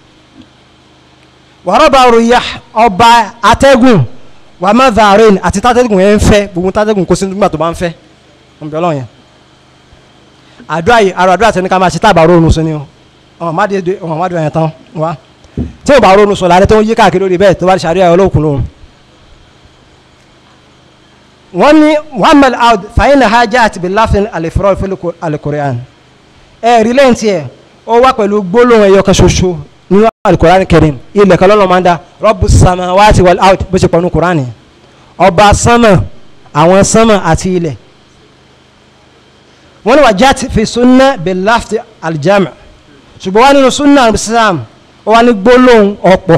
wàrà bá ròyà ọba atẹ́gùn wàmọ dàrin àti tátẹ́gùn yẹn ń fẹ́ gbogbo tátẹ́gùn kó sínú nígbà tó bá ń fẹ́ wọn bí ọlọmọ yẹn àdúrà yìí àrò àdúrà tẹni ká máa ṣe tábà ronú sí ni o ọmọ má dé ọmọ má dé ọyàn tán wá tí o bá ronú sọ lálẹ́ tó ń yí káàkiri lórí bẹ́ẹ̀ tó bá ṣàríyá olóòkun lóhun. wọ́n ní muhammed aud fàyínà hajj àti bilafin alifurọ fún alikurian ẹ rí lẹ́yìn tiẹ̀ ó wá pẹ̀lú gbólóhùn ẹ̀yọ kan ṣoṣo nínú alikurian kẹrin ilẹ̀ kan lọ́nà máa ń da rọ́bù sàmà wáàtí wal aud bó ṣe pọ̀ ní kurani ọba sánmà àwọn sánmà àti ilẹ̀ wọ́n ní wà jáde fi sunna bilafti aljami ṣùgbọ́n wà nínú sunna islam ó wà ní gbólóhùn ọ̀pọ̀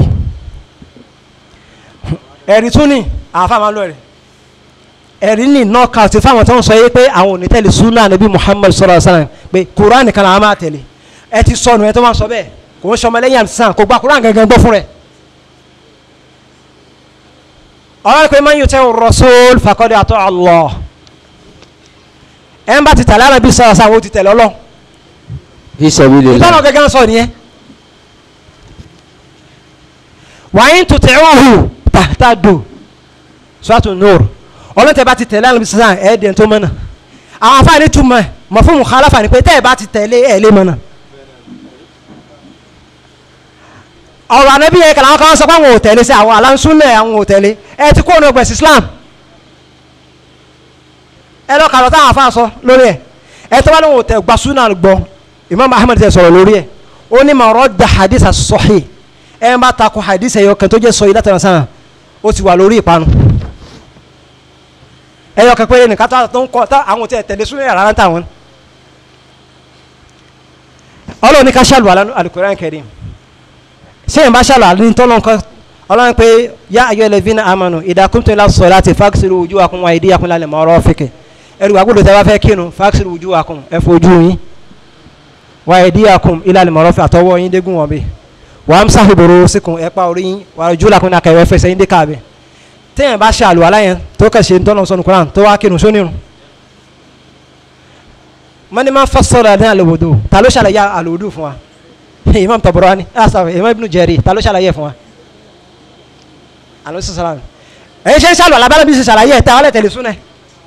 ẹ̀rí tún ní àáfà máa ń lọ ẹ̀rí ẹ̀rí ní knockout fáwọn tó ń sọ yé pé àwọn ò ní tẹ̀lé sunna nabi muhammad sallallahu alaihi wasallam pé quran kan làwọn máa tẹ̀lé ẹ ti sọnù ẹ tó máa sọ bẹ́ẹ̀ kò ń sọmọ lẹ́yìn àmì kò gba quran gangan gbọ́ fún rẹ̀ ọ̀rọ̀ pé man yuti rasul faqad ata Allah ẹ̀ ń bá ti tẹ̀lé ànábì sọ̀rọ̀ sáwọn ó ti tẹ̀lé ọlọ́ fi sabilillah ìtọ́nà gẹ́gẹ́ sọ nìyẹn wàyí tó tẹ̀ ọ́ hù tàtà dò sọ́tò nùr ọlọ́tẹ̀ bá ti tẹ̀lé àlùbí sísan ẹ̀ẹ́dẹ̀ tó mọ́nà àwọn afáàní túmọ̀ mọ̀ fún mukhalafa ni pé tẹ́ ẹ̀ bá ti tẹ̀lé ẹ̀ lé mọ́nà. ọ̀rọ̀ ànábì yẹn kàlà àwọn kan sọ pé àwọn ò tẹ̀lé sí àwọn aláǹsúnlẹ̀ àwọn ò tẹ̀lé ẹ ti kó ọ̀nà ọgbẹ̀sì Islam ẹ lọ kàlọ́ táwọn afáà sọ lórí ẹ̀ ẹ tó bá lóun ò tẹ̀ gba súnà gbọ́ Imam Ahmad tẹ̀ sọ̀rọ̀ lórí ẹ̀ ó ní mà radda hadith as-sahih ẹ má takò hadith ẹ̀yọ kan tó jẹ́ sọ yìí látara sáà ó ti wà lórí ìpanu ẹ̀yọ kan péré nìkan tó ń kọ́ àwọn ò tẹ̀ tẹ̀lé súnà yàrá táwọn ọlọ́run ní ká ṣàlù al-Qur'an Karim sẹ́yìn bá ṣàlù àlẹ́ tọ́lọ́ nǹkan ọlọ́run pé yá ayọ́ ẹlẹ́fínà amanu idha qumtum ila salati faghsilu wujuhakum wa aydiyakum ilal marafiq ẹrù àgbọ̀dọ̀ tẹ́ bá fẹ́ kírun faghsilu wujuhakum ẹ fojú yín wa aydiyakum ilal marafiq àtọwọ́ yín dégún wọn bí wa amsahu birusikum ẹ pa orí yín wa arjulakum náà kẹwẹ́ fẹsẹ̀ yín dé káàbẹ̀ tẹ́yìn bá ṣàlù aláyẹn tó kẹ̀ṣe tọ́lọ́ sọ́nu Qur'an tó wá kírun sónírun mani ma fassara ní alòwòdò ta ló ṣàlàyé alòwòdò fún wa imam Tabarani asafa imam Ibn Jarir ta ló ṣàlàyé fún wa alo sisan ẹyin ṣe ń ṣàlù alábàlẹ̀ bí ṣe ṣàlàyé ẹ̀ tẹ́ ọ lẹ̀ tẹ̀lé súnẹ̀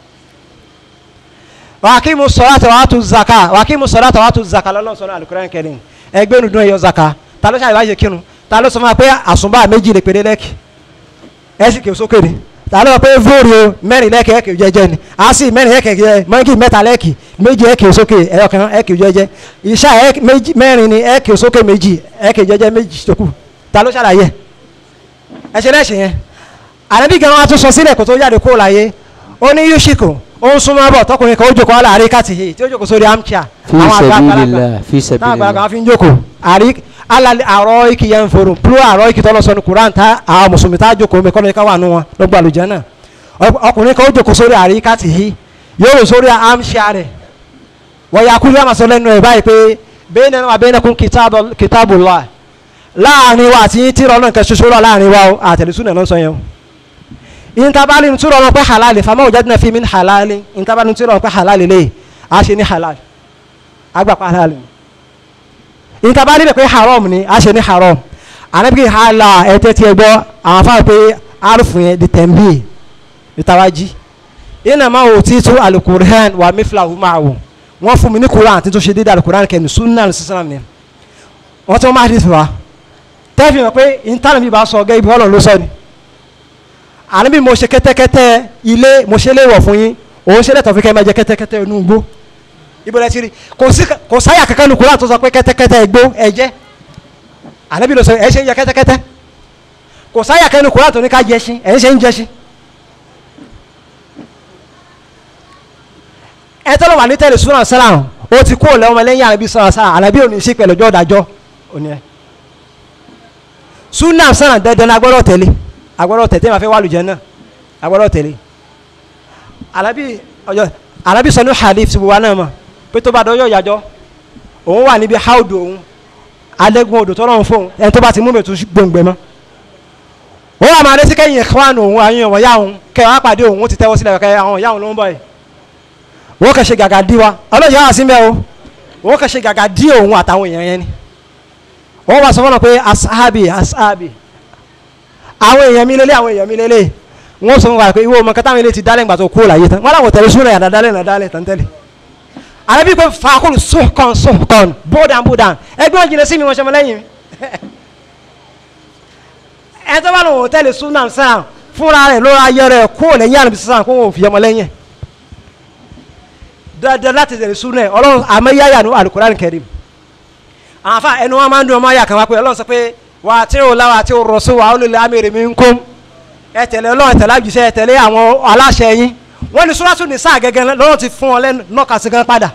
wàkímu salata wa atu zaka wàkímu salata wa atu zaka lọ́lọ́ sọ́nà Al-Qur'an Karim ẹgbẹ́ nu dún ẹ̀yọ zaka ta ló ṣàlàyé kírun ta ló sọ fún wa pé àsùnbà méjì lè péré lẹ́kì ẹ̀ sì kì í sókè ni tààlọ́ sọ pé vóòrì o mẹ́rin lẹ́kẹ̀ ẹ̀kì jẹjẹ ni a sì mẹ́rin ẹ̀kẹ̀ jẹ mọ́ngì mẹ́ta lẹ́kì méjì ẹ̀kì sókè ẹ̀yọkàn ẹ̀kì jẹjẹ ìṣá mẹ́rin ni ẹ̀kì sókè méjì ẹ̀kì jẹjẹ méjì tó kù ta ló ṣàlàyé ẹ̀ṣẹ̀ lẹ́ṣẹ̀ yẹn ànábì gan wa tún sọ sílẹ̀ kó tó jáde kó láyé ó ní yúṣìkò ó ń súnmọ́ bọ̀ tọkùnrin kan ó jókòó aláàrí káàtì tí ó jókòó sórí amcha fi àwọn àgbà sabilillah fi táwọn àgbàlagbà sabilillah fi ń jókòó àrí alali àrọ iki yẹn ń forò púrò àrọ iki tọ́lọ̀ sọnù kuran ta àwọn mùsùlùmí tá a jókòó mi kọ́nà ika wà nù wọn lọ́gbà lùjẹ́ náà ọkùnrin kan ó jókòó sórí àrí káàtì yìí yóò rò sórí amcha rẹ̀ wọ́n yà kúrú àmàsọ lẹ́nu ẹ̀ báyìí pé bẹ́ẹ̀ nínú abẹ́nẹ́kún kitabullah láàrin wa àti tírọ̀ náà nǹkan ṣoṣo lọ láàrin wa o àtẹ̀lẹ́sùn náà sọ yẹn o intabali ntúrọ̀ wọn pé halali fama wajadna fi min halali intabali ntúrọ̀ wọn pé halali lè a ṣe ní halali agbapa halali intabali bẹ pé haram ni a ṣe ní haram anabi hala ẹtẹ tiẹ gbọ́ àwọn afa pé arufu yẹn di tẹ̀m̀bì ìtawájí inama utitu alukur'an wa mithlahu ma'ahu wọ́n fún mi ní kuran àti tó ṣe dédé alukur'an kẹ́ni sunna sísan ni wọ́n tún máa di fún wa tẹ́fì mọ̀ pé intanẹ̀tì bá sọ gẹ́ ibi ọlọ́run ló sọ ni àní bí mo ṣe kẹ́tẹ́kẹ́tẹ́ ilé mo ṣe léèwọ̀ fún yín òun ṣe lẹ́tọ̀ fi kẹ́ ẹ máa jẹ kẹ́tẹ́kẹ́tẹ́ inú igbó ibo lẹ ti rí kò sí kò sáyà kankan nu kúrò tó sọ pé kẹ́tẹ́kẹ́tẹ́ igbó ẹ jẹ́ àní bí lo sọ ẹ ṣe ń jẹ kẹ́tẹ́kẹ́tẹ́ kò sáyà kankan nu kúrò tó ní ká jẹ ṣin ẹ ṣe ń jẹ ṣin. ẹ tọ́lọ̀ wà ní tẹ̀lé sùnà sálàm ó ti kó lẹ́wọ̀n lẹ́yìn àrẹ́bí sọ̀rọ̀ sálàm àrẹ́bí ò ní sí pẹ̀lú ọjọ́ ìdájọ́ òní ẹ̀ sùnà sálàm dandan agbọ́dọ̀ tẹ̀lé agbọ́dọ̀ tẹ̀lé ma fẹ́ wà lùjẹ́ náà agbọ́dọ̀ tẹ̀lé alábí ọjọ́ alábí sọ ní hadith ti wà náà mọ̀ pé tó bá dọ́jọ́ ìyàjọ́ òun wà níbi haudu òun adẹ́gun odò tọ́lọ́run fóun ẹni tó bá ti mú mi tó gbòǹgbẹ mọ́ òun àmọ́ adé sí kẹ́yìn ẹ̀kọ́wánu òun àyìn ọ̀wọ̀ yá òun kẹ́ wàá pàdé òun ó ti tẹ́wọ́ sílẹ̀ kẹ́ àwọn ìyá òun ló ń bọ̀ yìí wọ́n kẹ́ ṣe gàgà dí wa ọlọ́yà wà sí mẹ́ o wọ́n kẹ́ ṣe gàgà dí òun àtàwọn èèyàn yẹn ni wọ́n wà sọ fọ́nà pé asahabi asahabi àwọn èèyàn mi lélẹ̀ àwọn èèyàn mi lélẹ̀ wọ́n sọ fún wa pé ìwọ ọmọ kẹta àwọn ilé ti dálẹ̀ ńgbà tó kú láyé tán wọ́n làwọn tẹ̀lé súnà yàrá dálẹ̀ náà dálẹ̀ tán tẹ́lẹ̀ ààrẹ bí pé fàákùlù sọ̀kan sọ̀kan bódàn bódàn ẹgbẹ́ wọn jìnnà sí mi wọn ṣe mọ lẹ́yìn mi ẹ tó bá lòun tẹ̀lé súnà sàn fúnra rẹ̀ lóra ayé rẹ̀ kó lẹ́yìn àrùn sísan kó wọn ò fi ọmọ lẹ́yìn dandan láti tẹ̀lé súnà ọlọ́run àmọ́ yáyà ní Al-Qur'an Karim àwọn afa ẹnu wọn máa ń dùn ọmọ ayà kan wá pé ọlọ́run sọ pé wà á tí ò láwà àti òrọ̀sọ wà ó lè lè amèrè mi ń kó ẹ tẹ̀lé ọlọ́run ẹ tẹ̀lé àjùṣe ẹ tẹ̀lé àwọn aláṣẹ yín wọ́n ní Suratu Nisa gẹ́gẹ́ lọ́rùn ti fún ọ lẹ́nu nọ́ọ̀kà sí gan padà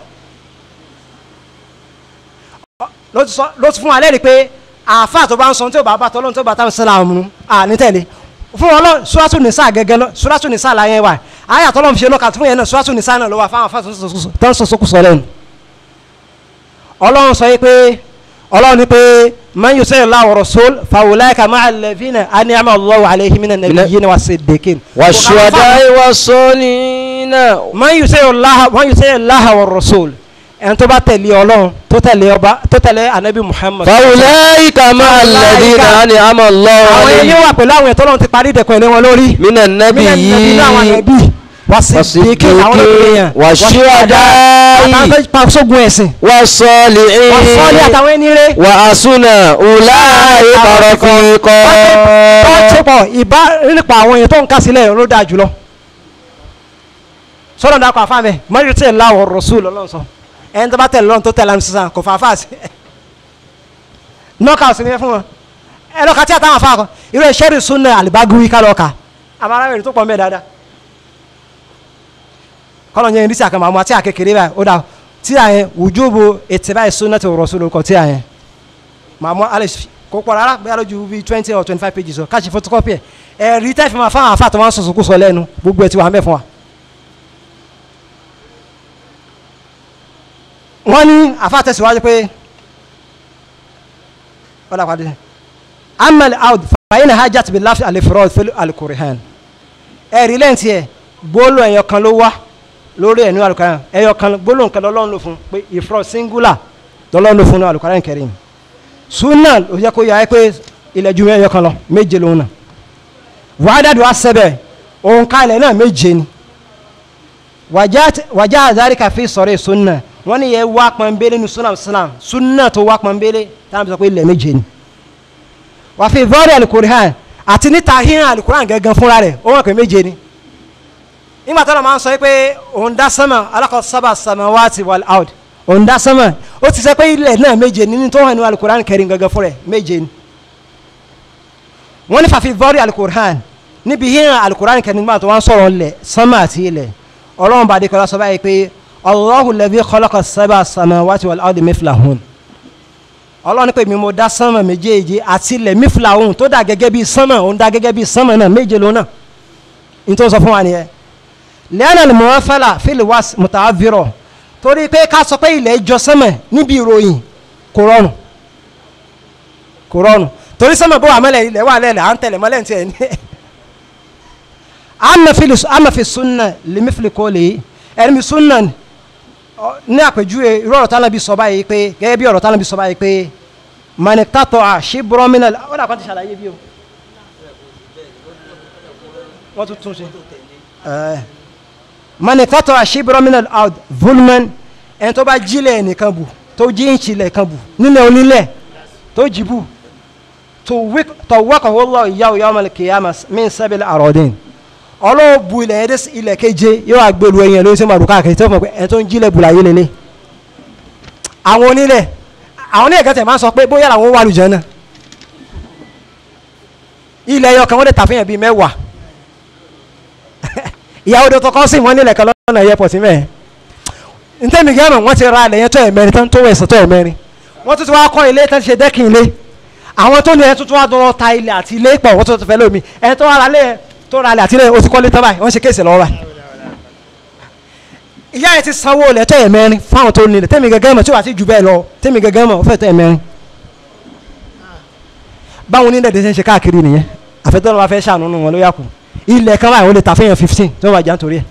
ló ti fún wa lẹ́rìí pé àáfà tó bá ń sọ tí ò bá bá tọ́lọ́run tó bá tá sílá ọmọ à ní tẹ̀lé fún ọlọ́run Suratu Nisa gẹ́gẹ́ Suratu Nisa láyé wa àyà tọ́lọ́run fi ṣe nọ́ọ̀kà fún yẹn náà Suratu Nisa náà ló wà fáwọn àfà tó ń sọ sókùsọ lẹ́nu ọlọ́run sọ yìí pé ọlọ́run ní pé man yuti Allah wa rasul fa ulaika ma'a alladhina an'ama Allahu alayhim minan nabiyyin wa siddiqin. والشهداء والصالحين man yuti Allah man yuti Allah wa rasul ẹni tó bá tẹ̀lé ọlọ́run tó tẹ̀lé ọba tó tẹ̀lé anabi muhammad. fàwùláyìíká máa lẹ́dínà ni àmọ́ àwọn lọ́wọ́ ẹni wà pẹ̀lú àwọn ètò ọlọ́run ti parí ìdẹ̀kùn ilé wọn lórí. mínà nẹ́bí Mílíọ̀nù nàbí yìí náà àwọn ànábì wà sí bíkì àwọn olókùnrin yẹn. wà ṣúwádàáyì àtàwọn tó pa sógun ẹ̀sìn. wà sọ́ọ̀lì wà sọ́ọ́lì àtàwọn ẹni rẹ̀. wà àsúnà ùláyì kọ̀rọ̀kọ̀ tó ṣe pọ̀ ìbá nípa àwọn èèyàn tó ń kásílẹ̀ ló dáa jùlọ. sọ́dọ̀ dàkọ̀ àfáàmẹ́ mọ́rí tí ì láwọ̀ rọ̀ṣù lọ́lọ́run sọ ẹni tó bá tẹ̀lé lọ́run tó tẹ̀lé àmì sísan kò fà á fà sí. nọ́ọ̀kà sí ni fún wọn ẹ lọ́ka tí àtàwọn afáàkọ irú ìṣẹ́rì súnà àlìbágúwí ká lọ́ọ̀ka àmọ́ ara rẹ̀ tó pọ̀ mẹ́ dáadáa. kọ́lọ̀ yẹn ní sí àkàmọ́ àmọ́ àti àkékeré báyìí ó dà tí a yẹn wujubu ittiba'i sunnati rasul lórúkọ tí a yẹn màmú alex kò pọ̀ rárá bí alójú bíi twenty or twenty five pages o káàsì photocopy ẹ̀ ẹ̀rí tẹ́ fi máa fáwọn afá tó máa ń sọ̀sọ̀ kú sọ lẹ́nu gbogbo ẹ̀ ti wà mẹ́ fún wa. wọ́n ní afá tẹ̀síwájú pé ọ̀dà pàdé amal out fàyín náà hajjat bí láfi alifurọ́ fẹ́lú alukurihan ẹ̀rí lẹ́yìn tiẹ̀ gbóló ẹ̀yọ kan ló wá lórí ẹ̀nu alukurihan ẹ̀yọ kan gbóló nǹkan lọ́lọ́run ló fún pé ìfurọ́ singular lọ́lọ́run ló fún ní alukurihan kẹrin sunna ó yẹ kó yà ẹ́ pé ilẹ̀ ju ẹ̀yọ kan lọ méje lòun náà wàhádàdù asẹ́bẹ̀ òun ká ilẹ̀ náà méje ni wàjá àzáríkà fi sọ̀rọ̀ sunna wọ́n ní yẹ wá pọnbélé ní sunna islam sunna tó wá pọnbélé táwọn sọ pé ilẹ̀ méje ni wà fi vọ́ọ̀rì alukurihan àti níta híhàn alukurihan gẹ́gẹ́ fúnra rẹ̀ ó wọ́n pé méje ni nígbà tó lọ́ máa ń sọ pé òun dá sánmà alákọ̀ sábà samawati wal ard òun dá sánmà ó ti sẹ́ pé ilẹ̀ náà méje nínú tó hàn ní alukurihan kẹrin gẹ́gẹ́ fúnra rẹ̀ méje ni wọ́n ní fàfi vọ́ọ̀rì alukurihan níbi híhàn alukurihan kẹrin nígbà tó wọ́n sọ̀rọ̀ lẹ̀ sánmà àti ilẹ̀ ọlọ́run bá dékọ́lá sọ báyìí pé Allahu alladhi khalaqa sab'a samawati wal ardi mithlahun ọlọ́run pé mi mo dá sánmà méjèèjì àti ilẹ̀ mithlahun tó dà gẹ́gẹ́ bí sánmà òun dá gẹ́gẹ́ bí sánmà náà méje lónà ní tó sọ fún wa nìyẹn lẹ́yìn al-muwafala fil was muta'azzira torí pé ká sọ pé ilẹ̀ jọ sánmà níbi ìròyìn kò rọrùn kò rọrùn torí sánmà bó wà mọ́lẹ̀ ilẹ̀ wà lẹ́lẹ̀ à ń tẹ̀lẹ̀ mọ́lẹ̀ tiẹ̀ ní ama fi sunna limifili kọ́lé ẹni mi sunna ní àpèjúwe irú ọ̀rọ̀ tánà bí sọ báyìí pé gẹ́gẹ́ bí ọ̀rọ̀ tánà bí sọ báyìí pé manitatọ̀ a ṣe bọ́rọ́mìnà ó dà kọ́ ti ṣàlàyé bí o wọ́n tún tún ṣe manitatọ̀ a ṣe bọ́rọ́mìnà out vulman ẹni tó bá jílẹ̀ nìkan bù tó jí ń ṣílẹ̀ kan bù nílẹ̀ onílẹ̀ tó jì bù tó wọ́kọ̀ wọ́n lọ ìyá òyà ọmọ kìyàmà min sábẹ́lẹ̀ àròdìn ọlọ́wọ́ bu ilẹ̀ yẹn dé ilẹ̀ keje yóò wá gbèlú ẹyin ẹ̀ ló ń sẹ́ màdùká kẹ́kẹ́ tó fún pé ẹ̀ tó ń jílẹ̀ bùlà yé lélẹ̀ àwọn onílẹ̀ àwọn onílẹ̀ kẹtẹ̀ máa ń sọ pé bóyá làwọn wà lùjẹ́ náà ilẹ̀ yọ kan wọ́n lè tà fún yẹn bíi mẹ́wàá ìyàwó tó tọkọ sí wọn nílẹ̀ kan lọ́nà airport mẹ́ẹ̀ ntẹ́mi gẹ́mọ̀ wọ́n ti ra ilẹ̀ yẹn tó ẹ̀ mẹ́rin tán tó wẹ̀ sọ tó ẹ̀ mẹ́rin wọ́n tún ti wá kọ́ ilé tán ti ṣe dẹ́kin ilé àwọn tó ní ẹ̀ tuntun wá dọ́rọ́ ta ilẹ̀ àti ilé pọ̀ wọ́n tó fẹ́ lómi ẹ̀ tó wà lálẹ́ tó ra alẹ́ àtìlẹ́yìn oṣù kọ́lé tán báyìí wọ́n ṣe kéèsì lọ́wọ́ báyìí. ìyá yẹn ti sanwó ilẹ̀ tẹ́ ẹ̀ mẹ́rin fáwọn tó nílẹ̀ tẹ́mi gẹ́gẹ́ mọ̀ tí wàá ti jù bẹ́ẹ̀ lọ tẹ́mi gẹ́gẹ́ mọ̀ ó fẹ́ tẹ́ ẹ̀ mẹ́rin. báwọn onílẹ̀ dẹ̀ ṣe ń ṣe káàkiri nìyẹn àfẹ́tọ́ ló bá fẹ́ ṣàánú wọn ló yà kù ilẹ̀ kan báyìí wọ́n lè ta fẹ́yàn fifteen tí wọ́n bá jà nítorí ẹ̀.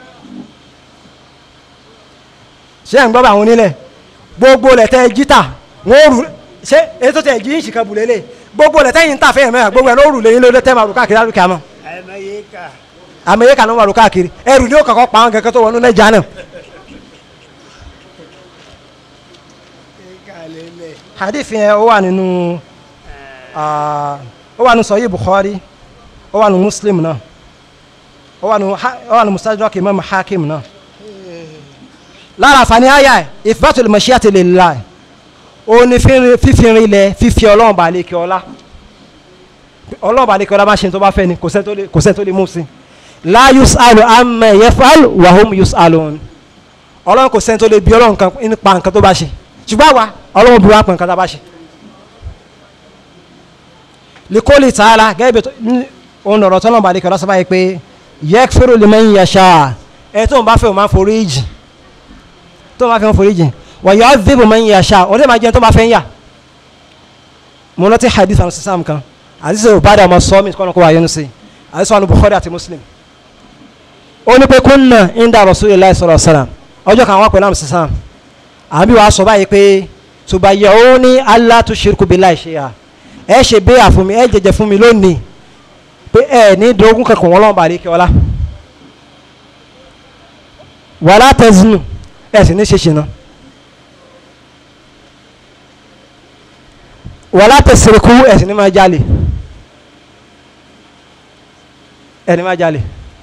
ṣé ẹ̀ ń gbọ́ bá àwọn onílẹ̀ gbogbo lẹ̀ tẹ́ jíta wọ́n rù ṣé ètò tẹ̀ jí ìṣìkan bùlélẹ̀ gbogbo lẹ̀ tẹ́yìn ń tà fẹ́yàn mẹ́rin gbogbo ẹ̀ ló rù lẹ́yìn ló tẹ́ máa rù káàkiri àrùkẹ́ àmọ́ amẹ́ríkà ló wà ló káàkiri ẹrù ní ó kọ̀kọ́ pa àwọn kẹ̀kẹ́ tó wọnú lẹ́jà náà. hadith yẹn ó wà nínú ó wà nínú sọyí bukhari ó wà nínú muslim náà ó wà nínú ó wà nínú mustadrak imam hakim náà. lára àǹfààní àyà ithbatul mashiati lillah ó ní fífìrin ilẹ̀ fífi ọlọ́run bàálẹ̀ kí ọlá ọlọ́run bàálẹ̀ kí ọlá bá ṣe tó bá fẹ́ ni kò sẹ́ tó lè mú sí i la yusalu amma yafal wa hum yusalun ọlọ́run kò sẹ́ni tó lè bi ọlọ́run kan nípa nǹkan tó bá ṣe ṣùgbọ́n àwa ọlọ́run bí wá pọ̀ nǹkan tó bá ṣe. likoli taala gẹ́gẹ́ bí òun lọ̀rọ̀ tó lọ́nà àdékẹ́ lọ́sọ̀ báyìí pé yakfiru liman yasha ẹ̀ tó ń bá fẹ́ o máa forí jì tó ń bá fẹ́ o forí jì wa yu'adhibu man yasha o lè máa jẹ́ tó bá fẹ́ ń yà mo lọ́tí hadith àwọn sísàm kan àdìsí ò bá dà ọmọ sọ́ọ́mì kọ́nà kó wà yẹnu sí àdìsí wọn Bukhari àti Muslim ó ní pé kúnnà inda Rasulillah sallallahu alaihi wasallam ọjọ́ kan wá pẹ̀lú àmì sísàm àbí wàá sọ báyìí pé tuba yẹ ó ní Allah tushriku billahi shay'a ẹ ṣe béyà fún mi ẹ jẹjẹ fún mi lónìí pé ẹ ní dógún kankan wọn lọ́wọ́ bàálẹ̀ kí ọlá wàlá tazinu ẹ sì ní ṣe ṣìnà wàlá tasriku ẹ sì ní máa jalè ẹ ní máa jalè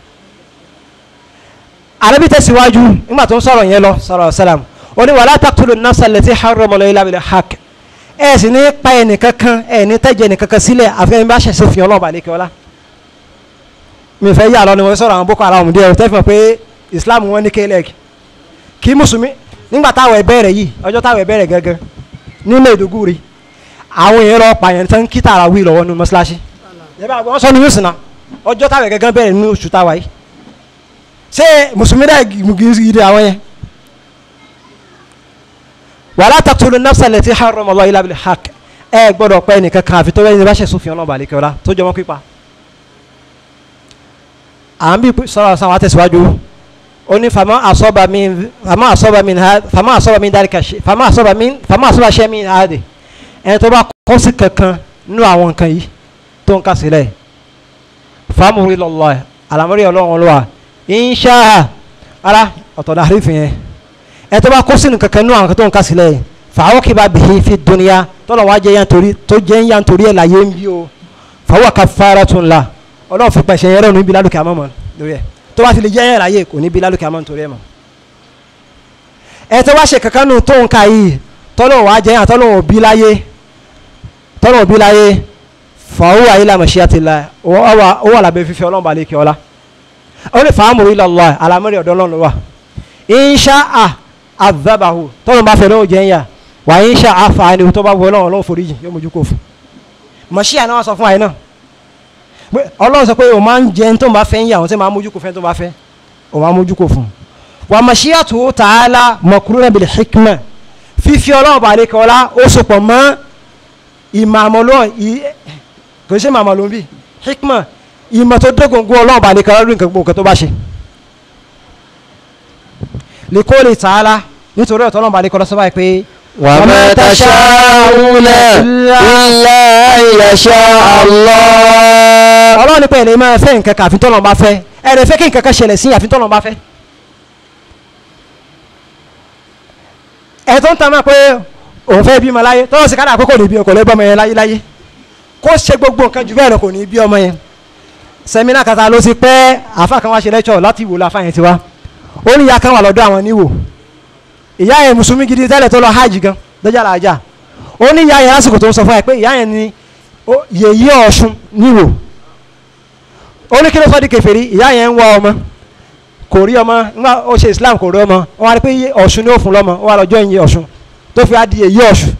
àrẹ́bí tẹ̀síwájú nígbà tó ń sọ̀rọ̀ yẹn lọ sọ̀rọ̀ sálàm ó ní wàlá taqtulu nafsa allati harrama Allahu illa bil haqq ẹ sì ní pa ẹnìkankan ẹ ní tẹ́jẹ̀ ẹnìkankan sílẹ̀ àfẹ́yìn bá ṣẹ̀ṣẹ̀ fi ọlọ́ọ̀bà lẹ́kẹ́ ọlá mi fẹ́ yà lọ ni mo sọ̀rọ̀ àwọn boko haram díẹ̀ tẹ́ fi hàn pé islam wọn ní kélẹ̀ kí mùsùlùmí nígbà táwọn ẹ bẹ̀rẹ̀ yìí ọjọ́ táwọn ẹ bẹ̀rẹ̀ gẹ́gẹ́ ní Maiduguri àwọn èèyàn lọ pààyàn tán kí tààrà wí lọ́wọ́ nu mọ́ṣáláṣí wọ́n sọ ní yóò sìn náà ọjọ́ táwọn ẹ gẹ́gẹ́ bẹ̀rẹ̀ nínú oṣù táwa yìí ṣé mùsùlùmí dẹ́ gidi àwọn yẹn wàlá taqtulu nafsa allati harrama Allahu illa bil haqq ẹ gbọ́dọ̀ pẹ́ nìkan kan àfi tó bẹ́ẹ̀ ni bá ṣe sófin ọlọ́ọ̀bà àlekẹ́ ọlá tó jọmọ́ pípa à ń bí sọ̀rọ̀ sáwọn àtẹ̀síwájú ó ní fama asọ́ba mi fama asọ́ba mi ha fama asọ́ba mi dárí ka ṣe fama asọ́ba mi fama asọ́ba ṣẹ́ mi ha de ẹni tó bá kọ́ sí kankan nínú àwọn nǹkan yìí tó ń kà sílẹ̀ fàmùrí lọ́lọ́ ẹ̀ àlàmúrí ọlọ́run lọ́wọ́ insha ara ọ̀tọ̀ náà àrífin yẹn ẹni tó bá kọ́ sínú kankan nínú àwọn nǹkan tó ń kà sílẹ̀ fàáwọ́ kí bá bìí fi dunya tọ́lọ̀ wá jẹ́ yantori tó jẹ́ yantori ẹ̀ láyé ń bí o fàáwọ́ kafaratun la ọlọ́run fi pẹ̀sẹ̀ yẹn rẹ̀ níbi lálùkẹ́ àmọ́ mọ́ lórí ẹ̀ tó bá ti lè jẹ́ yẹn láyé kò níbi lálùkẹ́ àmọ́ nítorí ẹ̀ mọ́. ẹ tó wá ṣe kankan nù tó ń ka yìí tọ́lọ̀ wá jẹ́ yàn tọ́lọ̀ òbí láyé tọ́lọ̀ òbí láyé fàáwọ́ ayé la mashiyatillah ó wà lábẹ́ fífi ọlọ́run balẹ̀ kí ọlá ó ní fàámù ila Allah alámọ́rì ọ̀dọ́ ọlọ́run wà insha àdàbàhù tọ́lọ̀ bá fẹ́ lọ́wọ́ jẹ́ yàn wà insha àfààní tó bá wọ ọlọ́run ọlọ́run foríjì yóò mójú kó fún mọ̀ṣíà náà wọ́n sọ fún àyè náà ọlọ́run sọ pé o máa ń jẹ tó ń bá fẹ́ ń yà wọ́n tí máa mójú kó fẹ́ tó bá fẹ́ o máa mójú kó fún un wà mashiyatu ta'ala makruna bil hikma fífi ọlọ́run bá lè kọ́ ọ́lá ó sopọ̀ mọ́ ìmàmọ́lọ́ kò sí ìmàmọ́lọ́ bí hikma ìmọ̀ tó dógóngó ọlọ́run bá lè kọ́ ọ́lá lórí nǹkan tó bá ṣe li qawli ta'ala nítorí ọ̀tọ́ ọlọ́run bá lè kọ́ ọ́lá sọ báyìí pé وما تشاءون إلا أن يشاء الله ọlọ́run nípa ẹ̀rẹ̀ máa fẹ́ nǹkan kan àfi tọ́lọ́run bá fẹ́ ẹ̀rẹ̀ fẹ́ kí nǹkan kan ṣẹlẹ̀ sí àfi tọ́lọ́run bá fẹ́. ẹ̀ tó ń ta máa pé òun fẹ́ bímọ láyé tọ́lọ́ sì kára àkókò ní bí ọkọ̀ lẹ́gbọ́n ọmọ yẹn láyé láyé kó ṣe gbogbo nǹkan jù bẹ́ẹ̀ lọ kò ní bí ọmọ yẹn. sẹ́mínà kata ló ti pẹ́ àfa kan wá ṣe lẹ́tọ̀ láti wò láfa yẹn ti wá ó ní ìyá kan wà lọ́dọ̀ àwọn níwò ìyá yẹn mùsùlùmí gidi tẹ́lẹ̀ tó lọ hajj gan dọ́jà làájà ó ní ìyá yẹn lásìkò tó ń sọ fún ẹ pé ìyá yẹn ni yèyí ọ̀ṣun níwò ó ní kí ló fọ́ di kèfèrí ìyá yẹn ń wá ọmọ kò rí ọmọ nígbà ó ṣe islam kò rí ọmọ ó wá rí pé ọ̀ṣun ni ó fún lọ́mọ ó wá lọ́jọ́ ìyẹn ọ̀ṣun tó fi á di yèyí ọ̀ṣun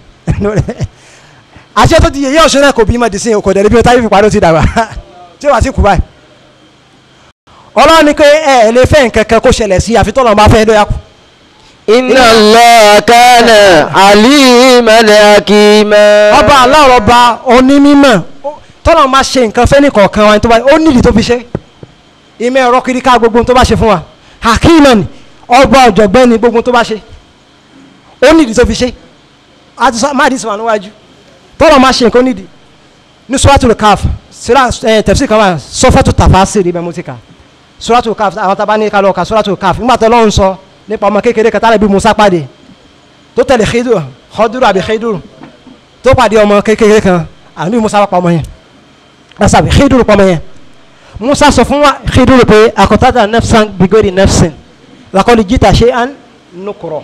àṣẹ tó di yèyí ọ̀ṣun náà kò bí mọ̀ dì sí kò dẹ̀ níbi táyé fi parí ó ti dàgbà tí ó wà sí kú báyìí ọlọ́run ní pé ẹ ẹ lè fẹ́ nǹkan kan kó ṣẹlẹ̀ sí àfi tọ́lọ́ máa fẹ́ lóyà kù Inna Allah kana aliman hakima. ọba aláwọ̀ ọba onímọ̀ tọ́lọ̀ máa ṣe nǹkan fẹ́ nìkọ̀ọ̀kan wa tó bá ó nídìí tó fi ṣe ìmọ̀ ẹ̀rọ kiri ká gbogbo tó bá ṣe fún wa hakiman ni ọba ọ̀jọ̀gbọ́n ni gbogbo tó bá ṣe ó nídìí tó fi ṣe àti sọ má dìísọ̀ níwájú tọ́lọ̀ máa ṣe nǹkan nídìí ní suratul kaf sira ẹ tafsir kan wà sọfọ́tù tafasir ibẹ̀ mo ti kà suratul kaf àwọn tá a bá ní ká lọ ka suratul kaf nígbà tó lọ́run sọ nípa ọmọ kékeré kan tálẹ̀ bí musa pàdé tó tẹ̀lé Khidir Khadiru àbí Khidir tó pàdé ọmọ kékeré kan àbí musa pa ọmọ yẹn asabi Khidir pa ọmọ yẹn musa sọ fún wa Khidir pé akọtada nafsan bigori nafsin lakọli jita ṣe an nukuro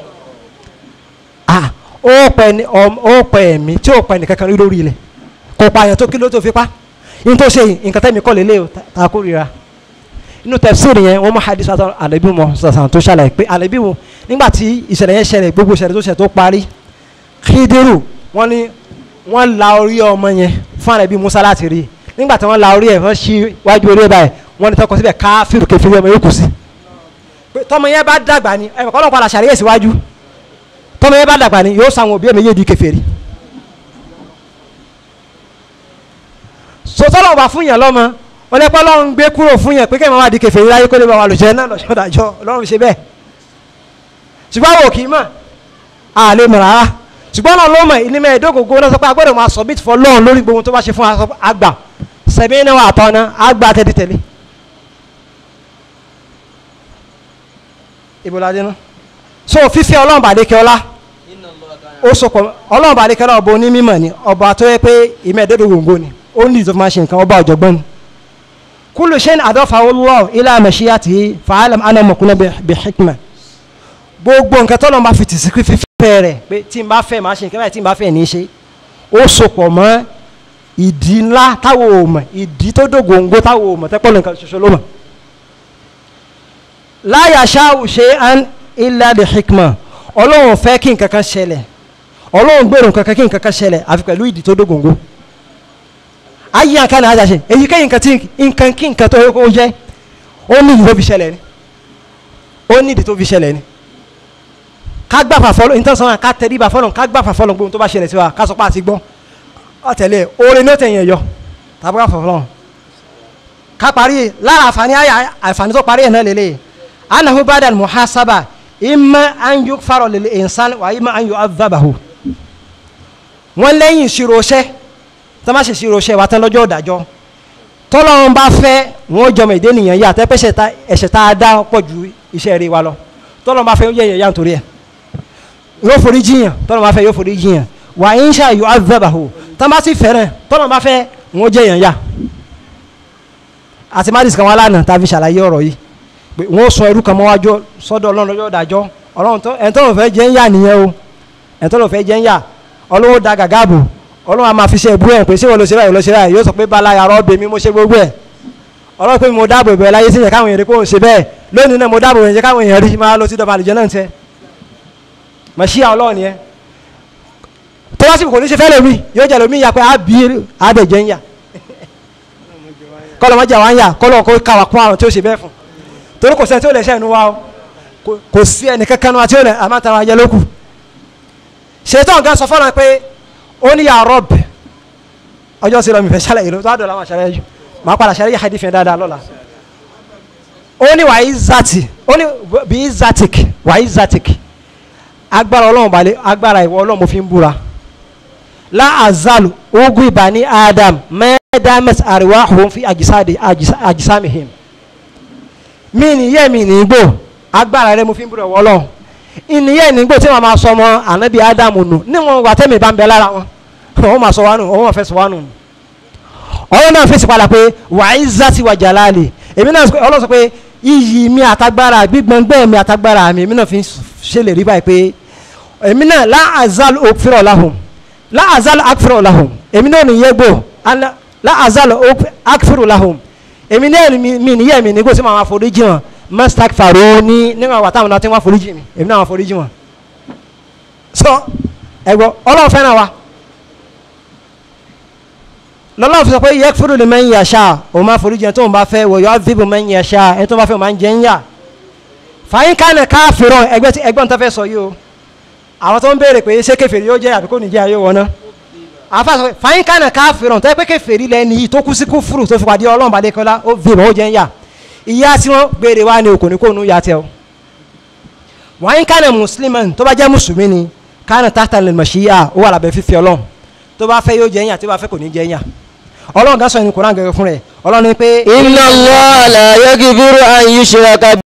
ah ó pẹ ní ó pẹ ẹmí tí ó pẹ ní kankan lórí ilẹ̀ kò pààyàn tó kí ló tó fi pa yín tó ṣe nǹkan tẹ́mi kọ́ lélẹ̀ o ta kó rira inú tẹ̀síìrì yẹn wọ́n mú hadith àtọ́ àlẹ́bí mọ́ sàṣàn tó ṣàlàyé pé àlẹ́bí wo nígbà tí ìṣẹ̀lẹ̀ yẹn ṣẹlẹ̀ gbogbo ìṣẹ̀lẹ̀ tó ṣẹlẹ̀ tó parí Khidiru wọ́n ní wọ́n la orí ọmọ yẹn fún àlẹ́bí Musa láti rí nígbà tí wọ́n la orí ẹ̀ wọ́n ṣí wájú orí ẹ̀ báyìí wọ́n ní tọkọ síbẹ̀ káfíìrù kẹfìrí ọmọ yóò kù sí. pé tọmọ yẹn bá dàgbà ni ẹ̀ kọ́ ló padà ṣàlàyé síwájú tọmọ yẹn bá dàgbà ni yóò sàwọn òbí ẹ̀ méjèèjì kẹfìrí. sọtọ́lọ̀ wà fún yẹn lọ́mọ ọlẹ́pọ̀ lọ́run gbé kúrò fún yẹn pé kẹ́mi wá di kèfèrí láyé kó lè bá wa lòjẹ́ náà lọ́jọ́ dájọ́ ọlọ́run ṣe bẹ́ẹ̀ ṣùgbọ́n àwọn òkì mọ̀ a lè mọ̀ rárá ṣùgbọ́n náà ló mọ̀ ìní mẹ́ẹ̀ẹ́dógógó náà sọ pé a gbọ́dọ̀ máa submit for lọ́run lórí gbogbo tó bá ṣe fún àgbà sẹ̀mí náà wà tọ́ná àgbà tẹ́lẹ̀tẹ́lẹ̀ ìbòládé náà so fífẹ́ ọlọ́run bàdékẹ́ ọlá ó sọpọ̀ ọlọ́run bàdékẹ́ ọlá ọba onímọ̀ ni ọba tó yẹ pé ìmẹ̀ẹ́dógógó ni ó ní ìtọ́ fi máa ṣe nǹkan ọba ọ̀jọ̀gbọ́n ni kúlù ṣe ń àdọ́fà Allah ila mashiyatihi fa'alam ana mọ̀kúnná bi hikma gbogbo nǹkan tọ́lọ́ bá fi tì sí fífẹ́ rẹ̀ pé tí n bá fẹ́ máa ṣe nǹkan báyìí tí n bá fẹ́ ní í ṣe ó sopọ̀ mọ́ ìdí ńlá táwọn ò mọ̀ ìdí tó dògóńgó táwọn ò mọ̀ tẹ́pọ̀ nǹkan ṣoṣo ló mọ̀ la yasha'u shay'an illa bi hikma ọlọ́run fẹ́ kí nǹkan kan ṣẹlẹ̀ ọlọ́run gbèrò nǹkan kan kí nǹkan kan ṣẹlẹ̀ àfi pẹ̀lú ìdí tó dògóńgó ayé àká ni àjàṣe èyíkéyìí nǹkan tí nǹkan kí nǹkan tó yẹ kó jẹ́ ó ní ìdí tó fi ṣẹlẹ̀ ni ó ní ìdí tó fi ṣẹlẹ̀ ni ká gbà fà fọlọ́ nítorí sọ́nà ká tẹ̀lé ibà fọlọ́ ká gbà fà fọlọ́ gbóhùn tó bá ṣẹlẹ̀ sí wa ká sọ pé àti gbọ́ ọ̀tẹ̀lẹ̀ orin ní ó tẹ̀yìn ẹ̀yọ tàbí ká fà fọlọ́ ká parí lára àǹfààní àyà àǹfààní tó parí ẹ̀ náà lélẹ̀ anahu badal muhasaba imma an yukfaro lil insan wa imma an yu'adhabahu wọ́n lẹ́yìn ìṣirò ṣẹ́ tó má ṣe ìṣirò ṣẹ́ wa tán lọ́jọ́ ìdájọ́ tọ́lọ́run bá fẹ́ wọ́n jọmọ ìdé nìyẹn yá tẹ́pẹ́sẹ̀ ẹ̀ṣẹ̀ tá a dá pọ̀ ju iṣẹ́ rẹ̀ wa lọ tọ́lọ́run bá fẹ́ yẹ̀yẹ̀ yá nítorí ẹ̀ yóò forí jiyàn tọ́lọ́ bá fẹ́ yóò forí jiyàn wà á ń ṣe àyò azabahu tọ́ bá sì fẹ́ràn tọ́lọ́ bá fẹ́ wọ́n jẹ́ yàn yá àti madis kan wá lánàá tá a fi ṣàlàyé ọ̀rọ̀ yìí pé wọ́n sọ ẹrú kan mọ́wájú sọ́dọ̀ ọlọ́run lọ́jọ́ dájọ́ ọlọ́run tó ẹ̀ tọ́lọ́ fẹ́ jẹ́ ń yà nìyẹn o ẹ̀ tọ́lọ́ fẹ́ jẹ́ ń yà ọlọ́run da gàgà bò ọlọ́run a máa fi ṣe ẹ̀bú ẹ̀ pé ṣé wọ́n lọ ṣe báyìí lọ ṣe báyìí yóò sọ pé bala yàrá ọbẹ̀ mi mo ṣe gbogbo ẹ̀ ọlọ́run pé mo dáàbò ìbẹ̀rẹ̀ láyé sí yẹn káwọn èèyàn rí pé òun ṣe bẹ́ẹ̀ lónìí náà mo dáàbò ìyẹn káwọn èèyàn rí máa lọ sí dọ̀bà àlùjẹ́ náà ń tẹ́ mọ̀ṣíà ọlọ́run yẹn tó wá sí kò ní ṣe fẹ́ lómi yóò jẹ́ lómi ya pé àbí àbẹ̀jẹ̀ ń yà kọ́lọ́ mọ́jà wá ń yà kọ́lọ́ kó káwà kún àrùn tí ó ṣe bẹ́ẹ̀ fún torí kò sẹ́ni tí ó lè ṣe ẹnu wa o kò sí ẹnì kankan nu àti ó lè àmàtàrà ayẹ lókù ṣètò ọ̀gá sọ fọ́nà pé ó ní yà rọ́b ọjọ́ sí lọ́mìfẹ́ ṣàlàyé ló tó àdó làwọn àṣàlàyé jù máa padà ṣàlàyé hadith yẹn dáadáa lọ́la ó ní wàá izati ó ní bí izatik wàá izatik agbára ọlọ́run balẹ̀ agbára ìwọ ọlọ́run mo fi ń búra láàzálù ogun ìbá ní adam mẹ́ẹ́dámẹ́sì àríwá òun fi àjísámihìm mí nìyẹ́ mi nìgbò agbára rẹ mo fi ń búra ìwọ ọlọ́run ìníyẹ́ nìgbò tí wọ́n máa sọ ọmọ ànábì adam nù níwọ̀n wà tẹ́mi bá ń bẹ lára wọn wọ́n máa sọ wá nù wọ́n fẹ́ sọ wá nù ọlọ́run náà fèsì padà pé wàá ìzàtì wà jàlálì èmi náà ọlọ́run sọ pé iyì mi àtagbára gbígbọ́ngbẹ́ mi àtagbára mi èmi náà fi ṣèlérí báyìí pé èmi náà láàzal òfìrọ̀ lahùn láàzal akfìrọ̀ lahùn èmi náà nìyẹn gbò láàzal akfìrọ̀ lahùn èmi náà mi nìyẹn mi nígbò tí màá foríjì wọn mọ́sítàk fàró ní níwọ̀n wà táwọn náà tí wọ́n foríjì mi èmi náà wọ́n foríjì wọn. sọ ẹgbọ́ ọlọ́run fẹ́ràn wa lọ́lọ́run fi sọ pé yẹ fúru lè mẹ́yìn yàṣà òun máa foríjì ẹni tó ń bá fẹ́ wọ̀ yọ fíbù mẹ́yìn yàṣà ẹni tó bá fẹ́ òun máa ń jẹ́ ń yà fàyín kánà káfìrọ̀ ẹgbẹ́ tí ẹgbọ́n tó fẹ́ sọ yìí o àwọn tó ń béèrè pé ṣé kèfèrí yóò jẹ́ àbí kò ní jẹ́ ayé wọn náà àfa sọ fàyín kánà káfìrọ̀ tó yẹ pé kèfèrí lẹ́ni yìí tó kú sí kúfùrù tó fi pàdé ọlọ́run bá dékọ́lá ó fi ìmọ̀ ó jẹ́ ń yà ìyá tí wọ́n béèrè wá ní okùn ní kò nú ya tẹ o wàyín kánà mùsùlùmí tó bá jẹ́ mùsùlùmí ni kánà tààtà lè mọ̀ṣíyà ó wà lábẹ́ fífi ọlọ́run tó bá fẹ́ yóò jẹ́ ń yà tó bá fẹ́ kò ní jẹ́ ń yà ọlọ́run gásọ̀ ní kùrán gẹ́gẹ́ fún rẹ̀ ọlọ́run ní pé. inna Allah la yaghfiru an yushraka